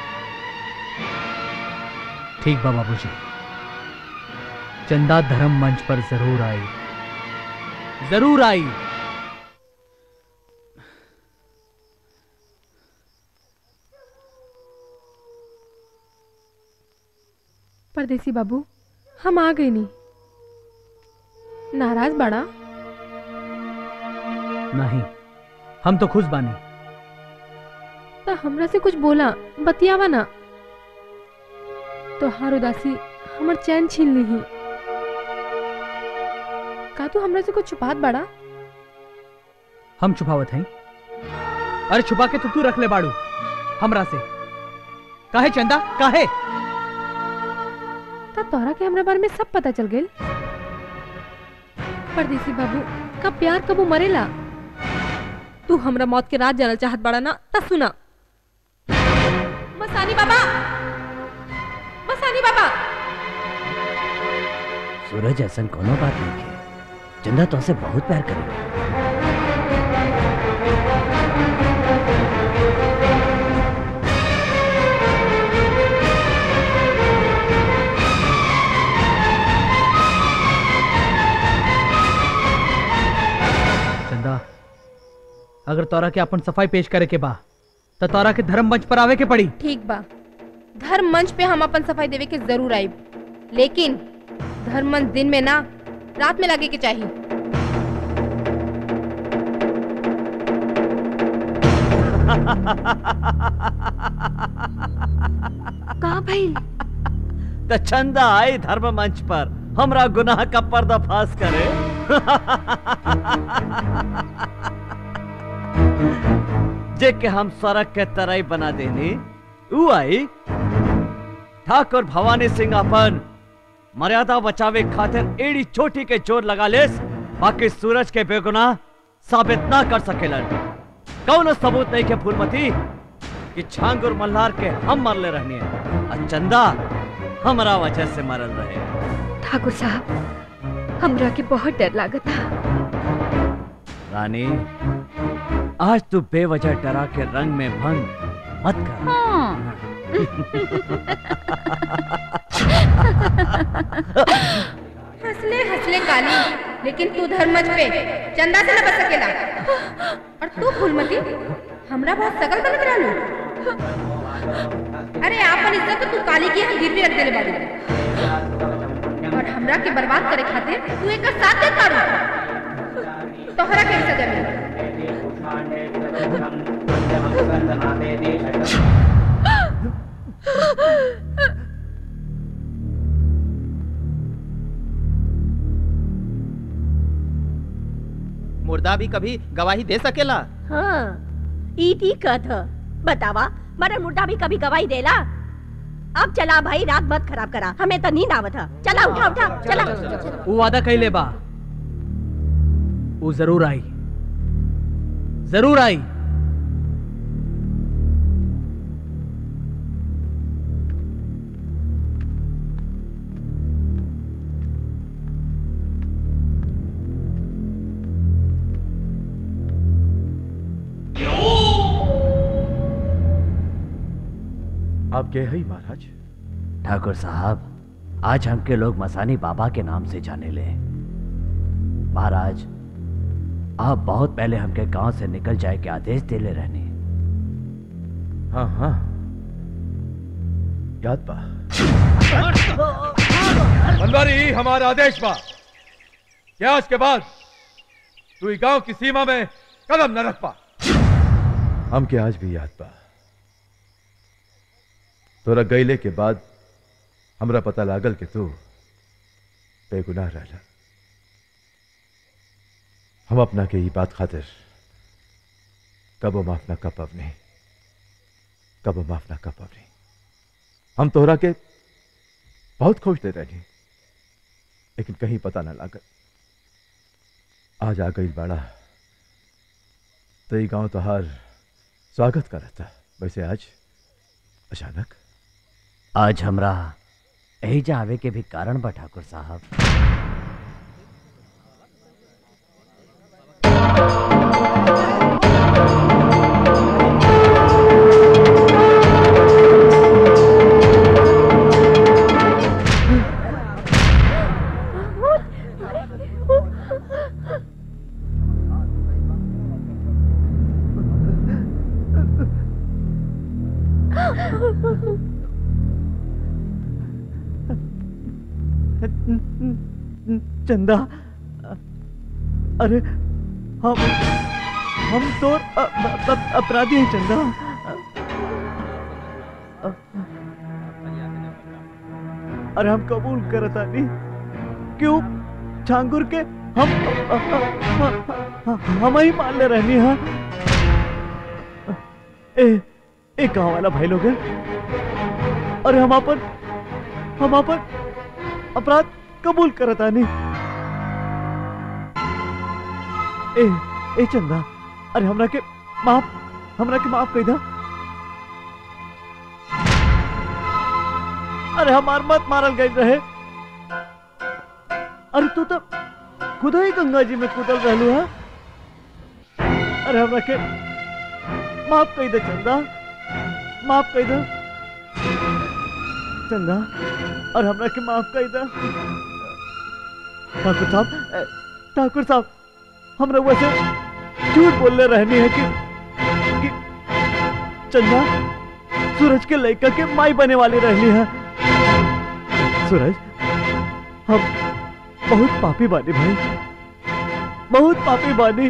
ठीक बा बाबूजी चंदा धर्म मंच पर जरूर आई जरूर आई परदेसी बाबू हम आ गए नहीं नाराज बड़ा नहीं हम तो खुश बानी तो हमरा से कुछ बोला बतियावा ना तो हार उदासी हमर चैन छीन ली का तू हमरा से कुछ छुपात बड़ा हम छुपावत हैं अरे छुपा के तो तू रख ले बाड़ू हमरा से काहे चंदा काहे तब तोरा के हमरा बारे में सब पता चल गई परदेसी बाबू कब प्यार कबू मरेला तू हमरा मौत के रात जानल चाहत बड़ा ना ता सुना मसानी बाबा मसानी बाबा सूरज ऐसा कोनो बात नहीं है चंदा तो से बहुत प्यार करेगी चंदा अगर तोरा के अपन सफाई पेश करे के बा तो तोरा के धर्म मंच पर आवे के पड़ी ठीक बा धर्म मंच पे हम अपन सफाई देवे के जरूर आइब लेकिन धर्म मंच दिन में ना रात में लगे के चाहिए का भइल तो चंदा आई धर्म मंच पर हमरा गुनाह का पर्दाफाश करे जे के हम सड़क के तरई बना देनी ऊ आई ठाकुर भवानी सिंह अपन मर्यादा बचावे खातिर एड़ी चोटी के जोर लगा लेस बाकी सूरज के बेगुनाह साबित ना कर सकेलन कौन सबूत नहीं के फूलमती कि छांगुर मल्हार के हम मरले रहनी है और चंदा हमरा वजह से मरल रहे ठाकुर साहब हमरा के बहुत डर लागत था रानी आज तू बेवजह डरा के रंग में भंग मत कर हंसले हंसले काली लेकिन तू धर्मज पे चंदा से न बच सकेला और तू फूलमती हमरा बहुत सकल बनत रहलू अरे आपन इज्जत तो तू काली की हम गिरवी रख देले बाड़ी और हमरा के बर्बाद करे खातिर तू एक साथ दे तारू तोहरा के सजा मिली मुर्दा भी कभी गवाही दे सकेला हाँ ई ठीक कहत ह बतावा मरन मुर्दा भी कभी गवाही देला अब चला भाई रात मत खराब करा हमें तो नींद आवत है चला उठा उठा चला वो वादा कैले बा वो जरूर आई जरूर आई आप के ही महाराज ठाकुर साहब आज हमके लोग मसानी बाबा के नाम से जाने ले महाराज आप बहुत पहले हमके गांव से निकल जाए के आदेश दे ले रहने हाँ हाँ याद बा बनवारी हमारा आदेश बा कि आज के बाद तू ई गांव की सीमा में कदम न रख पा हमके आज भी याद बा तोरा गईले के बाद हमरा पता लागल कि तू बेगुनाह रहला हम अपना के ई बात खातिर कबो माफ ना कर पवनी कबो माफ ना कर पवनी हम तोहरा के बहुत खुश दे रही लेकिन कहीं पता ना लागल आज आ गई बाड़ा तो ये गांव तोहार स्वागत करता वैसे आज अचानक आज हमरा यही जा आवे के भी कारण बा ठाकुर साहब चंदा अरे हम हम तो अ- अ- अ- अपराधी हैं चंदा अरे हम कबूल करता नहीं क्यों छांगुर के हम अ- अ- अ- हम ही मान ले रहनी है ए ए गांव वाला भाई लोग है अरे हम अपन हम अपन अपराध कबूल करता नहीं ए ए चंदा अरे हमरा के माफ हमरा के माफ कही दा अरे हमार मत मारल गई रहे अरे तू तो खुद ही गंगा जी में कूदल रहलू है अरे हमरा के माफ कही दे चंदा माफ कही दे चंदा और हमरा के माफ कही दे ठाकुर साहब ए, ठाकुर साहब हम रउआ से झूठ बोलने रहनी है कि, कि चंदा सूरज के लड़का के माई बने वाली रहनी है सूरज हम बहुत पापी बानी भाई बहुत पापी बानी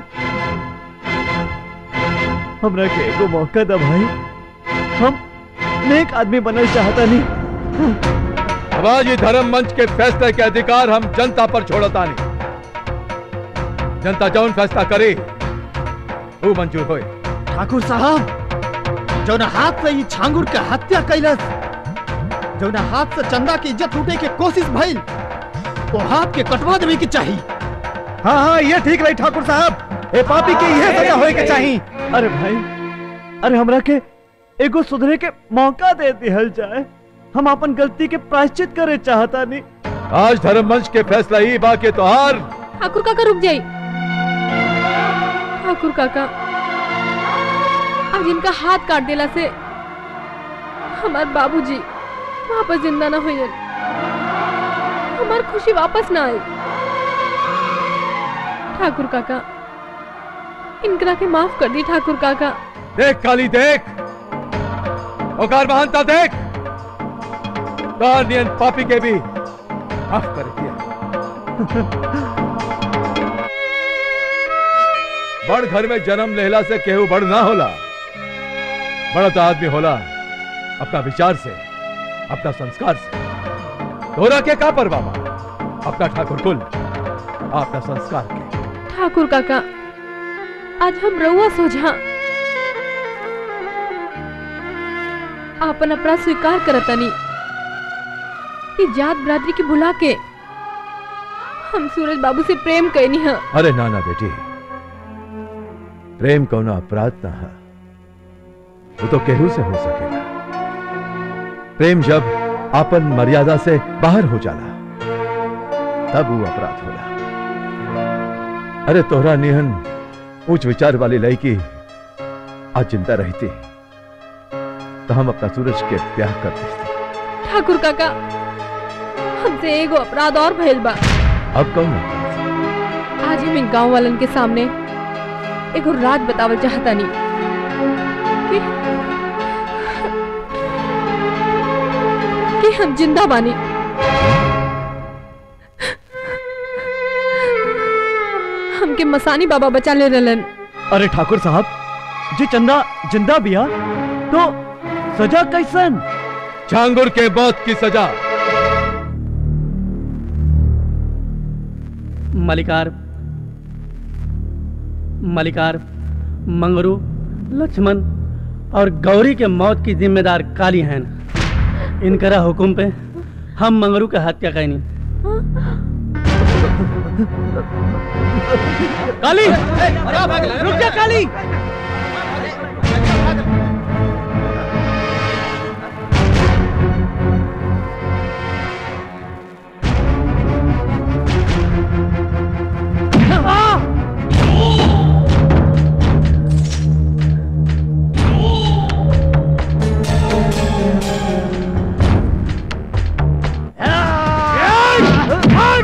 हमरा के एगो मौका दा भाई हम नेक आदमी बनल चाहता नहीं अब आज ये धर्म मंच के फैसले के अधिकार हम जनता पर छोड़ता नहीं जनता जौन फैसला करे वो मंजूर होए ठाकुर साहब जौन हाथ से ही छांगुर के हत्या कैलस जौन हाथ से चंदा की इज्जत लूटे के कोशिश भइल वो हाथ के कटवा देवे के चाहिए हाँ हाँ ये ठीक रही ठाकुर साहब ए पापी के यह सजा होए के चाहिए अरे भाई अरे हमरा के एगो सुधरे के मौका दे दिहल जाए हम अपन गलती के प्रायश्चित करे चाहता नहीं आज धर्म मंच के फैसला ही बाकी तो हार ठाकुर काका रुक जाई ठाकुर काका आज इनका हाथ काट देला से हमार बाबूजी वापस जिंदा ना हुई हमार खुशी वापस ना आई ठाकुर काका इनकरा के माफ कर दी ठाकुर काका देख काली देख औकार महानता देख तार नियन पापी के भी माफ कर दिया बड़ घर में जन्म लेहला से केहू बड़ ना होला बड़ा तो आदमी होला अपना विचार से अपना संस्कार से तोरा के का पर बाबा अपना ठाकुर कुल अपना संस्कार के ठाकुर काका आज हम रउआ सोझा आपन अपराध स्वीकार करतनी कि जात बरादरी की बुला के हम सूरज बाबू से प्रेम कैनी है अरे नाना बेटी प्रेम कौना अपराध ना है वो तो केहू से हो सकेगा प्रेम जब आपन मर्यादा से बाहर हो जाला तब वो अपराध होला अरे तोहरा निहन उच्च विचार वाली लड़की आज चिंता रहती तो हम अपना सूरज के ब्याह कर देते ठाकुर काका हमसे एगो अपराध और भइल बा अब कौन आज हम इन गांव वालन के सामने एगो राज बतावल चाहता नहीं कि, कि हम जिंदा बानी हमके मसानी बाबा बचा ले रहलन अरे ठाकुर साहब जी चंदा जिंदा बिया तो सजा कैसन झांगुर के मौत की सजा मलिकार मलिकार मंगरू लक्ष्मण और गौरी के मौत की जिम्मेदार काली हैं इनकरा हुकुम पे हम मंगरू के हत्या कैनी काली रुक जा काली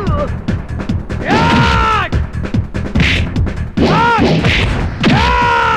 Yeah!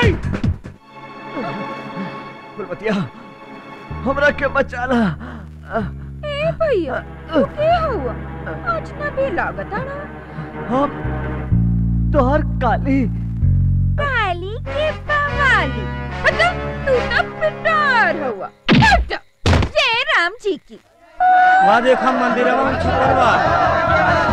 फुलमतिया हमरा के बचाला ए भैया तू के हुआ अजनबी लागत ना हम तोहर काली काली के बवाली अच्छा तू तो पिटार हुआ हट! जय राम जी की वहाँ देखा मंदिर में छुपल बा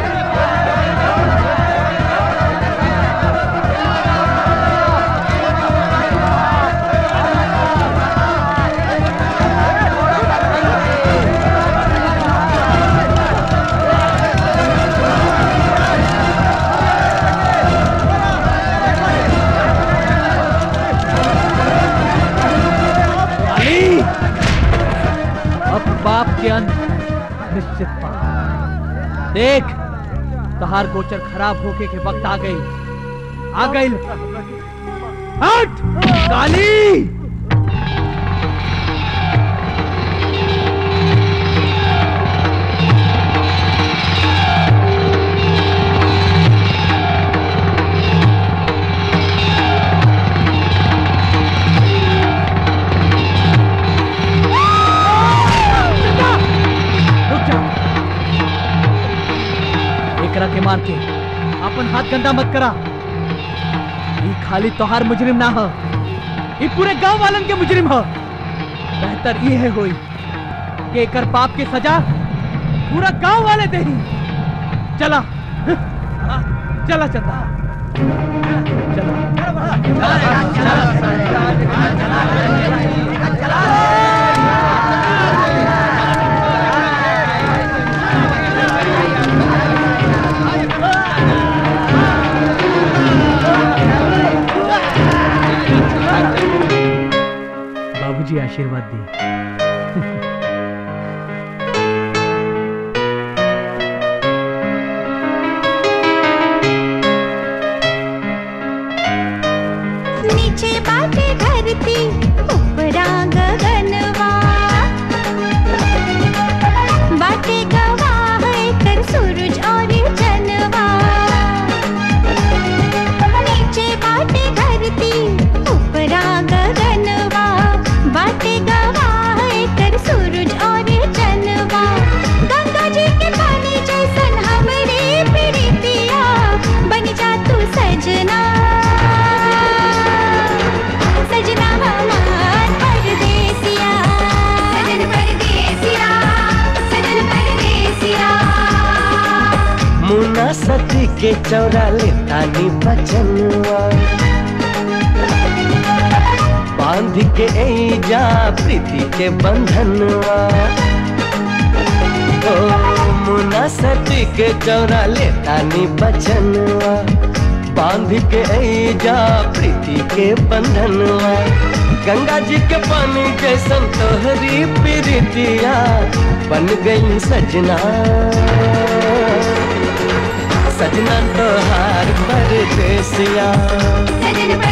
काली अब बाप के अंत निश्चित पा देख तहार गोचर खराब होके के वक्त आ गई आ गई हट काली रुक जा एकरा के मार के अपन हाथ गंदा मत करा ये खाली तोहार मुजरिम ना हो ये पूरे गांव वालन के मुजरिम हो बेहतर ये है होई कि एकर पाप के सजा पूरा गांव वाले दे चला चला चंदा बाबूजी आशीर्वाद दी नीचे बाटे धरती ऊपरा गगनवा बाटे गवाह कर सूरज और चनवा नीचे बाटे धरती ऊपरा गगनवा बाटे गवाह कर सूरज और चनवा गंगा जी के पानी जैसन हमरे प्रीतिया बन जा तू सजना सजना हमार परदेसिया सजन परदेसिया सजन परदेसिया मुन्ना सती के चौरा लेतानी बचनुआ बांध के जा प्रीति के बंधनुआ ओ मुन्ना सती के चौरा लेतानी बचनुआ बांध के जा प्रीति के बंधनुआ गंगा जी के पानी जैसन तोहरी प्रीतिया बन गई सजना सजना तोहार परदेसिया सजन